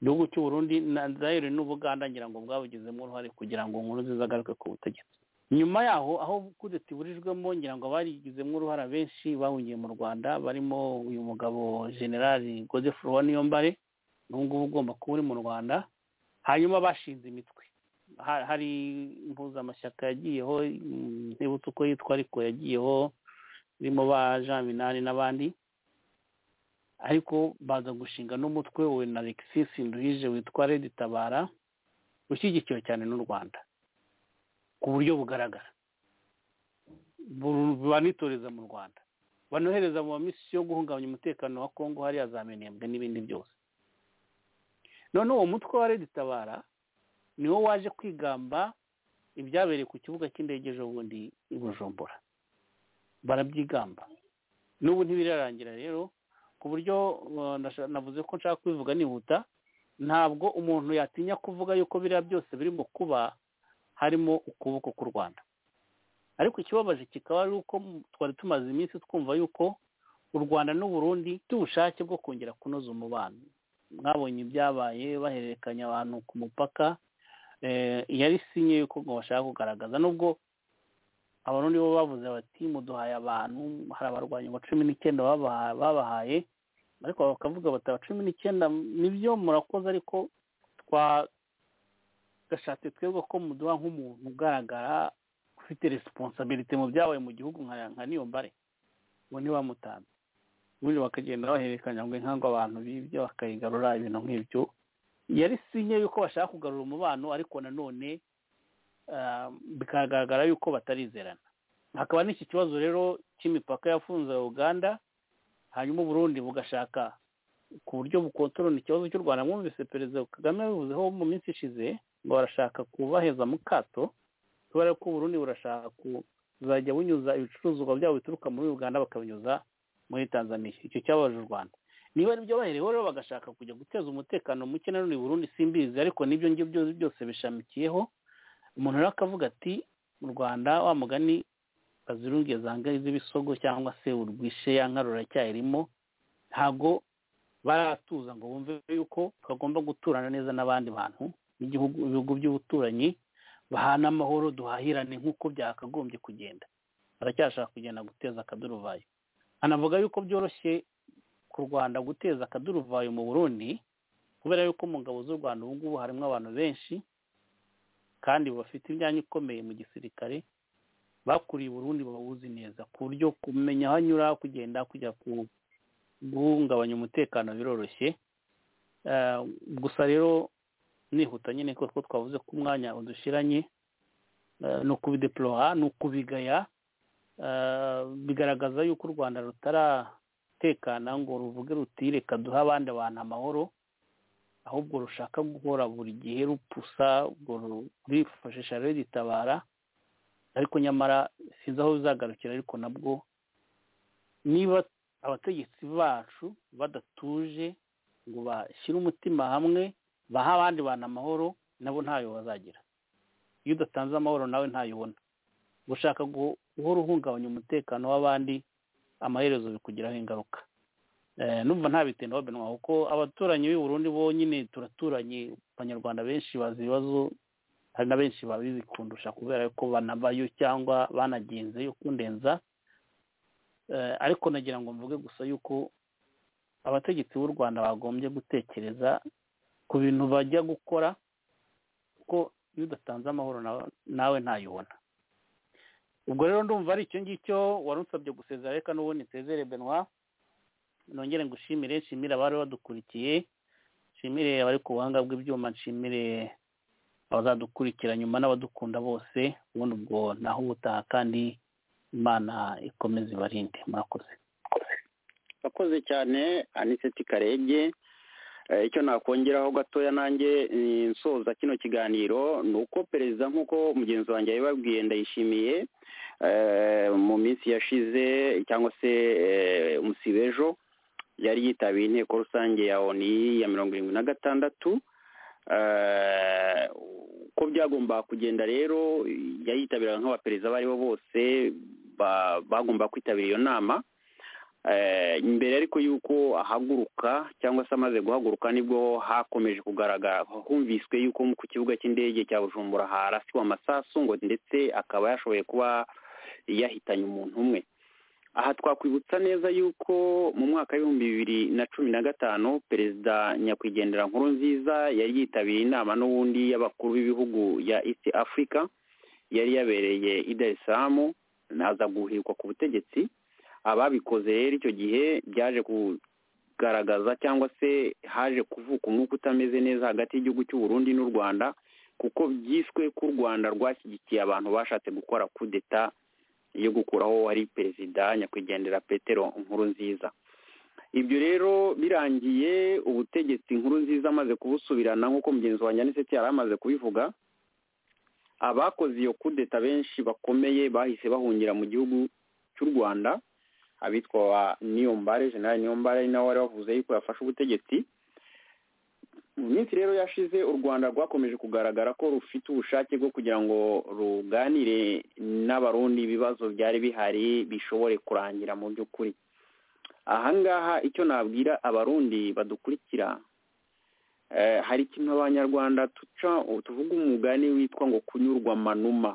Speaker 4: igihugu cy'uburundi ndahera n'ubuganda ngira ngo bwabugizemo uruhare kugira ngo nkuru nziza agaruke ku butegetsi nyuma yaho aho kudeta iburijwemo ngira ngo barigizemo uruhara benshi bahungiye mu rwanda barimo uyu mugabo generali godefro wa niyombare n'ubu ngubu ugomba kuba uri mu rwanda hanyuma bashinze imitwe hari impuzamashyaka yagiyeho ntibutse uko yitwa ariko yagiyeho irimo ba jean minani n'abandi ariko baza gushinga n'umutwe we na alexis nduhije witwa redi tabara ushyigikiwe cyane n'u rwanda ku buryo bugaragara banitoreza mu rwanda banohereza mu bamisi yo guhungabanya umutekano wa kongo hariya za menembwe n'ibindi byose none uwo mutwe wa reditabara niwo waje kwigamba ibyabereye ku kibuga cy'indege ejo bundi i bujumbura barabyigamba n'ubu ntibirarangira rero ku buryo navuze ko nshaka kubivuga nihuta ntabwo umuntu yatinya kuvuga yuko biriya byose birimo kuba harimo ukuboko k'u rwanda ariko ikibabaje kikaba ari uko twari tumaze iminsi twumva yuko u rwanda n'uburundi by'ubushake bwo kongera kunoza umubano mwabonye ibyabaye bahererekanya abantu ku mupaka yari sinye yuko ngo bashaka kugaragaza nubwo abarundi bo bavuze bati muduhaye abantu hari abarwanyi ba cumi n'icyenda babahaye ariko bakavuga bati aba cumi n'icyenda nibyo murakoze ariko twa gashatse twebwe ko muduha nk'umuntu ugaragara ufite resiponsabilite mu byabaye mu gihugu nka niyo mbare ngo ntibamutanze ubundi bakagenda bahererekanya ngo inkangu abantu bibye bakayigarura ibintu nk'ibyo yari sinye yuko bashaka kugarura umubano ariko nanone bikagaragara yuko batarizerana hakaba n'iki kibazo rero cy'imipaka yafunze uganda hanyuma uburundi bugashaka ku buryo bukontorona ikibazo cy'u rwanda mwumvise perezida kagame yabivuzeho mu minsi ishize ngo barashaka kubaheza mu kato kubera ko uburundi burashaka kuzajya bunyuza ibicuruzwa byabo bituruka muri uganda bakabinyuza muri tanzania icyo cyabaje u rwanda niba ari byo bahereyeho rero bagashaka kujya guteza umutekano muke na none burundu simbizi ariko n'ibyo ngibyo byose byose bishamikiyeho umuntu rero akavuga ati mu rwanda wa mugani bazirunge zangaye z'ibisogo cyangwa se urwishe ya nkarura cyayirimo ntabwo baratuza ngo bumve yuko bagomba guturana neza n'abandi bantu n'igihugu ibihugu by'ubuturanyi bahana amahoro duhahirane nk'uko byakagombye kugenda baracyashaka kugenda guteza akaduruvayo anavuga yuko byoroshye ku rwanda guteza akaduruvayo mu burundi kubera yuko mu ngabo z'u rwanda ubu ngubu harimo abantu benshi kandi bafite imyanya ikomeye mu gisirikare bakuriye burundi bawuzi neza ku buryo kumenya aho anyura kugenda kujya guhungabanya umutekano biroroshye gusa rero nihuta nyine ko twavuze ko umwanya udushyiranye ni ukubideplora ni ukubigaya bigaragaza yuko u rwanda rutara umutekano ngo ruvuge ruti reka duhe abandi bantu amahoro ahubwo rushaka guhora buri gihe rupusa rwifashisha rero ritabara ariko nyamara sinzi aho bizagarukira ariko nabwo niba abategetsi bacu badatuje ngo bashyire umutima hamwe bahe abandi bantu amahoro nabo ntayo bazagira iyo udatanze amahoro nawe ntayo ubona gushaka guhora uhungabanya umutekano w'abandi amaherezo bikugiraho ingaruka numva nta bitindaho benwa kuko abaturanyi b'i Burundi bo nyine turaturanye abanyarwanda benshi bazi ibibazo hari na benshi babizi kundusha kubera ko banabayo cyangwa banagenze yo kundenza ariko nagira ngo mvuge gusa yuko abategetsi b'u rwanda bagombye gutekereza ku bintu bajya gukora kuko iyo udatanze amahoro nawe ntayibona ubwo rero ndumva ari icyo ngicyo wari usabye gusezera reka n'ubundi nsezere benwa nongere ngo ushimire nshimire abari badukurikiye nshimire abari ku buhanga bw'ibyuma nshimire abazadukurikira nyuma n'abadukunda bose ubundi ubwo naho ubutaha kandi imana ikomeze ibarinde murakoze
Speaker 3: murakoze cyane aniseti karege icyo nakongeraho gatoya nanjye nsoza kino kiganiro ni uko perezida nk'uko mugenzi wanjye yabibabwiye ndayishimiye mu minsi yashize cyangwa se umusibejo yari yitabiye inteko rusange ya oni ya mirongo irindwi na gatandatu uko byagombaga kugenda rero yayitabiraga nk'abaperezida abo ari bo bose bagomba kwitabira iyo nama imbere ariko y'uko ahaguruka cyangwa se amaze guhaguruka nibwo hakomeje kugaragara humviswe y'uko ku kibuga cy'indege cya bujumbura harasiwe amasasu ngo ndetse akaba yashoboye kuba yahitanye umuntu umwe aha twakwibutsa neza y'uko mu mwaka w'ibihumbi bibiri na cumi na gatanu perezida nyakwigendera nkuru nziza yari yitabiriye inama n'ubundi y'abakuru b'ibihugu ya east africa yari yabereye i dar es salaam aza guhirwa ku butegetsi ababikoze rero icyo gihe byaje kugaragaza cyangwa se haje kuvuka umwuka utameze neza hagati y'igihugu cy'u Burundi n'u rwanda kuko byiswe ko u rwanda rwashyigikiye abantu bashatse gukora kudeta yo gukuraho ari perezida nyakwigendera petero nkuru nziza ibyo rero birangiye ubutegetsi nkuru nziza amaze kubusubirana nk'uko mugenzi wa nyaniseti yari amaze kubivuga abakoze iyo kudeta benshi bakomeye bahise bahungira mu gihugu cy'u rwanda abitwa wa niyombare generali niyombare ari nawe wari wavuze yuko yafashe ubutegetsi mu minsi rero yashize u rwanda rwakomeje kugaragara ko rufite ubushake bwo kugira ngo ruganire n'abarundi ibibazo byari bihari bishobore kurangira mu by'ukuri ahangaha icyo nabwira abarundi badukurikira hari ikintu abanyarwanda tuca tuvuga umugani witwa ngo kunyurwa manuma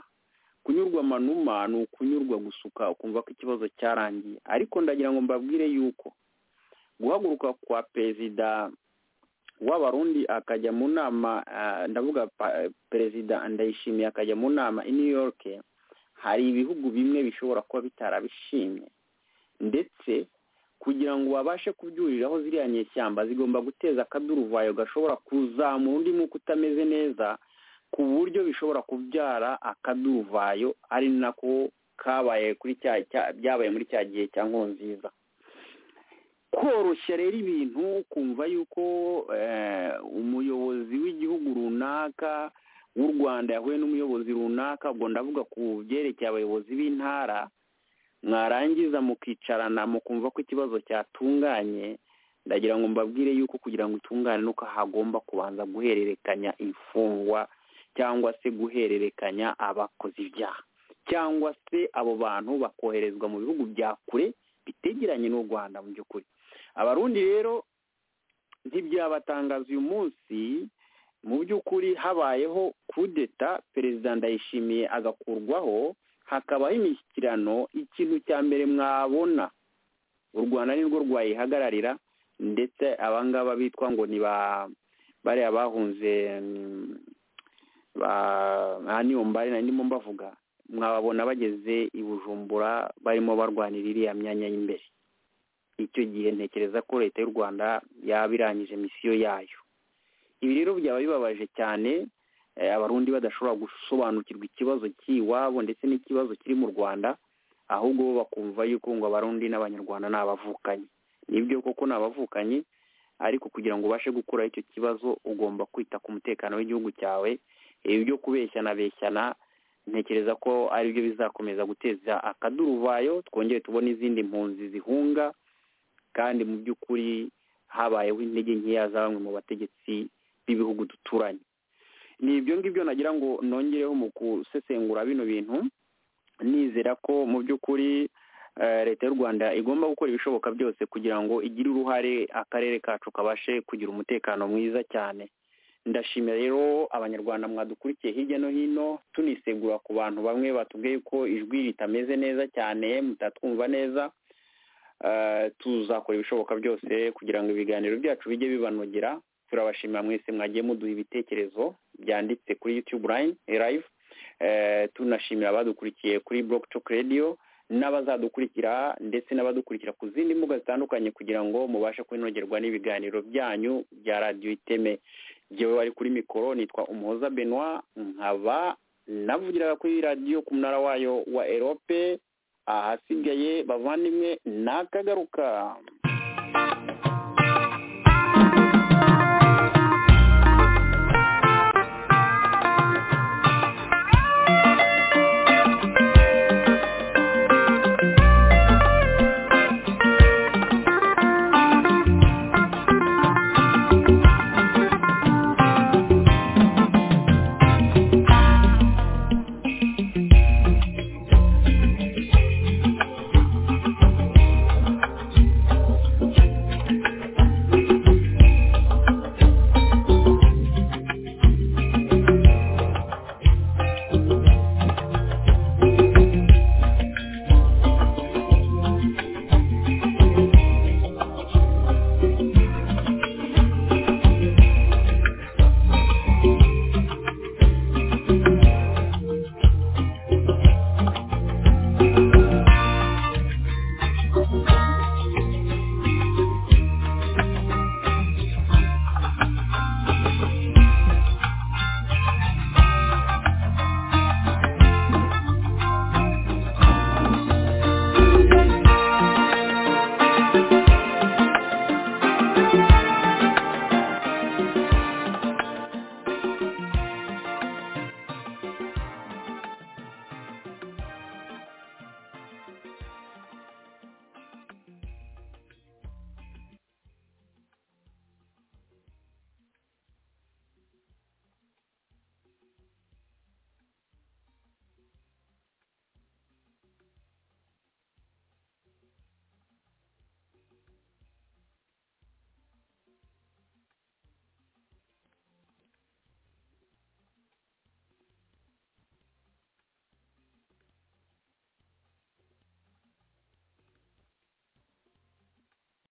Speaker 3: kunyurwa manuma ni ukunyurwa gusuka ukumva ko ikibazo cyarangiye ariko ndagira ngo mbabwire yuko guhaguruka kwa perezida w'abarundi akajya mu nama ndavuga perezida ndayishimiye akajya mu nama i new york hari ibihugu bimwe bishobora kuba bitarabishimye ndetse kugira ngo babashe kubyuriraho ziriya nyeshyamba zigomba guteza akaduruvayo gashobora kuzamura undi mwuka utameze neza ku buryo bishobora kubyara akaduvayo ari nako kabaye kuri cya cya- byabaye muri cya gihe cya nziza koroshya rero ibintu ukumva yuko eh, umuyobozi w'igihugu runaka w'u rwanda yahuye n'umuyobozi runaka ubwo ndavuga ku byerekeye abayobozi b'intara mwarangiza mukicarana mukumva ko ikibazo cyatunganye ndagira ngo mbabwire yuko kugira ngo itungane nuko hagomba kubanza guhererekanya imfungwa cyangwa se guhererekanya abakoze ibyaha cyangwa se abo bantu bakoherezwa mu bihugu bya kure bitegeranye n'u rwanda mu by'ukuri abarundi rero ntibyabatangaza uyu munsi mu by'ukuri habayeho kudeta perezida ndayishimiye agakurwaho hakabaho imishyikirano ikintu cya mbere mwabona u rwanda nirwo rwayihagararira ndetse abangaba bitwa ngo ni ba bariya bahunze mm, ba nta niyo mbare nari ndimo mbavuga mwababona bageze i bujumbura barimo barwanira iriya myanya y'imbere icyo gihe ntekereza ko leta y'u rwanda yaba irangije misiyo yayo ibi rero byaba bibabaje cyane eh, abarundi badashobora gusobanukirwa ikibazo cy'iwabo ndetse n'ikibazo kiri mu rwanda ahubwo bo bakumva yuko ngo abarundi n'abanyarwanda ni abavukanyi nibyo koko ni abavukanyi ariko kugira ngo ubashe gukuraho icyo kibazo ugomba kwita ku mutekano w'igihugu cyawe ibi byo kubeshyana beshyana ntekereza ko aribyo bizakomeza guteza akaduruvayo twongere tubone izindi mpunzi zihunga kandi mu by'ukuri habayeho intege nkeya za bamwe mu bategetsi b'ibihugu duturanye ni ibyo ngibyo nagira ngo nongereho mu gusesengura bino bintu nizera ko mu by'ukuri eh, leta y'u rwanda igomba gukora ibishoboka byose kugira ngo igire uruhare akarere kacu kabashe kugira umutekano mwiza cyane ndashimira rero abanyarwanda mwadukurikiye hirya no hino tunisegura ku bantu bamwe batubwiye ko ijwi ritameze neza cyane mutatwumva neza Eh, tuzakora ibishoboka byose kugira ngo ibiganiro byacu bijye bibanogera turabashimira mwese mwagiye muduha ibitekerezo byanditse kuri youtube line live Eh, tunashimira abadukurikiye kuri block talk radio n'abazadukurikira ndetse n'abadukurikira ku zindi mbuga zitandukanye kugira ngo mubashe kwinogerwa n'ibiganiro byanyu bya radiyo iteme jyewe bari kuri mikoro nitwa umuhoza benoit nkaba navugiraga kuri radiyo ku munara wayo wa erope ahasigaye bavandimwe nakagaruka